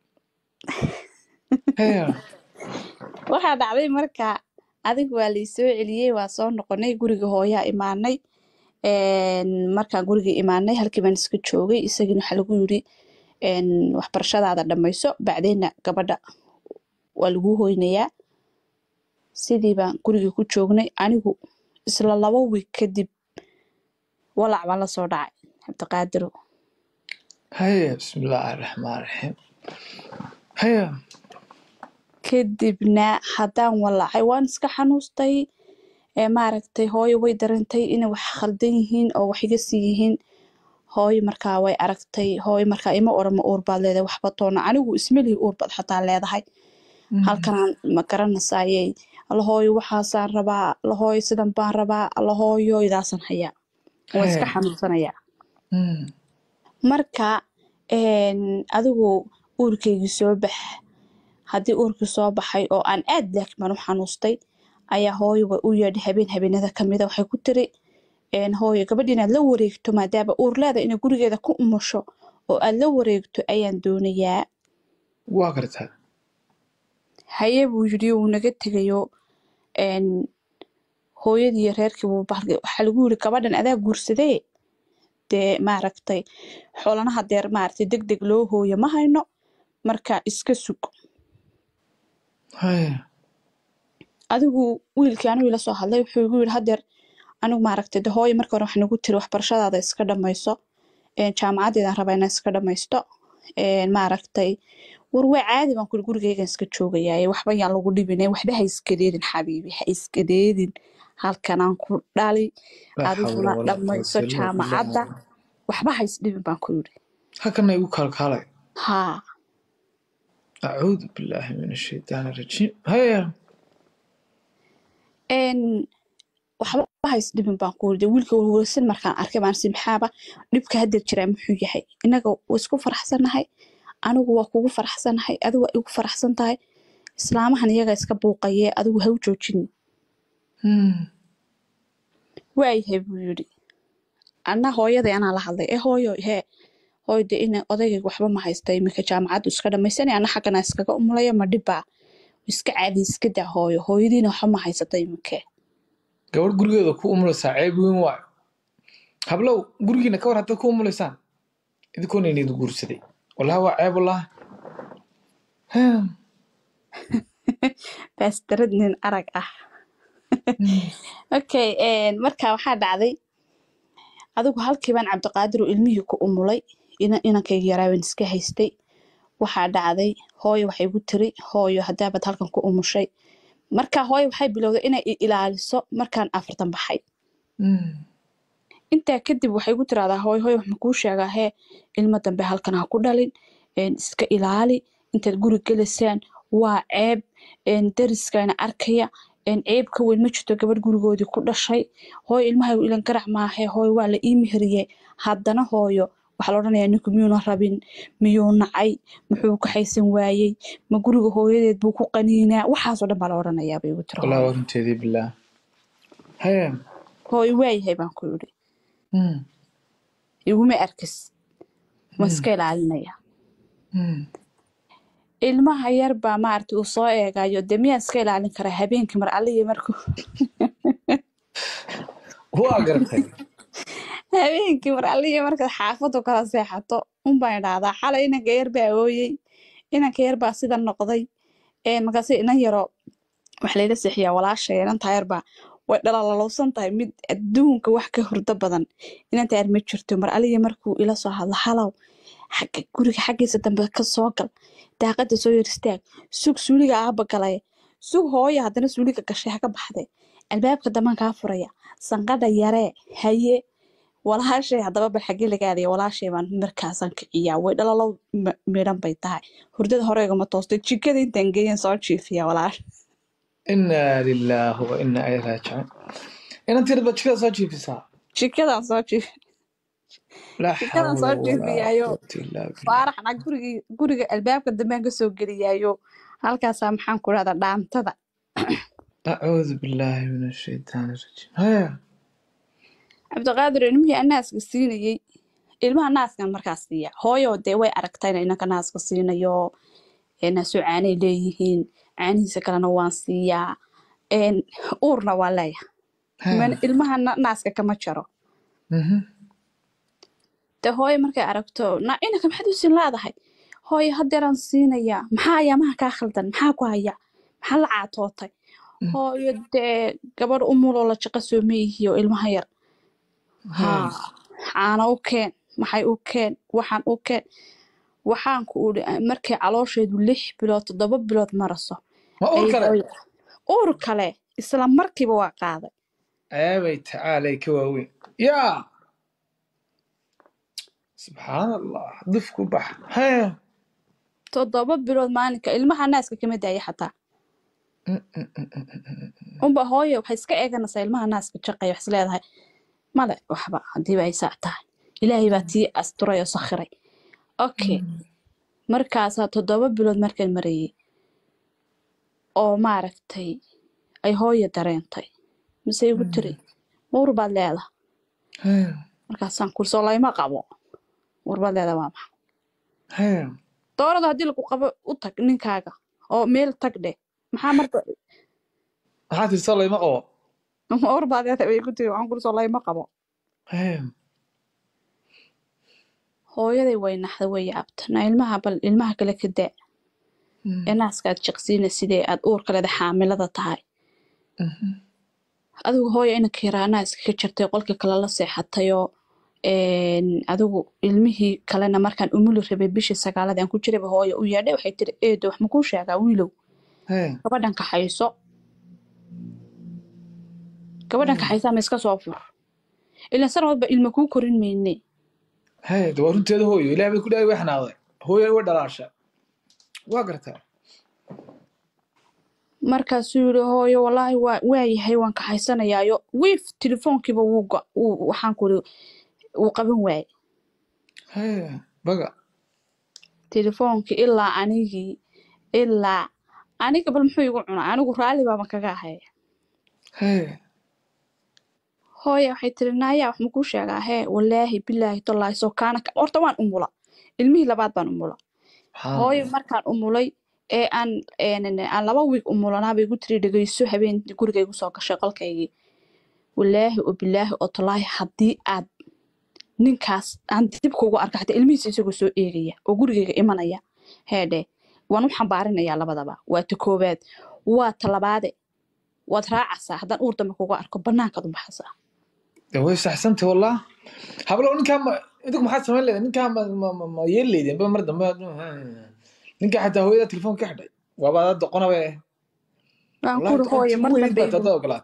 haya waxaa dhacday markaa adigu waa laysoo celiyey waa soo noqonay guriga hooyaa imaanay Een, markaan guriga imaanay halkii baan iska joogay isagiina waxaa lagu yiri een, waxbarashadaada dhammayso bacdeenna gabadha waa laguu hoynayaa sidii baan guriga ku joognay anigu isla laba wiig kadib walac baan la soo dhacay cabdiqaadiro haya bismillaahi raxmaan raxiim haya kadibna haddaan walacay waan iska xanuustay ee maaragtay hooyo way darantay inay wax khaldan yihiin oo wax iga sii yihiin hooyo markaa way aragtay hooyo markaa ima odhan ma uur baad leedahay waxba toona anigu ismelihi uur baad xataa leedahay halkanaan ma garanasaayey lahooyo waxaasaan rabaa lahooyo sidan baan rabaa lahooyo idaasan hayaa waa iska Haya. xanuunsanayaa Mm. marka een, adigu uurkaygii soo bax haddii uurkii soo baxay oo aan aad laakiin baan u xanuustay ayaa hooyo way u yeedhay habeen habeenada kamida waxay ku tiri een, hooyo gabadh inaad la wareegto maadaama uur leeda inay gurigeeda ku umusho oo aad la wareegto ayaan doonayaa waa gartaa haye buu yidhi wuu naga tegayo een, hooyadii iyo reerkii buu bahalkay waxaa lagu yiri gabadhan adaa guursadee dee maaragtay xoolanaha deer maaragtay deg deg loo hooyo ma hayno marka iska sug haya adigu wiilkii anigu ila soo hadlay wuxuu igu yidhi hadeer anigu maaragtay de hooyo marka hore waxaan ugu tiri waxbarashadaada iska dhammayso een, jaamacadeedaan rabaa inaan iska dhammaysto een, maaragtay war waa caadi baan kuri gurigeygan iska joogayaaye waxba yaan lagu dhibine waxba ha iskadeedin xabiibi ha iskadeedin halkanaan ku dhali laa adiguna xawla walaa dhammayso quwwata illaa billah. jaamacadda waxba ha isdhibin baan ku yidhi halkana igu kaalkaalay haa acuudu billaahi min ashaytaani rajiim haya een waxba ha isdhibin baan ku yidhi wiilka warwarsan markaan arkay baan si maxaaba dhibka haddeer jiraa muxuu yahay innaga waa isku faraxsannahay anigu waa kugu faraxsanahay adigu waa igu faraxsan tahay islaamahan iyaga iska buuqayee adigu ha u joojin Mm. waayahay buu yidhi anna hooyaday anaa la hadlay ee hooyo hee hooyo de ina odaygayga waxba ma haysta iminka jaamacaddu iska dhammaysanay anna xaggana iskaga umulaya ma dhibbaa iska caadi iska daa hooyo hooyadiina waxba ma haysata iminkee gabadh gurigeeda ku umulaysaa ceeb weyn waayo hablow gurigiina ka war haddaad ku umulaysaan idinkoona inidi guursaday wallahi waa ceeb wallahi Haya. baastarad nin arag ah Mm. okay een, marka waxaa dhacday adigu halkii baan cabdiqaadir oo ilmihii ku umulay ina- inankayga yaraaban iska haystay waxaa dhacday hooyo waxay igu tiri hooyo hadaabaad halkan ku umushay marka hooyo waxay bilowday inay i ilaaliso markaan afartan baxay Mm. intaa kadib waxay ku tiraahdaa hooy hooy wax makuu sheegaa hee ilmo dambe halkan ha ku dhalin een, iska ilaali intaad guri gelaysaan waa ceeb een, dariskana arkaya een, ceeb ka weyn ma jirto gabadh gurigoodii ku dhashay hooy ilmahaygu ilan garac maahe hooy waa la ii meheriyey haddana hooyo waxaa la odhanayaa ninku miyuuna rabin miyuu nacay muxuu ka haysan waayey ma guriga hooyadeed buu ku qaniinaa waxaasoo dhan baa la odhanayaa bay igu tiri والله hooyo ورنتي بالله هيا hooy waayahay baan ku yidhi مم. iguma arkis ma مم. iska ilaalinaya مم. ilmaha yar baa maaragtay uu soo eegayo dee miyaan iska ilaalin karaa habeenkii mar alliya markuu واقرتي habeenkii mar alliya markaad xaafadu kala seexato unbaan idhaahdaa xalay inanka yar baa ooyey inanka yar baa sida noqday ee markaase inan yaro waxa layla seexiyaa walaashay inantaa yar baa way dhalalowsan tahay mid adduunka wax ka hurdo badan inantaa yar ma jirto mar alliya markuu ila soo hadlo halow xagga guriga xaggiisa dambe ka soo gal daaqada soo yar istaag sug suuliga aaba galay sug hooya haddana suuliga gashay ha ka baxde albaabka damaan kaa furaya sanqadha yaree haye walaashay haddaba bal xagee laga aadaya walaashay baan markaasaan kiciyaa way dhalalow m- midhan bay tahay hurdada horeegama toostay jikada intaan geeyan soo jiifiya walaasha إنا لله وإنا إليه راجعون إن أنت ربط كذا صاجي في ساعة jikadaan soo jiif لا jikadaan حول soo ولا jiifiyaayo قوة إلا بالله faaraxna gurigii guriga albaabka dambaan ka soo geliyaayo halkaasaa maxaan ku dhahdaa dhaantada أعوذ بالله من الشيطان الرجيم هيا cabdiqaadir ilmihii aan naaska siinayey ilmaha naaskan markaas siiya hooyo dee way aragtaa inay inanka naaska siinayo ee naasoo caanay leeyihiin caanihiisa kalena waan siiyaa een, uurna waa leeyahay Man- هيا ilmaha na- naaska kama jaro مهم. dee hooyo markay aragto na inanka maxaad u siin laadahay hooyo haddeeraan siinayaa maxaa ayaamaha kaa khaldan maxaa ku haya maxaa la caatootay مم. hooyo dee gabadh umuloo la jaqa soo meeyihiyo ilmaha yar haa هيا caana u keen maxay u keen waxaan u keen waxaan ku udhi markay caloosheedu lix bilood toddoba bilood maraso ما أقول ay كلام hooyo uur kale isla markiiba waa qaaday أبي تعالى كواوي يا سبحان الله ضفكوا بح هيا toddoba bilood maalinka ilmaha naaska kama daaya xataa unba hooyo waxay iska eeganaysaa ilmaha naaska jaqaya wax isleedahay male waxba hadiiba ay saa tahay ilaahay baa tii asturay oo sakhiray okay markaasaa toddoba bilood markaan marayay oo maaragtay ay hooyo dareentay mise igu tiri uur baad leedahay هيا markaasaan kursoo layma qabo uur baad leedahay waa maxay هيا doorada haddii lagu qabo u tag ninkaaga oo meel tag dheh maxaa marka هاتي صلي ما قوى uur baad leedahay bay igu tiri waxaan kursoo layma qabo هيا hooyaday way naxda way yaabta na ilmaha bal ilmaha kale ka daa ee naaska aad jiqsiina sidee aad uurka leeda xaamilada tahay adigu hooyo inanka yaraa naaska ka jirtay qolkii kale la seexatayoo een, adigu ilmihii kalena markaan umuli rabay bishii sagaalada aan ku jirayba hooyo u yeedhay waxay tiri eedo wax makuu sheegaa wiilow هيا gabadhan kaxayso gabadhan kaxaysa ama iska soo fur ilan san walba ilma kuu korin mayne هيا دور انت هذا هو لا بيكون اي واحد هذا هو هو دلاشة واقرتها markaasuu yidhi hooyo wallaahi waa waayahay waan kaxaysanayaayo wiif telefoonkiiba wuu go- wuu- waxaan ku iri wuu qaban waayey هيا بقى telefoonkii ilaa anigii ilaa aniga bal muxuu igu cunaa anigu raalli baaba kaga ahaya هيا hooya waxay tiri naaya wax makuu sheegaa hee wallaahi bilaahi tallaahi soo kaana ka horta waan umula ilmihii labaad baan umula سبحان hooyo الله markaan umulay ee aan een, aan laba wiig umulanaaba igu tiri dhegeyso habeen guriga igu soo gashay qolkaygii wallaahi oo bilaahi oo tallaahi haddii aad ninkaas aan dib kugu arka xataa ilmihiisa isagoo soo eegaya oo gurigayga imanaya heedhe waan u xambaarinayaa labadaba waa ta koowaad waa ta labaade waad raacaysaa haddaan uur dambe kugu arko bannaankaad u baxaysaa way saxsantay wallah hablo ninkaa ma idinku maxaad samayn leedahay ninkaa ma ma ma ma yeel leydeen ba mar dambe ninkaa xataa hooyada telefoon ka xidhay waaba ada doqonabe waan wallahi kuri hooye doqontii mar weyd dambe baad hadda ogolaato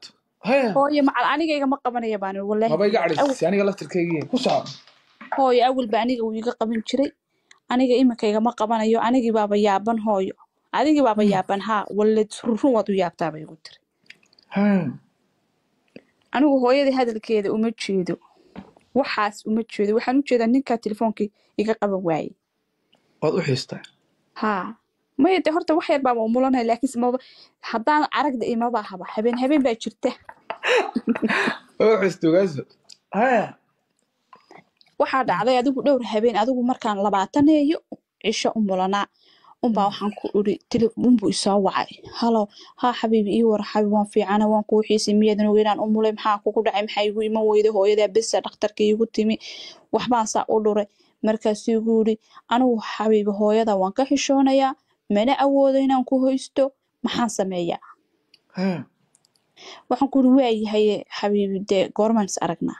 haya hooyo macal aniga igama qabanaya baan iri wallaahi maba iga awal cadhaysisay aniga laftirkaygii ku soco hooyo awalba aniga wuu iga qaban jiray aniga iminka igama qabanayo anigii baaba yaaban hooyo adigii baaba yaaban haa walle run waad u yaabtaa bay igu tiri haya anigu hooyadii hadalkeeda uma jeedo waxaas uma jeedo waxaan u jeedaa ninkaa telefoonkii iga qaban waayey waad u xiistaa haa maya dee horta wax yar baaba umulanaya laakiinse maba haddaan aragda imaba haba habeen habeen baa jirta waa u xiista ogaaso haya waxaa dhacday adigu dhowr habeen adigu markaan labaataneeyo cisho u mulanaa unbaa waxaan ku iri tele unbuu isoo wacay halo haa xabiibi ii war xabiib waan fiicana waan kuu xiisay miyaadan ogeynaan u mulay maxaa kugu dhacay maxaa igu iman weyday hooyadaa besa dhakhtarka iigu timi waxbaan saa u dhuray markaasuu igu yidhi anigu xabiibi hooyada waan ka xishoonayaa mana awoodo inaan ku hoysto maxaan sameeyaa haya waxaan ku iri waayahay xabiibi dee goormaan is aragnaa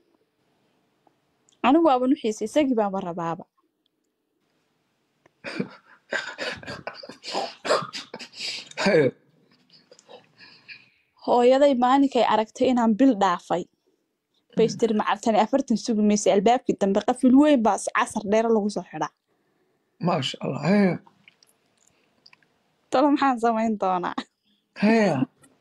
anigu waaban u xiisay isagii baaba rabaaba haya hooyaday maalinkay aragtay inaan bil dhaafay bay istiri macaltani afartan sugi maysay albaabkii dambe qafil weyn baa casar dheero lagu soo xidhaa maasha allah haya talo maxaan samayn doonaa haya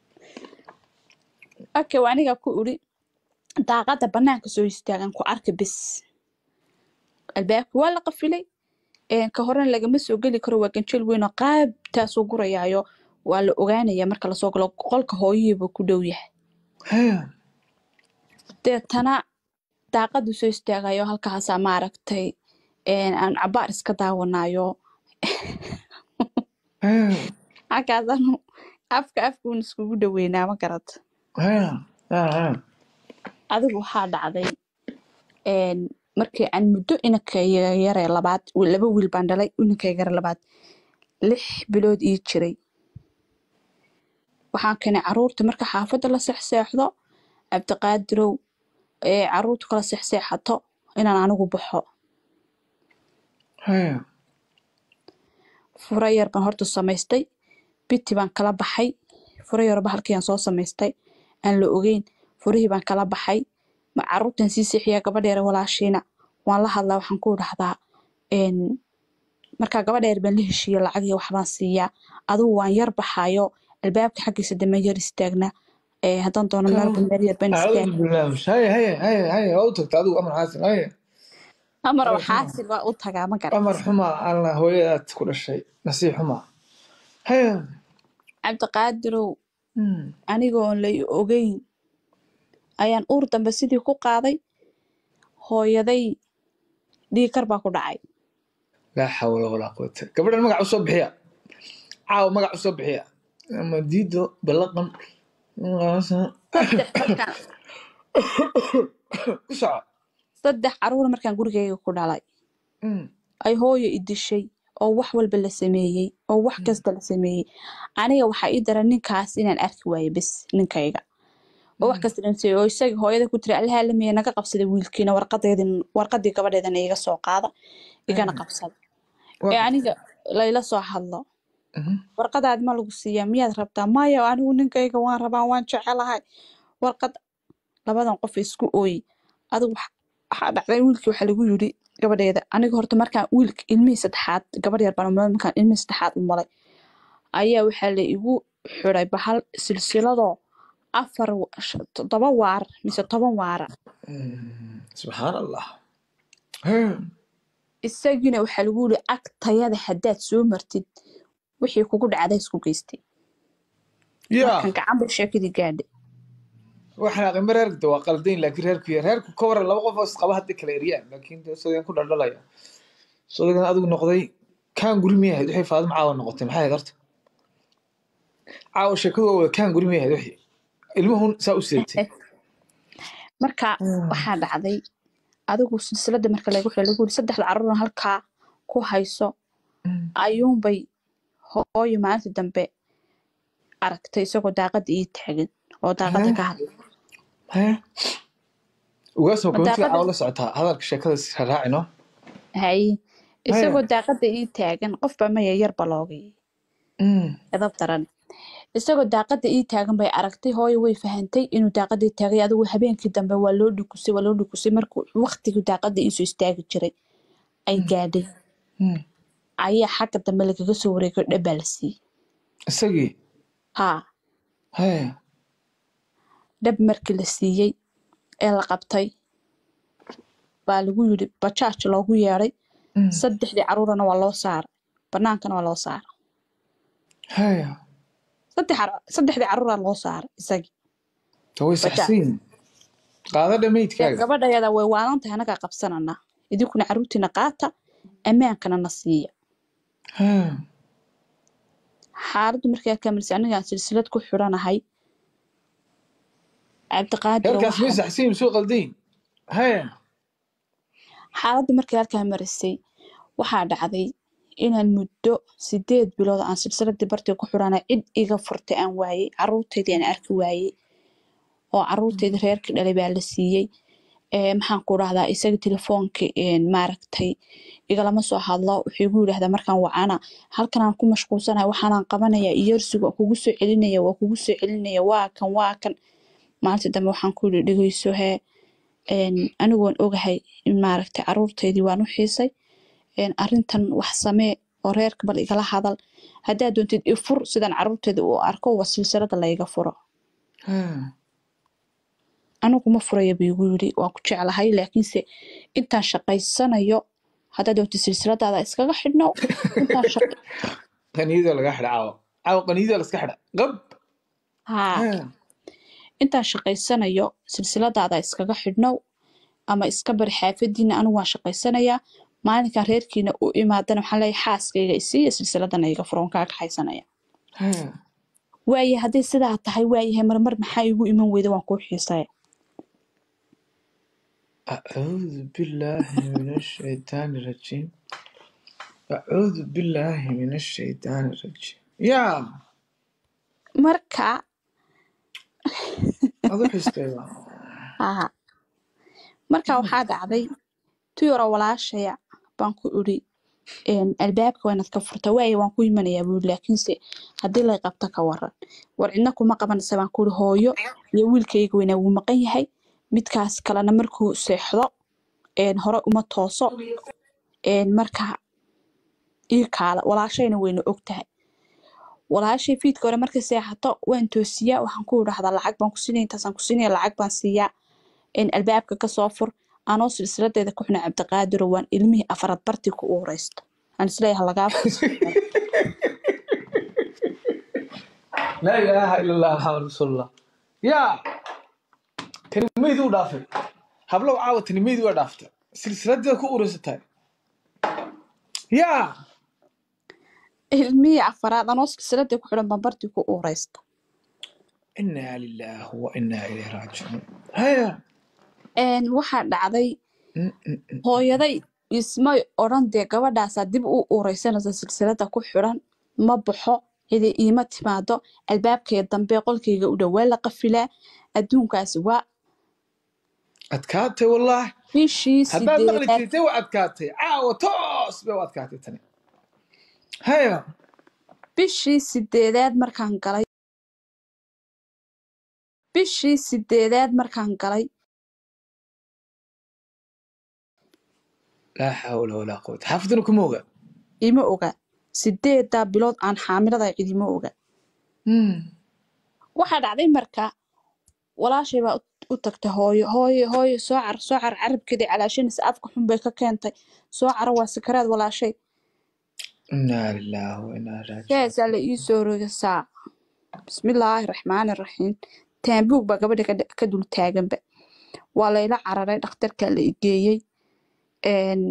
okay waa aniga ku iri daaqada banaanka soo istaagan ku arka bis albaabka waa la qafilay een, ka horena lagama soo geli karo waa ganjeel weyn oo qaabtaasuu gurayaayo waa la ogaanaya marka lasoo galo qolka hooyihiiba ku dhow yahay haya deetana daaqadu soo istaagayo halkaasaa maaragtay een, aan cabaar iska daawanayo haya halkaasaanu afka afkuun iskugu dhaweynaa ma garata haya haya haya adigu waxaa dhacday een, markii aan muddo inanka yare labaad laba wiil baan dhalay inanka yare labaad lix bilood ii jiray waxaan keenay caruurta marka xaafadda la seexseexdo cabdiqaadirow ee caruurtu kala seexseexato inaan anigu baxo haya fura yar baan horta samaystay biti baan kala baxay fura yarba halkiiaan soo samaystay aan la ogeyn furihii baan kala baxay ma caruurtan sii seexiyaa gabadheere walaashiina waan la hadlaa waxaan ku dhahdaa een, markaa gabadheer baan la heshiiya lacag iyo waxbaan siiyaa adigu waan yar baxayo albaabka xaggiisa dama yar istaagna ee haddaan doono meelba meel yar baan istaag acuudu billah haya haya haya haya waa u tagta adigu amar xaasin haya amar Amar waxaasil waa u tagaa ma amar garat xuma alla hooyadaad ku dhashay nasiib xuma haya cabdiqaadirow Hmm. anigoon la i ogeyn ayaan uur dambe sidii ku qaaday hooyaday dhiigkar baa ku dhacay laa xawla walaa quwata gabadhan magac usoo bixiya caawa magac usoo bixiya ama diido balaqan saddex markaan ku soco saddex caruur markaan gurigayga ku dhalay Hmm. ay hooyo i dishay oo wax walba la sameeyey oo wax kasta la sameeyey aniga waxaa ii daran ninkaas inaan arki waayo bes ninkayga oo wax kasta la sameeyey oo isaga hooyada ku tiri allaha lamiya naga qabsada wiilkiina warqadeedin warqadii gabadheedana iga soo qaada igana qabsada Waa- ee aniga layla soo hadlo Mhm. warqadaad ma lagu siiyaa miyaad rabtaa maya anigu ninkayga waan rabaa waan jecelahay warqad labadan qof isku ooyi adigu wax- waxaa dhacday wiilkii waxaa lagu yidhi gabadheeda aniga horta markaan wiilka ilmihii saddexaad gabadh yar baan umulay markaan ilmihii saddexaad umulay ayaa waxaa la igu xiday bahal silsiladoo afar wa- sh- toddoba waar mise toban waara Hmm. subxaan allah Haya. isagiina waxaa lagu yidhi agtayada haddaad soo martid wixii kugu dhacday isku geystay yaa markaan gacan bay sheekadii gaadhay waxaan aqima reerka waa qaldayn laakiin reerku ya reerku ka waran laba qof oo isqaba hadday kala eryaan laakiin de sodagan ku dhaldhalaya sodagan adigu noqday kaan guri miyahayd waxay faadimo caawa noqotay maxay ahayd horta caawa sheekadu waa wada kaan guri miyahayd wixii ilmuhun saa u seegtay marka waxaa dhacday adigu silsilada marka lagu xiro lagu yiri saddexda caruurna halkaa ku hayso ayuunbay hooyo maalinta dambe aragtay isagoo daaqada ii taagan oo daaqada ka hadlay haya ugaasoo komitiga daaqada- caawa la socotaa hadalka sheekada is raacino haye isagoo daaqada ii taagan qofba maya yarba loogay edab daran isagoo daaqada ii taagan bay aragtay hooyo way fahantay inuu daaqada ii taagay adigu habeenkii dambe waa loo dhukusay waa loo dhukusay markuu waqtigii daaqada iisoo istaagi jiray ay gaadhay Hmm. ayaa xagga dambe lagaga soo wareegay oo dhabbaa la siiyey isagii haa haya dhab markii la siiyey ee la qabtay baa lagu yidhi bajaaj loogu yeedhay Hmm. saddexdii caruurana waa loo saaray banaankana waa loo saaray haya saddex car- saddexdii caruuraa loo saaray isagii ta way Bajaaj. saxsiin qaada dee dhamaydkaaga gabadhayada way waalan tahay anagaa qabsananaa idinkuna caruurtiina qaata ammaankana na siiya haya xaaladdu markay kaamilsay anigaan silsilad ku xidhanahay cabdiqaadir heerkaas may saxsiin soo qaldayn haya xaaladdu markay halkaa marisay waxaa dhacday inaan muddo sideed bilood aan silsiladii bartii ku xidhanay cid iga furtay aan waayey caruurteydii aan arki waayey oo caruurteydii reerkii dhalay baa la siiyey ee maxaan ku dhahdaa isaga telefoonkii een, maaragtay igalama soo hadlo wuxuu igu yidhahdaa markaan wacana halkan aan ku mashquulsanahay waxaanaan qabanaya iyarsigu waa kugu soo celinaya waa kugu soo celinaya waa kan waa kan maalintii dambe waxaan ku yidhi dhegeyso hee een, anigoon ogahay in maaragtay caruurteydii waan u xiisay een, arrintan wax samee oo reerka bal igala hadal haddaad doontid ifur sidaan caruurteeda u arko waa silsilada layga furo haya anigu ma furaya buu igu yidhi waan ku jeclahay laakiinse intaan shaqaysanayo haddaad doontid silsiladaada iskaga xidhno intaan shaq qaniyadoo laga xidha caawa caawa qaniyadoo la iska xidha qab haa haya intaan shaqaysanayo silsiladaada iskaga xidhnow ama iska bari xaafadiina anigu waan shaqaysanayaa maalinkan reerkiina u imaadana waxaan leeyahay xaaskayga isiiya silsiladana iga furo waan kaa kaxaysanaya haya waaye hadday sidaa tahay waayahay marmar maxaa igu iman weyda waan kuu xiisaya أعوذ بالله من الشيطان الرجيم أعوذ بالله من الشيطان الرجيم يا marka أضح استيضا haa marka waxaa dhacday tuyaro walaashaya baan ku idhi een, albaabka waa inaad ka furta waaye waan ku imanayaa buuri laakiinse haddii lay qabto ka waran war cidna kuma qabanaysa baan ku ihi hooyo iyo wiilkayga weynaa wuu maqan yahay midkaas kalena markuu seexdo een, hore uma tooso een, marka ii kaala walaashayna wayna og tahay walaashay fiidka hore markay seexato waan toosiyaa waxaan ku idhahdaa lacag baan ku siinaya intaasaan ku siinaya lacag baan siiyaa een, albaabka kasoo fur anoo silsiladeeda ku xuna cabdiqaadiro waan ilmihii afarad bartii ku uureysto aan isleeyahay lagaa fursa لا إله إلا الله محمد رسول الله يا تنميذ ودافع هبلو عاوة تنميذ ودافع سلسلة دي كو أورستاي يا ilmihii afaraad anoo silsiladii ku xidhan baan bartii ku uureysta إنا لله وإنا إليه راجعون هيا een, waxaa dhacday م- م- م. hooyaday ismay odhan dee gabadhaasaa dib u uureysanaysa silsilada ku xidhan ma baxo cidi iima timaado albaabkayga dambe qolkayga u dhow waa la qafilaa adduunkaasi waa أتكاتي والله bishii هبان مغلي sideedaad تيتي وأتكاتي عاوة توس بي وأتكاتي تاني هيا bishii sideedaad markaan galay bishii sideedaad markaan galay لا حول ولا قوة حافظنكم موغا ima oga sideedaa bilood aan xaamilada cidima oga waxaa dhacday marka walaashay baa u- u tagtay hooyo hooyo hooyo soo car soo car carabkeedii calaashanaysa afka xun bay ka keentay soo cara waa sakaraad walaashay إنا لله وإنا راجعون saasaa la ii soo rogasaa bismillaahi raxmaani raxiim taambuug baa gabadha ka dha- ka dul taaganba waa layla cararay dhakhtarkaa la igeeyey een,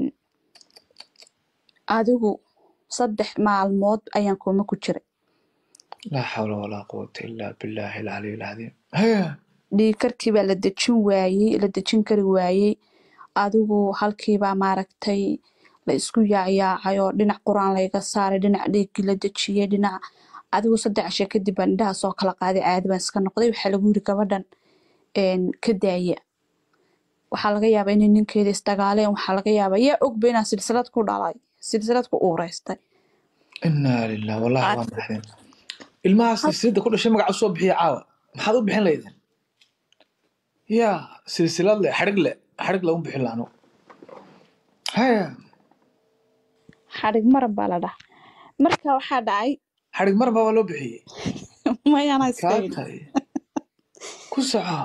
adigu saddex maalmood ayaan kooma ku jiray لا حول ولا قوة إلا بالله العلي العظيم هيا dhiigkarkii baa la dejin waayey la dejin kari waayey adigu halkiibaa maaragtay la isku yaacyaacay oo dhinac quraan layga saaray dhinac dhiiggii la dejiyey dhinac adigu saddex cishe kadib baan indhaha soo kala qaaday caadi baan iska noqday waxaa lagu yiri gabadhan een, ka daaya waxaa laga yaabaa inay ninkeeda isdagaaleen waxaa laga yaabaa yaa ogba inaan silsilad ku dhalay silsilad ku uureystay إنا لله والله Ar- ما محزن ilmaha silsilada ku dhashay magaca usoo bixiya caawa maxaad u bixin laydin ya silsilad leh xadhig leh xadhig lagu bixin laano haya xadhig marab baa la dhaha marka waxaa dhacay xadhig mar baa loo bixiyey mayana iska kaa yidhi tahay ku soco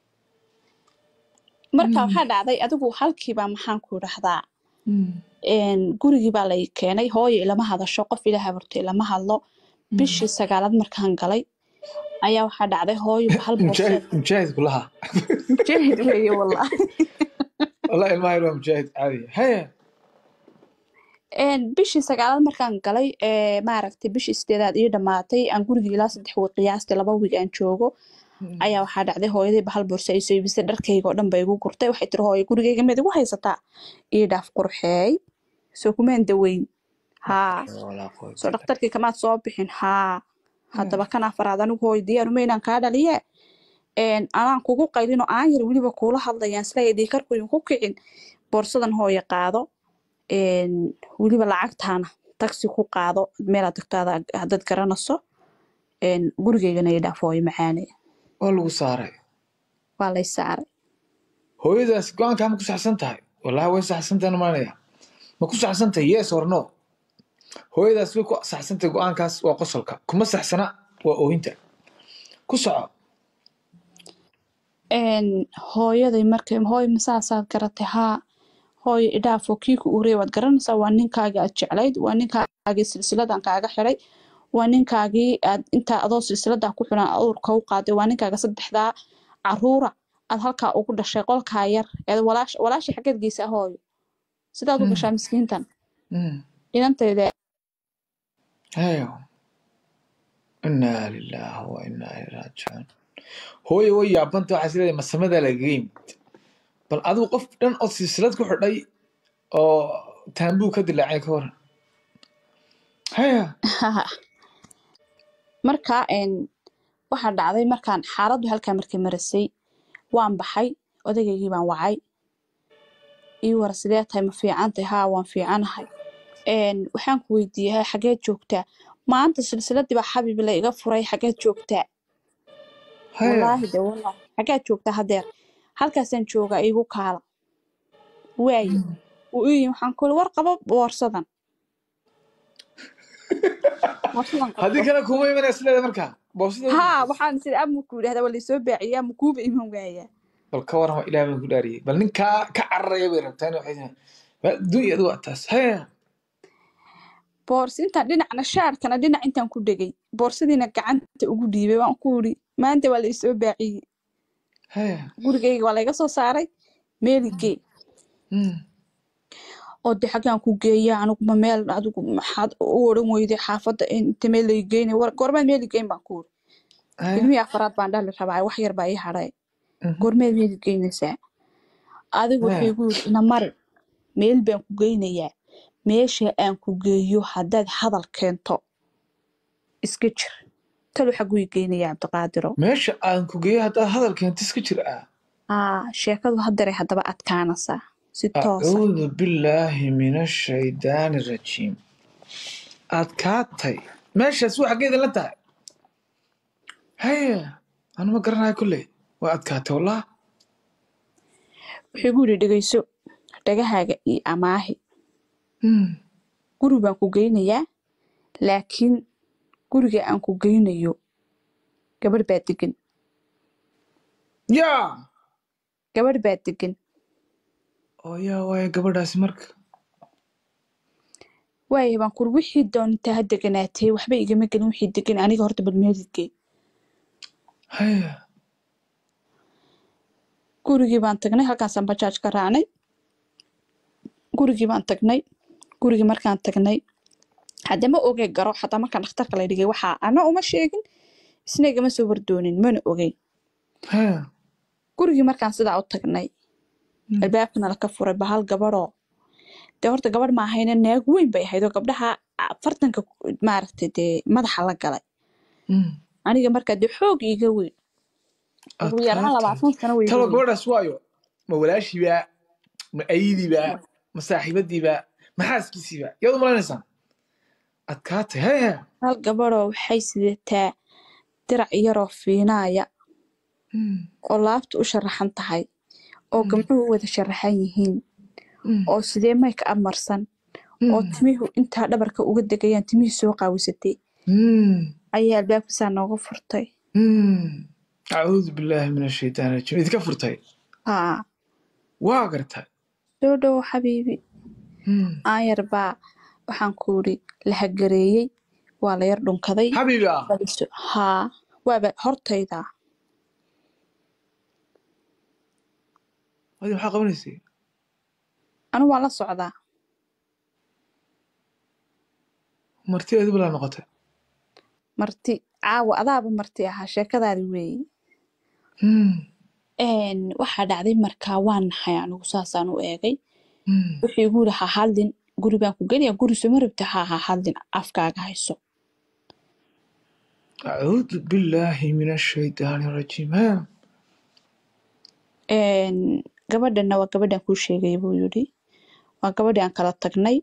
marka Mm. waxaa dhacday adigu halkiibaa maxaan ku idhahdaa Mm. een, gurigii baa lay keenay hooyo ilama hadasho qof ila habarto ilama hadlo bishii sagaalaad markaan galay ayaa waxaa dhacday hooyo hal mujaahid boorseed mujaahid kulaha mujaahid weeye wallahi wallahi ilmaha yar waa mujaahid caadi haya Een, bishii sagaalaad markaan galay ee maaragtay bishii sideedaad ii dhammaatay aan gurigii ilaa saddex wiig qiyaastii laba wiig aan joogo ayaa waxaa dhacday hooyadii bahal boorso ay soo iibisay dharkayga oo dhan bay igu gurtay waxay tiri hooyo gurigayga mid igu haysataa ii dhaaf qurxeey soo kumaan daweyn haa Walaa qoy. soo dhakhtarkii kamaad soo bixin haa haddaba kan afaraad anigu hooyo diyaaruma inaan kaa dhaliye een, anaan kugu qaylin oo aan yar weliba kuula hadlayaan sila dhiikarku idinku kicin boorsadan hooyo qaado een, weliba lacagtaana taksi ku qaado meelaad tagtaada haddaad garanayso een, gurigaygana ii dhaaf hooyo macaane waa lagu saaray waa lay saaray hooyadaas go-aankaa ma ku saxsan tahay wallahi way saxsan tahay maanaya ma ku saxsan tahay yes or no hooyadaas way ku saxsan tahay go-aankaas waa qosolka kuma saxsana waa oohinta ku soco een, hooyaday markay hooyo masaasaad garatay haa hooyo idhaafo kii ku urey waad garanaysaa waa ninkaagii aad jeclayd waa ninkaagii silsiladan kaaga xiray waa ninkaagii aad intaa adoo silsiladaa ku xiran awrka u qaaday waa ninkaaga saddexdaa caruura aad halkaa ugu dhashay qolkaa yar eed walaash walaashii xaggeed geysaa hooyo sidaad u Mm. gashaa miskiintan Mm. inantayda hayo inaa lilaahi wa inaa ilaihi raajicuun hooye way yaabanta waxaa isleedahay masamadaa lagaga yimid bal adigu qof dhan oo silsilad ku xidhay oo taambuu ka dilaacay ka waran haya marka een, waxaa dhacday markaan xaaladdu halkaa markay marasay waan baxay odaygaygi baan wacay ii war sidee tahay ma fiican tahay haa waan fiicanahay een, waxaan ku weydiiyey "Hey, xageed joogtaa maanta silsiladii baa xabiib la iga furay xageed joogtaa haya wallaahi de wallaahi xageed joogtaa hadeer halkaasaan joogaa iigu kaala waaye wuu ii yimi waxaan ku iri war qabo boorsadan boorsadan haddii qabto kale kuma imanaya isleedahay markaa boosada haa waxaan is iri ama ku yidhahdaa waa laysoo baaciyaa ma kuuba iman waayaa bal ka warrama ilaah baan ku dhaariyey bal ninkaa ka cararaya bay rabtaa in waxay tahay bal adduunya adigu waa taas haya boorsi intaan dhinacna shaarkana dhinac intaan ku dhegay boorsadiina gacanta ugu dhiibay waan ku iri maanta waa laysoo baaciyey haya gurigayga waa layga soo saaray meeligee Mm. oo de xaggaan ku geeya aniguma meel adigu maxaad u odhan weyday xaafadda inta meel lay geynay war goormeed meeli geyn baan ku iri haya ilmihii afaraad baan dhali rabaa wax yar baa ii hadhay Mhm. goormeed meeli geynaysaa adigu wuxuu haya igu yiri ina mari meel baan ku geynayaa meesha aan ku geeyo haddaad hadal keento iska jir talo xaguu i geynayaa cabdiqaadiro meesha aan ku geeyo haddaad hadal keento iska jir ah aa sheekadu haddaray haddaba adkaanaysaa si toosa acuudu billaahi min ashaydaani rajiim adkaatay meeshaas waa xaggeeda la tahay haya anuma garanayo kolley waa adkaatay wallah wuxuu igu yidhi dhegeyso dhagahaaga iyo amaahi Mm. guri baan ku geynayaa laakiin guriga aan ku geynayo gabadh baa degan yaa gabadh baa degan oo yaa waaya gabadhaasi marka waayahay baan kuri wixii doontaa ha deganaatee waxba igama gelin wixii degan aniga horta bal meeligee haya gurigii baan tagnay halkaasaan bajaaj ka raacnay gurigii baan tagnay gurigii markaan tagnay hadda ma ogey garo xataa markaan dhakhtarka la dhigay waxaa ana uma sheegin isna igama soo wardoonin mana ogeyn haya gurigii markaan sidaa u tagnay Mm. albaabkana laka furay bahal gabadhoo dee horta gabadh ma ahayna naag weyn bay ahayd oo gabdhaha afartanka ku- maaragtay dee madaxa la galay Mm. aniga markaa dee xoog iiga weyn ugu yaraan adkaatay labaatan sano way iga talo weyn gabadhaas waayo ma walaashiibaa ma ayidiibaa ma saaxiibadiibaa ma xaaskiisiibaa yaad u malaynaysaa adkaatay haya hal gabadhoo waxay sidataa dirac yaroo fiinaaya oo laabta u sharaxan tahay oo gamcuhu u wada sharaxan yihiin oo sidee mayka amarsan oo timihu intaa dhabarka uga degayaan timihii soo qaawisatay ayaa albaabkiisaa nooga furtay acuudu billaahi min ashaytaan rajiim idinka furtay haa waa gartay soo dhowo xabiibi aanyar baa waxaan ku idhi la hagareeyey waa la yar dhunkaday xabiibi ah baliso haa waaba hortayda wadi maxaa qabanaysay anigu waan la socdaa marti adi balaa noqotay marti caawa adaaba marti ahaa sheekadaadi weeye Een, waxaa dhacday markaa waan nahay anigu saasaan u eegay wuxuu igu yidhi ha hadlin guri baan ku geliya guri soma rabta ha ha hadlin afkaaga hayso acuudu billaahi min ashaytaani rajiim ha Een, gabadhana waa gabadhan kuu sheegay buu yidhi waa gabadhii aan kala tagnay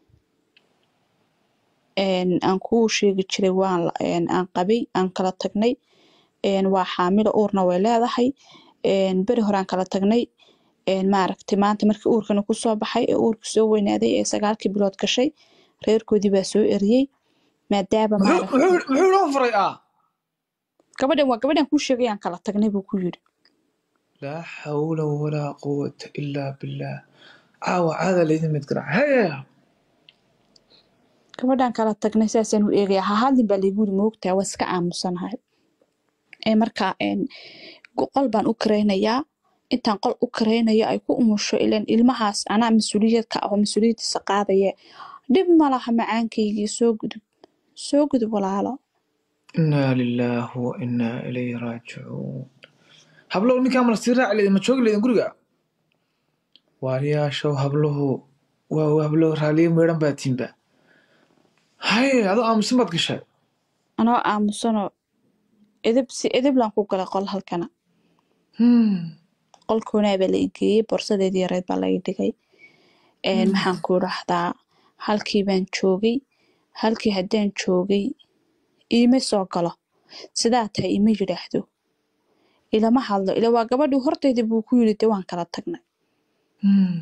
Een, aan kuu sheegi jiray waan la- een, aan qabay aan kala tagnay Een, waa xaamilo uurna way leedahay Een, beri hore aan kala tagnay Een, maaragtay maanta markii uurkana kusoo baxay ee uurka soo weynaaday ee sagaalkii bilood gashay reerkoodii baa soo eriyey maadaama muxuu maaragtay muxuu muxuu noo furay ah gabadhan waa gabadhan kuu sheegay aan kala tagnay buu ku yidhi laa xawla walaa quwata ilaa billaah caawa caada laydin mid garaac haya gabadhan kala tagnay saasaan u eegaya ha hadlin baa laygu yidhi moogtaa waa iska aamusanahay ee markaa een, go- qol baan u karaynayaa intaan qol u karaynayo ay ku umusho ilan ilmahaas anaa mas-uuliyad ka aho mas-uuliyadiisa qaadaya dhib ma laha macaankaygii soo gudub soo gudub walaalo inaa lilaahi wa inaa ilayhi raajicuun hablow ninkaa mala sii raaci leydin ma joogi leydin guriga waariyaashow habluhu waa hablow raaliye meedhan baa tiinba haye adoo aamusan baad gashay anoo aamusanoo edeb si edeblaan ku galay qol halkana Hmm. qolkoonaa baa la igeeyey borsadeedii yareed baa laga dhigay Een, maxaan ku dhahdaa halkii baan joogay halkii haddaan joogay iima soo galo sidaa tahay ima yidhaahdo ilama hadlo ila waa gabadhii hortayda buu ku yidhi de waan kala tagnay Hmm.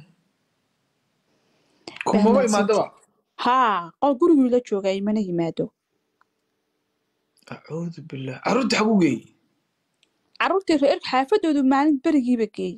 kumaba Bahnaansanti. imaadaba haa qol gurigii la joogaa imana yimaado acuudu billaah carruurta xagu geeyey carruurtii reerka xaafadoodu maalin berigiiba geeyey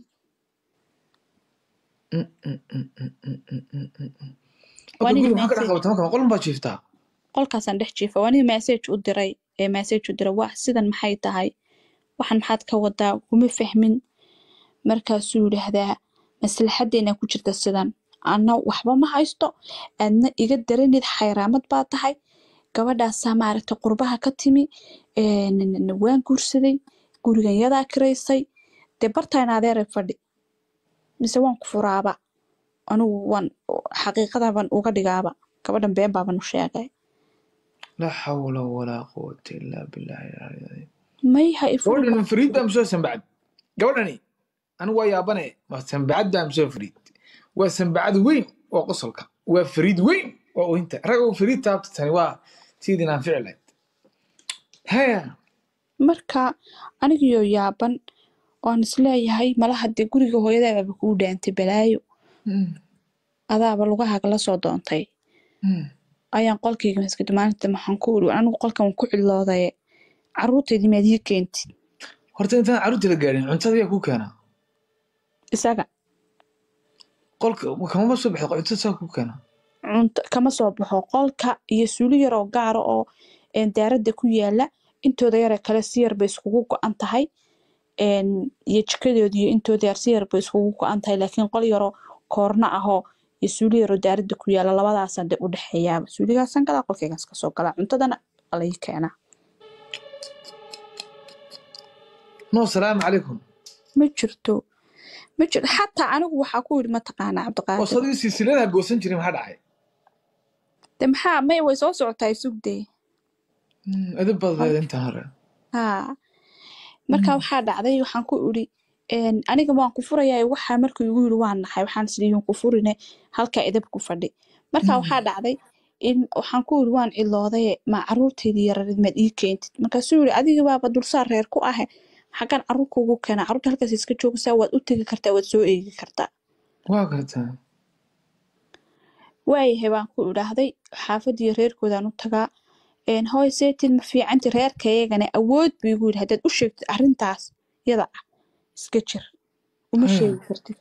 Mm, mm, mm, mm, mm, mm, mm, mm, mm. Waa Hadda nin guriga maxaa ka dhex message- qabata marka qolun baa jiiftaa qolkaasaan dhex jiifa waa nin message u diray ee message u diray wax sidan maxay tahay waxan maxaad ka wadaa kuma fahmin markaasuu yidhaahdaa maslaxadeena ku jirta sidan anna waxba ma haysto aadna iga daranid xayraamad baa tahay gabadhaasaa maaragta qurbaha ka timi een, waan guursaday gurigan yadaa kiraysay dee bartayna adeeray fadhi mise waan ku furaaba anigu waan xaqiiqadaban uga dhigaaba gabadhan been baaban u sheegay laa xawla walaa quwata ilaa billahi alcali alcadiim may ha ifuru gabadhan fariid baa musoo sambacad gabadhani anigu waa yaabane waa sambacad baa musoo fariid waa sambacad weyn waa qosolka waa fariid weyn waa oynta rag oo fariid taabta tani waa tiidin aan fici lahayd haya marka anigiyoo yaaban waan isleeyahay mala haddii guriga hooyadaababa kuu dhaantay balaayo Hmm, adaaba lugahaaga la soo doontay hmm. ayaan qolkayga maskada maalinta maxaan ku iri anigu qolkan waan ku ciloodaye carruurtaydii maad ii keentid horta intaan carruurta la gaadhin cuntada yaa kuu keenaa isaga qolka kamama soo baxda cuntada saa kuu keenaa cunto kama soo baxo qolka iyo suuli yar oo gaara oo een, daaradda ku yaala intooda yare kale si yar bay iskugu go-an tahay een, iyo jikadoodi iyo intooda yar si yar bay iskugu go-an tahay laakiin qol yaroo koorna ahoo iyo suuli yaroo daaradda ku yaala labadaasaan dee u dhexeeyaaba suuligaasan galaa qolkaygaas kasoo galaa cuntadana waa la ii keenaa no salaamu calaykum ma jirto ma jirto xataa anigu waxaa ku yidhi mataqaanaa oo cabdiqaadir sadii silsiladaha goosan jiray maxaa dhacay de maxaa may way soo socotaa sugdee Hmm, edeb baad leedahay intaan hore haa marka waxaa dhacday waxaan ku idhi een, aniga waan ku furayaa waxaa markuu igu yidhi waan naxay waxaan isdhihin ku furine halkaa edeb ku fadhi marka waxaa dhacday in waxaan ku yiri waan ciloodaye ma caruurteydii yarareed maad ii keentid markaasuu yiri adiga baaba dulsaar reer ku ahe xaggan caruur kugu keena caruurta halkaas iska joogaysaa waad u tegi kartaa waad soo eegi kartaa waa gartaa waayahay baan ku idhaahday xaafadii reerkoodaan u tagaa een hooy seetid ma fiicanti reerkayagana awood buu igu yidhi haddaad u sheegtid arrintaas yada ah iska jir uma Haya. sheegi kartid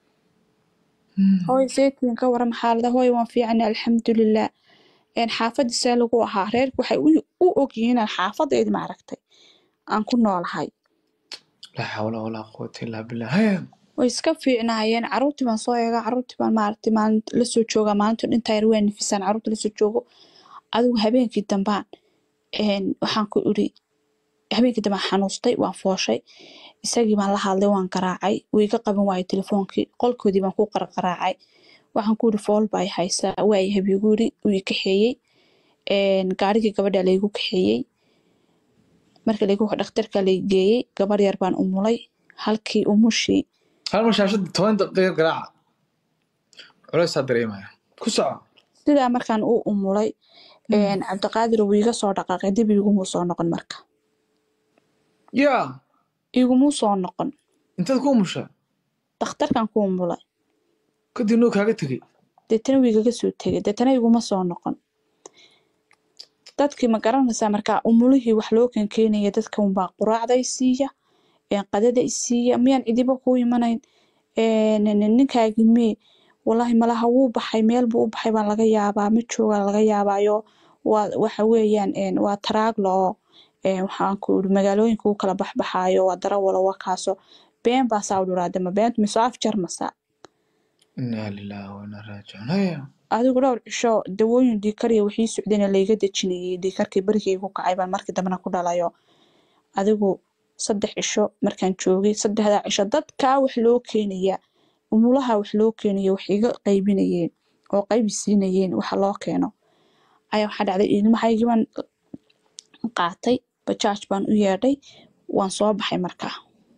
hooy seetidin ka waran xaalada hooy waan fiicana alxamdulilah een xaafadii see lagu ahaa reerku waxay u u ogyihiin inaan xaafadeedi maaragtay aan ku noolahay laa xawla walaa quwata illaa billah haya way iska fiicnaayeen caruurtii baan soo eegaa caruurtii baan maaragtay maalin lasoo joogaa maalinta dhinta yar waa nifisaan caruurta lasoo joogo adigu habeenkii dambaan een waxaan ku iri habeenkii dambaan xanuustay waan fooshay isagii baan la hadlay waan garaacay wuu iga qaban waayay telefoonkii qolkoodii baan ku qarqaraacay waxaan ku iri fool baa i haysaa waayahay buu igu iri wuu i kaxeeyey een gaarigii gabadha laygu kaxeeyey marka laygu dhakhtarka lay geeyey gabar yar baan umulay halkii umushii hal mar shaashada toban daqiiqa garaaca culeysaa dareemaya ku soco sidaa markaan u umulay een cabdiqaadir wuu iga soo dhaqaaqay dib igumuu soo noqon marka yaa igumuu soo noqon intaad ku umusha dhakhtarkan ku umulay kadib noo kaaga tegey deetana wuu igaga soo tegay deetana iguma soo noqon dadkii ma garanaysaa markaa umulihii wax loo keenkeenaya dadka unbaa quraacda i siiya een qadada i siiya miyaan cidiba kuu imanayn een ninkaagii mee wallaahi malaha wuu baxay meel buu u baxay baa laga yaabaa ma joogaa laga yaabaayo waa waxa weeyaan een waa taraaglo oo een waxaan ku iri magaalooyinka u kala baxbaxaayo waa darawalo waa kaaso been baa saa u dhiraade ma beent mise af jarmasa inaa lilaahi wa inaa raajicuun haya adigu dhowr cisho dawooyin dhiikariya wixii socdayna layga dejinayay dhiikarkii berigii igu kacay baan markii dambena ku dhalayo adigu saddex cisho markaan joogay saddexdaa cisho dadkaa wax loo keenaya umulaha wax loo keenayo wax iga qaybinayeen oo qaybi siinayeen waxa loo keeno ayaa waxaa dhacday ilmahaygii baan qaatay bajaaj baan u yeedhay waan soo baxay markaa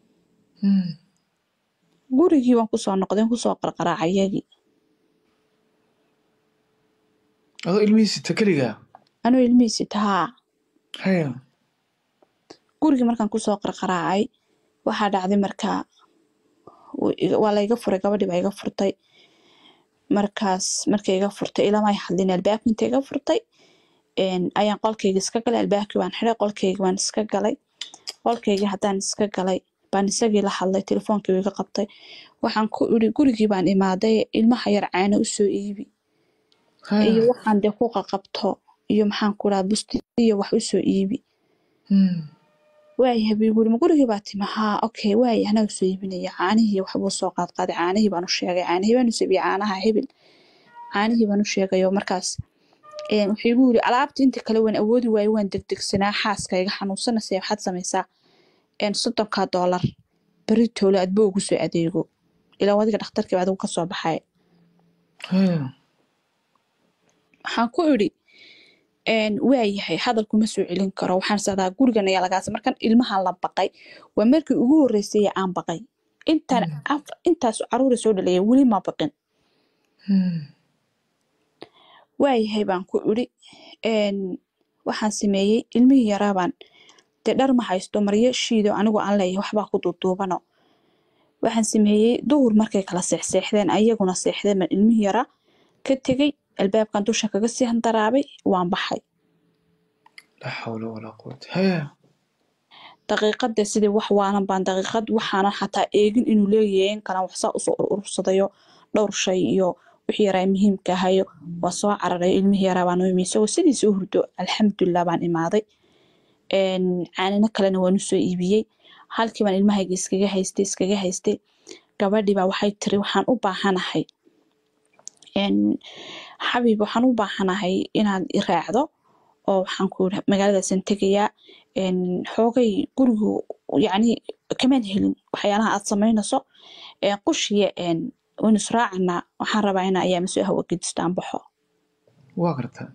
gurigii waan kusoo noqday waan kusoo qarqaraacay iyagii adoo ilmihiisita keligaa anuu ilmihiisi tahaa haya gurigii markaan kusoo qarqaraacay waxaa dhacday markaa wuu iga- waa layga furay gabadhii baa iga furtay markaas markay iga furtay ilamay hadlin albaabka inta iga furtay een, ayaan qolkayga iska galay albaabkii baan xiray qolkayga baan iska galay qolkaygii haddaan iska galay baan isagii la hadlay telefoonkii wuu iga qabtay waxaan ku iri gurigii baan imaaday ilmaha yar caano usoo iibi iyo haya waxaan dee ku qaqabto iyo maxaan ku dhaha busti iyo wax usoo iibi waayahay buu igu yiri ma gurigii baa timi haa okay waaya anaga soo iibinaya caanihii waxbuu soo qaadqaaday caanihii baan u sheegay caanihii baan u sabiye caanaha hebel caanihii baan u sheegay oo markaas een, wuxuu igu yiri alaabta inta kale waan awoodi waayo waan degdegsanaa xaaska iga xanuunsanaysa waxaad samaysaa een, soddonkaa doolar beri toole adbo ugu soo adeego ilaa wadiga dhakhtarkii baa adigu ka soo baxay haya waxaan ku idhi een, waayahay hadalkuma soo celin karo waxaan sadaa gurigan ayaa lagaas markan ilmahan la baqay waa markii ugu horreysay ee aan baqay intaan af- intaas caruura soo dhalaya weli ma baqin waayahay baan ku idhi een, waxaan sameeyey ilmihii yaraabaan dee dhar ma haysto maryo shiido anigu aan leeyahay waxbaa ku duuduubano waxaan sameeyey duhur markay kala seexseexdeen ayaguna seexdeen baan ilmihii yaraa ka tegey albaabkan dusha kaga sii handaraabay waan baxay laa xawla walaa quwata haya daqiiqadda sidii wax waalan baan daqiiqad waxaanan xataa eegin inuu leeyahay in kalan waxsaa usoo urursadayo dhowr shay iyo wixii yaraa muhiimka ahayo waa soo cararay ilmihii yaraa baan u imi isagoo sidiisa u hurdo alxamdulilah baan imaaday een, caanino kalena waan usoo iibiyey halkii baan ilmahayga iskaga haystay iskaga haystay gabadhii baa waxay tiri waxaan u baahanahay een, xabiib waxaan u baahanahay inaad i raacdo oo waxaan ku iri magaaladaasaan tegayaa een, xoogay gurigu yacni kamaan helin waxyaalaha aad samaynayso een, qushiya een, waynu israacanaa waxaan rabaa inaa ayaama soo hawa gedistaan baxo waa gartaa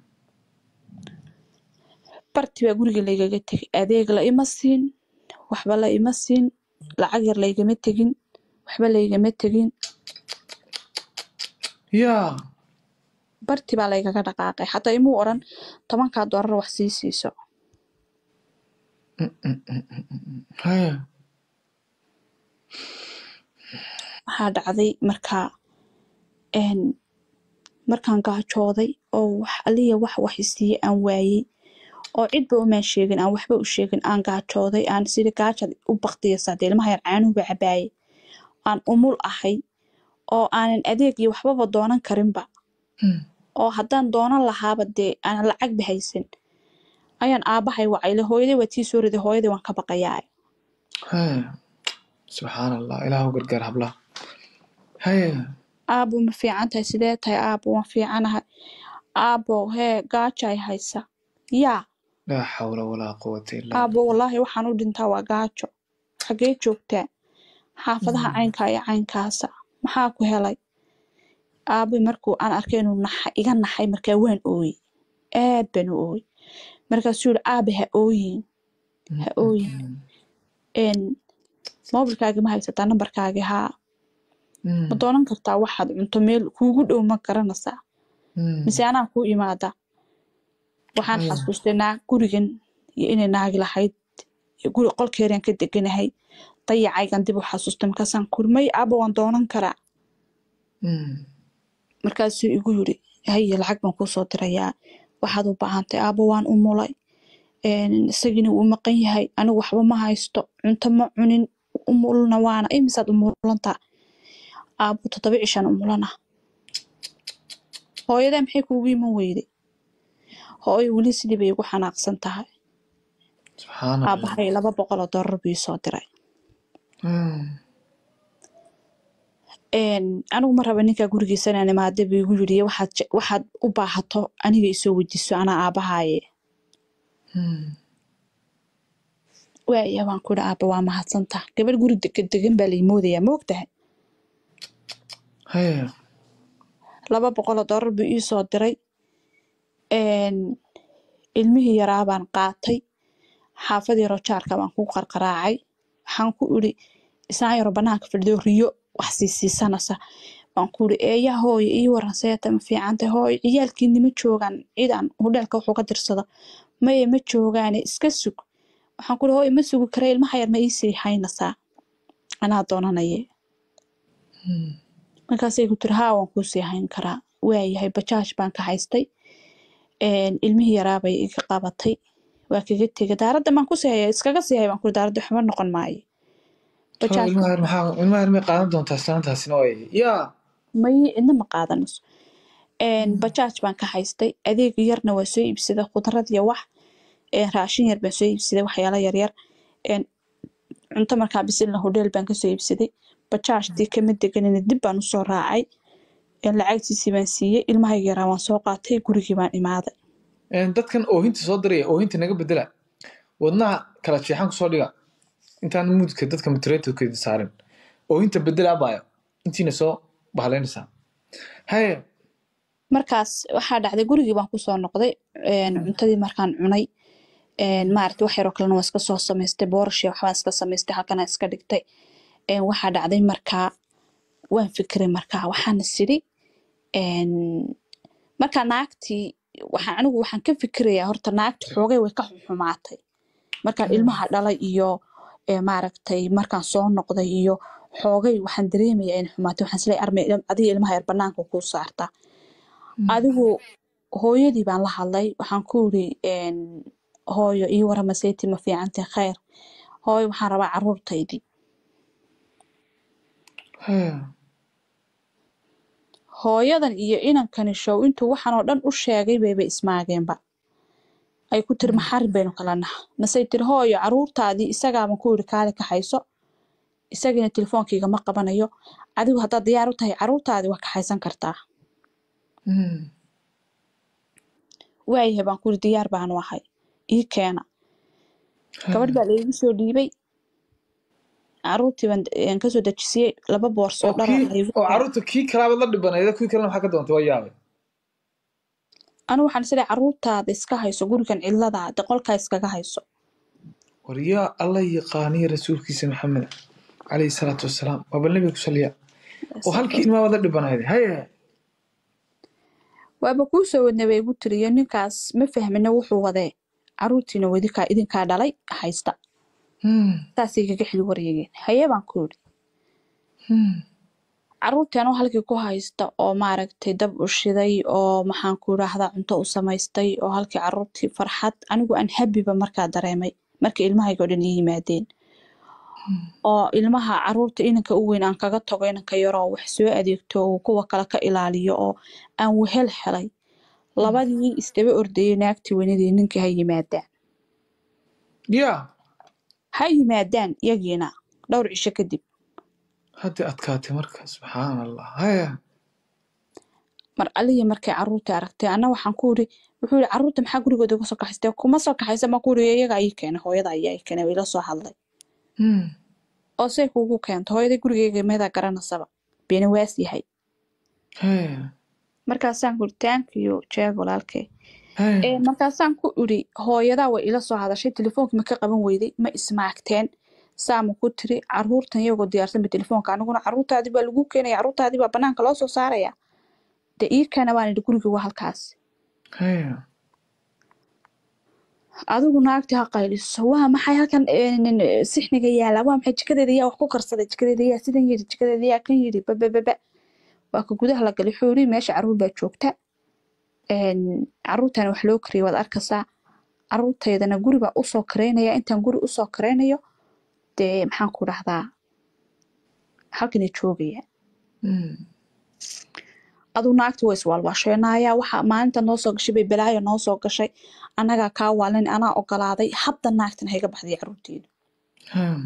barti baa guriga laygaga tegay adeeg la ima siin waxba la ima siin lacag yar laygama tegin waxba laygama tegin yaa barti baa laygaga dhaqaaqay xataa imuu oran tobankaa doolar wax sii siiso haya waxaa dhacday markaa een markaan gaajooday oo wax aliya wax wax isiiye aan waayey oo cidba umaan sheegin aan waxba u sheegin aan gaajooday aan sida gaajad u baktiyaysaa dee ilmaha yar caanuhuba cabaayay aan umul ahay oo aanan adeeg iyo waxbaba doonan karinba oo haddaan doonan lahaaba dee aanan lacagba haysan ayaan aabahay wacayle hooyaday waa tii soo riday hooyaday waan ka baqayaa haya subxaan allah ilaahu gargaar hablaha haya aabo ma fiican tahay sidee tahay aabo waan fiicanahay aabo hee gaajay haysa yaa laa xawla walaa quwata illa aabo wallaahi waxaan u dhintaa waa gaajo xagee joogtaa xaafadaha caynkaa iyo caynkaasa maxaa ku helay aabi markuu aan arkay inuu naxa iga naxay markaa waan ooyey aad baan u ooyey markaasuu yihi aabe ha ooyin ha ooyin een moobilkaagi ma haysataa nambarkaagi haa ma doonan kartaa waxaad cunto meel kuugu dhow ma garanaysaa mise anaa kuu imaada waxaan Mm. xasuustay naag gurigan iyo inay naagi lahayd iyo guri qolkeerian ka deganahay dayacaygan dib u xasuustay markaasaan kurmay aaba waan doonan karaa markaasuu igu yiri haye lacag baan kuusoo dirayaa waxaad u baahantay aaba waan u mulay een, isagiina wuu maqan yahay anigu waxba ma haysto cunto ma cunin umulna waana imisaad umulantaa aabo toddoba cishaan umulana hooyadaa maxay kuugu iman weyday hooyo weli sidii bay igu xanaaqsan tahay subxaan allah aabahay laba boqol oo doolar buu isoo diray een, anigu ma raba ninkaa gurigiisa inaan imaada buu igu yiri waxaad je- waxaad u baahato aniga isoo weydiiso anaa aabahaaye waaya waan ku ihi aaba waa mahadsantaha gabadh guri dega- degan baa lay moodayaa ma ogtahay haya laba boqol oo doolar buu iisoo diray een, ilmihii yaraa baan qaatay xaafadii rojaarka baan ku qarqaraacay waxaan ku iri isaan yaro banaanka fadhido riyo wax siisiisanaysa waan ku iri eeyaa hooyo ii waran seeta ma fiicantay hooyo ciyaalkiini ma joogaan ciidan hudheelka wuxuu ka dirsado maye ma joogaane iska sug waxaan ku iri hooyo ma sugi kara ilmaha yar ma iisii haynaysaa anaa doonanaye markaasay ku tiri haa waan kuusii hayn karaa waayahay bajaaj baan ka haystay een, ilmihii yaraabay iga qabatay waa kaga tegay daaradda baan kusii haya iskaga sii hay baan kuri daaradda waxba noqon maayo bajaaj ilmaha yar maxaa ilmaha yar may qaadan doontaa islaantaasina way yaa may cidna ma qaadanayso een, bajaaj baan ka haystay adeeg yarna waa soo iibsaday khudrad iyo wax een, raashin yar baan soo iibsaday waxyaalo yaryar een, cunto markaa bisilna hodheel baan kasoo iibsaday bajaajtii kama deganina dib baan usoo raacay een, lacagtiisii baan siiyey ilmahayga yaraa waan soo qaatay gurigii baan imaaday Een, dadkan oohinta soo diraya oohinta naga bedela wadnaha kala jeexan kusoo dhiga intaan mudka dadka mutreetkeeda saarin oohinta bedela abaayo intiina soo bahalaynaysaa haye markaas waxaa dhacday gurigii baan kusoo noqday een, cuntadii markaan cunay een, maaragtay wax yaroo kalena waa iska soo samaystay boorashii waxbaan iska samaystay halkana iska dhigtay een, waxaa dhacday markaa waan fikiray markaa waxaan is idhi een, markaa naagtii waxaan anigu waxaan ka fikirayaa horta naagti xoogay way ka xumaatay markaan ilmaha dhalay iyo ee, maaragtay markaan soo noqday iyo xoogay waxaan dareemayaa in xumaatay waxaan isleeyahay armay adiga ilmaha yar banaanka kuu saartaa adigu hooyadii baan la hadlay waxaan ku iri een, hooyo ii warama seyti ma fiicantay khayr hooyo waxaan rabaa caruurtaydii haye hooyadan iyo inankani show intuu waxaan oo dhan u sheegay bayba ismaageenba ay ku tiri maxarin baynu kala naha masay tiri hooyo caruurtaadii isagaaban ku iri kaali ka hayso isagiina telefoonkayga ma qabanayo adigu haddaad diyaar u tahay caruurtaadii waa kaxaysan kartaa waayahay baan ku iri diyaar baanu ahay ii keena gabadh baa laygu soo dhiibay caruurtii baan aan kasoo dejisiyey laba boorso oo oo dhara kii laygu oo caruurta kii kalaabad la dhibanayda kuwii kalena maxaa ka doontay waa yaabay anigu waxaan isleeyahay caruurtaada iska hayso gurigan cidladaa de qolkaa iskaga hayso war yaa alla yaqaaniya rasuulkiisa maxamed calayhi salaatu wasalaam waa bal nabiga ku saliya oo halkii ilmaabad la dhibanayday haye waaba kuu soo wadnay bay igu tiri iyo ninkaas ma fahmina wuxuu wadee caruurtiina wadikaa idinkaa dhalay haysta Hmm. saasay kaga xili wareegeen haye baan ku yidhi Hmm. caruurtii anoo halkii ku haysta oo maaragtay dab u shiday oo maxaan ku idhaahdaa cunto u samaystay oo halkii caruurtii farxad anigu aan habiba markaa dareemay markii ilmahayga oo dhan ii yimaadeen oo ilmaha caruurta inanka u weyn aan kaga tago inanka yaroo wax soo adeegto oo kuwa kale ka ilaaliyo oo aan wehel helay labadii isdaba ordayay naagtii weynadii ninkii ha yimaadaan ya ha yimaadaan iyagiina dhowr cisho kadib haddii adkaatay marka subxaan allah haya mar alihii markay caruurtii aragtay anna waxaan ku iri wuxuu yihi caruurta maxaa gurigooda uga soo kaxaystay kuma soo kaxaysa ma ku iri iyaga ii keenay hooyada ayaa ii keenay ila soo hadlay Hmm. oo say kuugu keento hooyaday gurigeyga meedaa garanasaba beena waas yahay haya markaasaan ku iri thank you jeeg walaalkay haya Ee, markaasaan ku iri hooyadaa way ila soo hadashay telefoonka ma ka qaban weyday ma ismaagteen saama ku tiri caruurtan iyagoo diyaarsanba telefoonka aniguna caruurtaadii baa lagu keenaya caruurtaadii baa banaanka loo soo saaraya de ii keena baan idhi guriga waa halkaas haya adigu naagti ha qayliso waa maxay halkan een, sixniga yaala waa maxay jikadeeda yaa wax ku karsaday jikadeeda yaa sidan yidhi jikadeeda yaa kan yidhi babababa waa ka gudaha la galay wuxuu yidhi meesha caruur baa joogta een, caruurtana wax loo kariyay waad arkaysaa caruurtaydana guri baa usoo kareynaya intaan guri usoo kareynayo dee maxaan ku dhahdaa halkanay joogaya Hmm. aduu naagti waa iswaalwaasheenaya waxa maalinta noo soo gashay bay balaayo noo soo gashay annagaa kaa waalin anaa ogolaaday hadda naagtan hayga baxday caruurteeda haya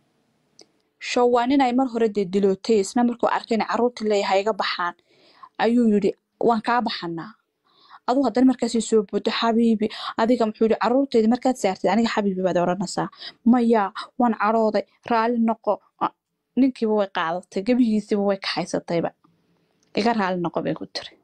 show waa nin ay mar hore dee dilootay isna markuu arkay in caruurtii leeyahay iga baxaan ayuu yidhi waan kaa baxanaa aduu haddana markaasii soo boodo xabiibi adiga muxuu yidhi caruurteedii markaad saartid aniga xabiibi baad odhanaysaa maya waan cadhooday raalli noqo Ah, ninkiiba way qaadatay gebihiisiiba way kaxaysatayba iga raalli noqo bay ku tiri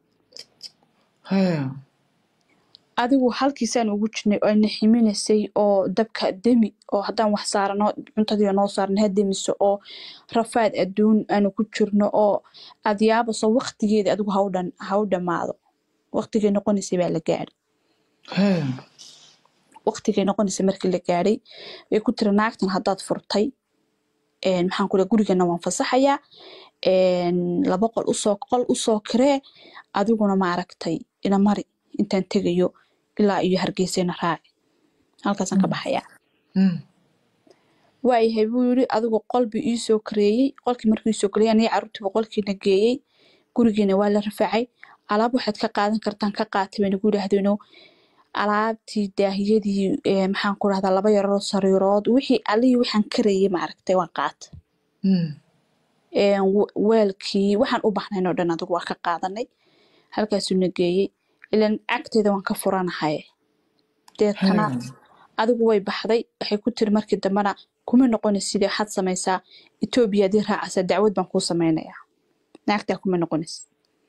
haya adigu halkiisaan ugu jirnay oo na ximinaysay oo dabka demi oo haddaan wax saarano cuntadii noo saarna ha demiso oo rafaad adduun aanu ku jirno oo aad yaabaso waqtigeeda adigu ha u dhan ha u dhammaado waqtigay noqonaysay baa la gaadhay haya waqtigay noqonaysay markii la gaadhay way ku tiri naagtan haddaad furtay een, maxaan ku leeyahay gurigana waan fasaxayaa een, laba qol usoo qol usoo kiree adiguna maaragtay ina mari intaan tegayo ilaa iyo hargeysana raaci halkaasaan ka baxayaa Hmm. waayahay buu yidhi adigu qol buu iisoo kareeyey qolkii markuu iisoo kareeyey aniga carruurtiiba qolkiina geeyey gurigiina waa la rafaacay alaab waxaad ka qaadan kartaan ka qaatay bay nagu yidhaahdeeno alaabtii daahiyadii ee, maxaan ku dhahdaa laba yaroo sariirood wixii allihii waxaan karayay maaragtay waan qaata Hmm. een, w- weelkii waxaan u bahnayn oo dhan adigu waa ka qaadanay halkaasuu na geeyey ilan agteeda waan ka furanahay deetana haya adigu way baxday waxay ku tiri markii dambena kuma noqonaysid waxaad samaysaa etoobiya haddii raacaysaa dacwad baan kuu samaynayaa naagtaa kuma noqonaysid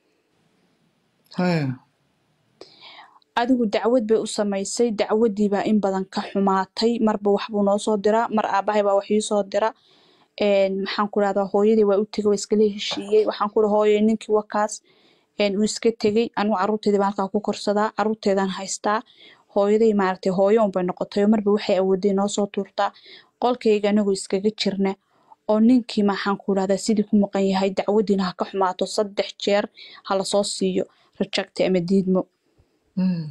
haya adigu dacwad bay u samaysay dacwadii baa in badan ka xumaatay marba waxbuu noo soo diraa mar aabahay baa wax ii soo dira een, maxaan ku dhahdaa hooyadii waa u tegay waa iskala heshiiyey waxaan ku dhaha hooyo ninkii wakaas een, uu iska tegey anigu carruurteedii baan halkaa ku korsadaa carruurteedaan haystaa hooyaday maaragtay hooyo unbay noqotay oo marba waxay awooday noo soo tuurtaa qolkayga anagoo iskaga jirna oo ninkii maxaan ku dhahdaa sidii ku maqan yahay dacwadiina ha ka xumaato saddex jeer ha lasoo siiyo rejecti ama diidmo Hmm.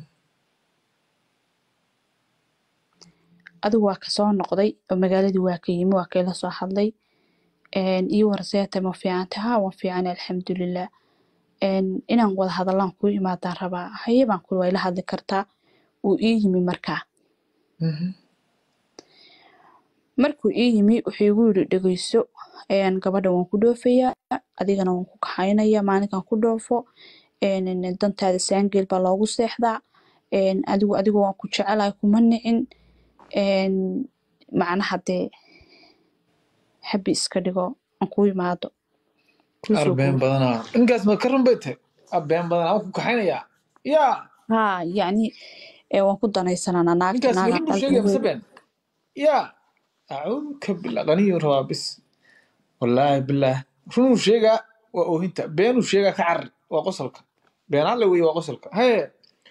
adigu waa kasoo noqday oo magaaladii waa ka yimi waa kayla soo hadlay een, ii warseeta ma fiicanta ha waan fiican alxamdulilah een, inaan wada hadallaan kuu imaadaan rabaa haye baan kuli waa ila hadli kartaa wuu ii yimi markaa Mhm. markuu ii yimi wuxuu igu yidhi dhegeyso een, gabadha waan ku dhoofayaa adigana waan ku kaxaynaya maalinkan ku dhoofo een, een, dantaada saangeel baa loogu seexdaa een, adigu adigu waan ku jecelahay kuma nicin een, macnaha dee habi iska dhigo aan kuu imaado kuu soo arbeen guuro badanaa ninkaas ma ka run bay tahay arbeen badanaa waan ku kaxaynayaa ya haa yacni ee, waan ku danaysanana naagta ninkaas naaga weli buu sheegaya mise qalbigeeda been ya acuuduka billah qaniyuu rabaa bis wallaahi billaah runuu sheegaa waa oohinta beenuu sheegaa ka carar waa qosolka beenaale wey waa qosolka haye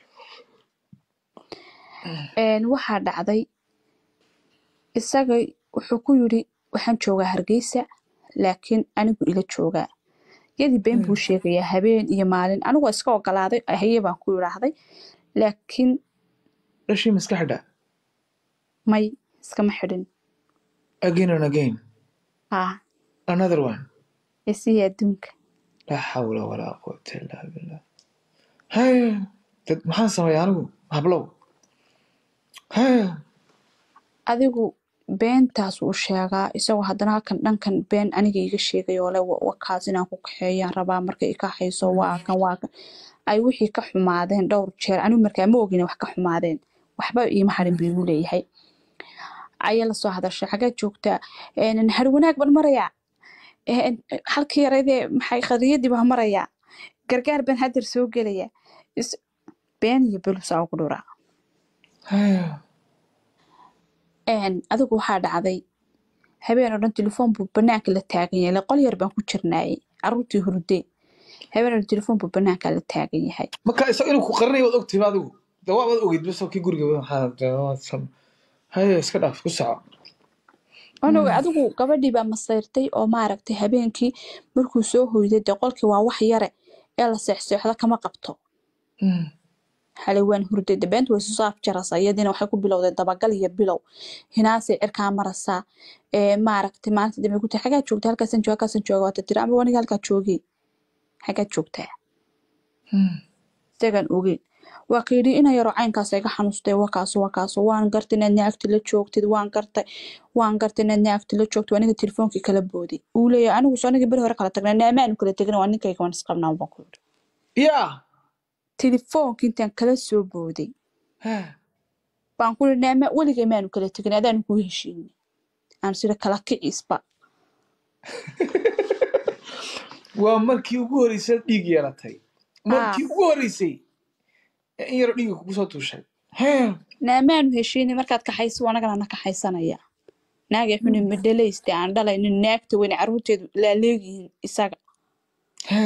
Een, waxaa dhacday isaga wuxuu ku yidhi waxaan joogaa hargeysa laakiin anigu ila joogaa yadii been buu sheegayaa habeen iyo maalin anigu waa iska ogolaaday haye baan ku yidhaahday laakiin dhashii maska xidha may iskama xidhin again and again haa another one isiya adduunka laa xawla walaa quwata illaa billah haye dad maxaan sameeya anigu hablow haye adigu beentaas uu sheegaa isagoo haddana halkan dhankan been aniga iga sheegayoo le wa- wakaas inaan ku kaxeeyaan rabaa marka i kaxayso waa kan waa kan ay wixii ka xumaadeen dhowr jeer anigu markaa ma ogin wax ka xumaadeen waxba iima harin buu igu leeyahay ayaa lasoo hadashay xagee joogtaa Een, har wanaag baan marayaa Een, halkii yaraydee maxay qadiyadii baan marayaa gargaar baan hadeer soo gelayaa Is- been iyo belusaa ugu dhuraa haye Een, adigu waxaa dhacday habeen oo dhan telefoon buu banaanka la taagan yahay qol yar baan ku jirnaayey caruurtii hurdee habeen oo dhan telefoon buu banaanka la taagan yahay marka isaga inuu ku qarinayo waad ogtihiba adigu de waa waad ogeyd bas oo kii guriga waxaa de waa sam haye iska dhaaf ku soco onoga adigu gabadhii baa masayrtay oo maaragtay habeenkii markuu soo hoyday dee qolkii waa wax yare ee la seexseexdo kama qabto Mm. xalay waan hurday de beenta way soo afjaraysaa iyadiina waxay ku bilowday dabagal iyo bilow hinaasay cirkaa maraysaa ee maaragtay maalinta dambe ku tiri xagaa joogta halkaasan jooga halkaasan jooga waata tiri ama waniga halkaa joogay xagaa joogtaa Mm. isagaan ogeyn waa ka yidhi ina yaroo caynkaas iga xanuustay wakaaso wakaaso waan gartay inaad naagti la joogtid waan gartay waan gartay inaad naagti la joogtid aniga telefoonkii kala booday uu leeyahay anigu soo aniga beri hore kala tagnay naamaanu kala tegin waa ninkayga waan isqabnaa baan ku yidhi yaa telefoonkii intaan kala soo booday Ha. baan ku yidhi naama weligay maanu kala tegin adaanu kuu heshiinay aan sida kala kiciisba waa markii ugu horreysay aad dhiig yeelatay markii ugu horreysay ee in yaroo dhiiga kugu soo tuushay Ha. naamaanu heshiinay markaad kaxayso anagana na kaxaysanaya naagay xuni madhalayste aan dhalaynin naagta weyne carruurteedu laaleegyihiin isaga Ha.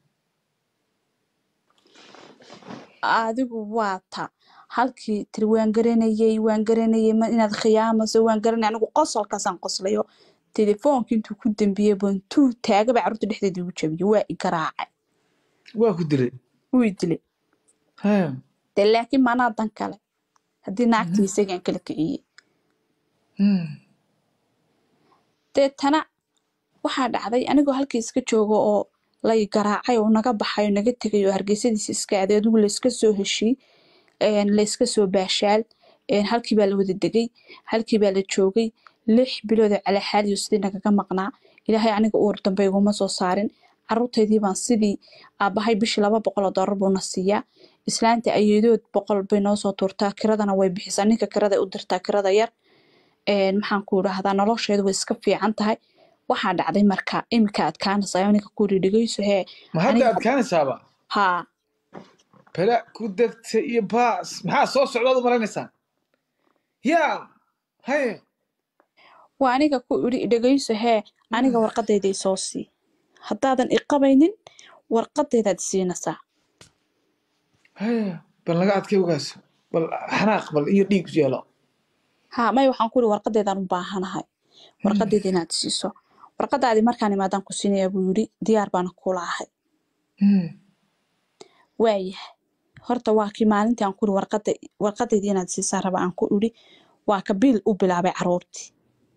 adigu waa ta halkii tiri waan garanayey waan garanayey ma inaad khiyaamaso waan garanay anigu qosolkaasaan qoslayo telefoonki intuu ku dambiyey bantuu taagaba carruurta dhexdeeda igu jabiyey waa i garaacay waa ku dilay wuu i dilay Ha. dee laakiin maanaa dan kale haddii naagtii isagaan kala kiciyey Mm. deetana waxaa dhacday anigoo halkii iska jooga oo lay garaacay oo naga baxay oo naga tegay oo hargeysadiisa iska aaday adigu layska soo heshii een, layska soo baashaal een, halkii baa la wada degay halkii baa la joogay lix bilood oo calaxaaliyo sidii nagaga maqnaa ilaahay aniga uur dambe iguma soo saarin carruurtaydii baan sidii aabbahay bishii laba boqol oo doolar buuna siiyaa islaanta ayeedood boqol bay noo soo tuurtaa kiradana way bixisaa ninka kirada u dirtaa kirada yar een, maxaan ku idhaahdaa nolosheedu way iska fiican tahay waxaa dhacday marka imika adkaanaysa aniga ku yidhi dhegeyso hee ma hadda aniga adkaanaysaaba haa bala ku degta iyo baas maxaa soo socdaad u malaynaysaan yaa haye waa aniga ku idhi dhegeyso hee aniga warqadayday soo sii haddaadan iqabaynin warqadaydaad siinaysaa haye bal naga adkay ogaaso bal xanaaq bal iyo dhiig yeelo haa may waxaan ku idhi warqadaydaan u baahanahay warqadayda inaad siiso warqadaadii markaan imaadaan ku siinayaa buu yidhi diyaar baana kula ahay Mm. waayahay horta waa kii maalintii aan ku idhi warqada warqadayda inaad siisaa raba aan ku idhi waa ka biil u bilaabay carruurtii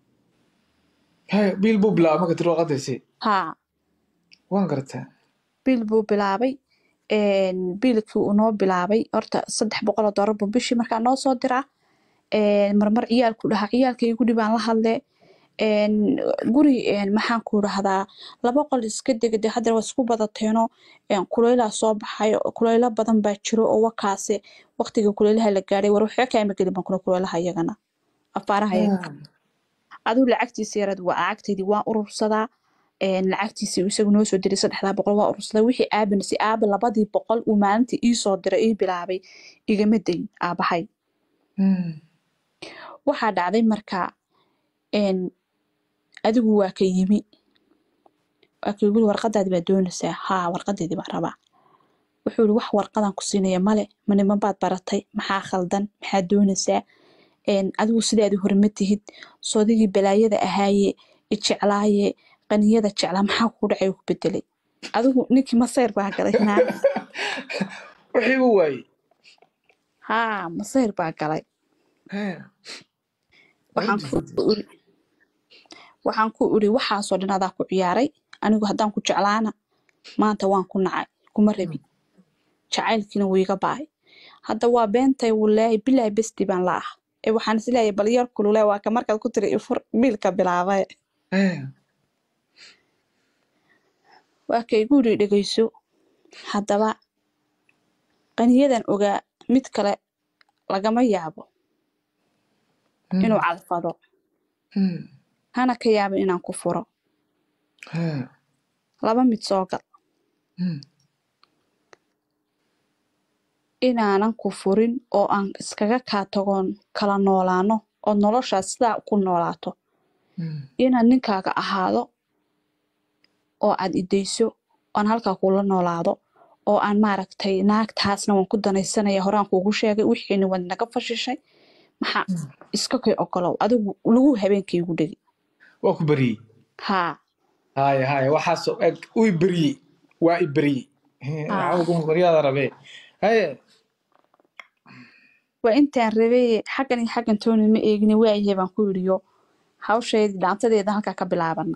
haye biil buu bilaaba marka tiri warqadaysi haa waan gartaa biil buu bilaabay een, biilkii uu noo bilaabay horta saddex boqol oo doolar buu bishii markaa noo soo diraa een, marmar ciyaalku dhahaa ciyaalka igu dhibaan la hadle een, guri een, maxaan ku dhahdaa laba qol iska dega dee haddana waa isku badateeno een, kuleylaa soo baxay kuleylo badan baa jiro oo wakaase waqtiga kuleylaha la gaadhay war waxba kaama gelin baan kuna kuleylaha iyagana afaaraha iyaga adigu lacagtiisa yarad waa lacagtaydii waan urursadaa een, lacagtiisii isagu noo soo diray saddexdaa boqol waa urursaday wixii aabanasi aaba labadii boqol uu maalintii ii soo diray ii bilaabay igama dayn aabahay Mm. waxaa dhacday markaa een, adigu waa ka yimi waa ka yimi warqadaadi baa doonaysaa haa warqadeedii baan rabaa wuxuu yidhi wax warqadan ku siinaya male ma niman baad baratay maxaa khaldan maxaa doonaysaa een, adigu sidaadii hore ma tihid soodigii balaayada ahaaye ijeclaaye qaniyada jeclaa maxaa kugu dhacay ku bedelay adigu ninkii masayr baa galay naag wixii buu waayey haa masayr baa galay Hee. waxaan ku Arrintiisa. iri waxaan ku iri waxaasoo dhan adaa ku ciyaaray anigu haddaan ku jeclaana maanta waan ku nacay kuma rabi jacaylkiina wuu iga baay hadda waa beentay wallaahi bilaahi besti baan la ah ee waxaan isleeyahay bal yar kulule waa ka markaad ku tiri ifur biilka bilaabay Hee. waa ka igu yidhi dhegeyso haddaba qaniyadan ogaa mid kale lagama yaabo Hmm. inuu cadfado Hmm. hana ka yaabin inaan ku furo Hee. laba mid soo gal Hmm. inaanan ku furin oo aan iskaga kaa tagoon kala noolaano oo noloshaas sidaa ku noolaato Hmm. inaan ninkaaga ahaado oo aad idayso aan halkaa kula noolaado oo aan maaragtay naagtaasna waan ku danaysanaya horaan kuugu sheegay wixiina waad naga fashishay maxaa iska kay ogolow adigu lagu habeenkaygu dhegi waa ku beriyey haa haya haya waxaasoo eg uu i beriyey waa i beriyey Hee, Ah. cawgu qoryaada rabee haye waa intaan rabay xaggan iyo xaggan tooni ma eegni waayahay baan ku yidhiyo hawsheedii dhaantadeeda halkaa ka bilaabana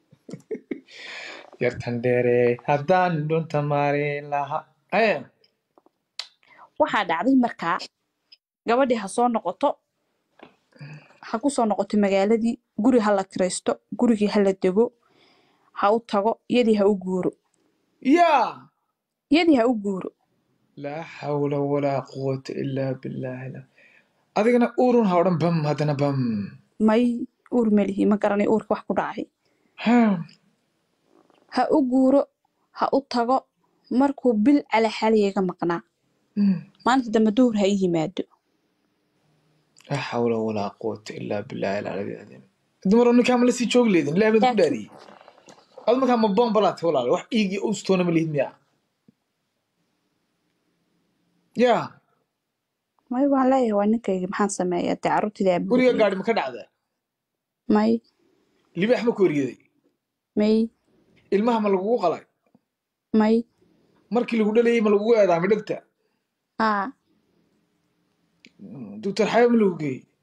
yartan dheere haddaan dhunta maari laha haye waxaa dhacday markaa gabadhii ha soo noqoto ha ku soo noqoto magaaladii guri ha la kiraysto gurigii ha la dego ha u tago iyadii ha u guuro yaa iyadii ha u guuro laa xawla walaa quwata ilaa billaahi la- adigana uurun ha odhan bam haddana bam may uur melihi ma garanay uurka wax ku dhacay Haa. ha u guuro ha u tago markuu bil calaxaliyaga maqnaa Hmm. maalinta dambe duhur ha i yimaado laa xawla walaa quwata ilaa billaahi alcali alcadiim dumaro ninkaa ma lasii joogi leedin ilaahay baad ku Laakiin- dhaariyey ad markaa ma bombalaate walaal wax iigii ustoona ma lihid miyaa yaa may waan leeyahay waa ninkayga maxaan sameeyaa dee carruurtida guriga abuuriyey gaadhi ma ka dhacdaa may libaax ma ku eryaday may ilmaha ma lagugu qalay may markii lagu dhalayay ma lagugu eedaamay dhegta aa doctor xayo ma lagu geeyey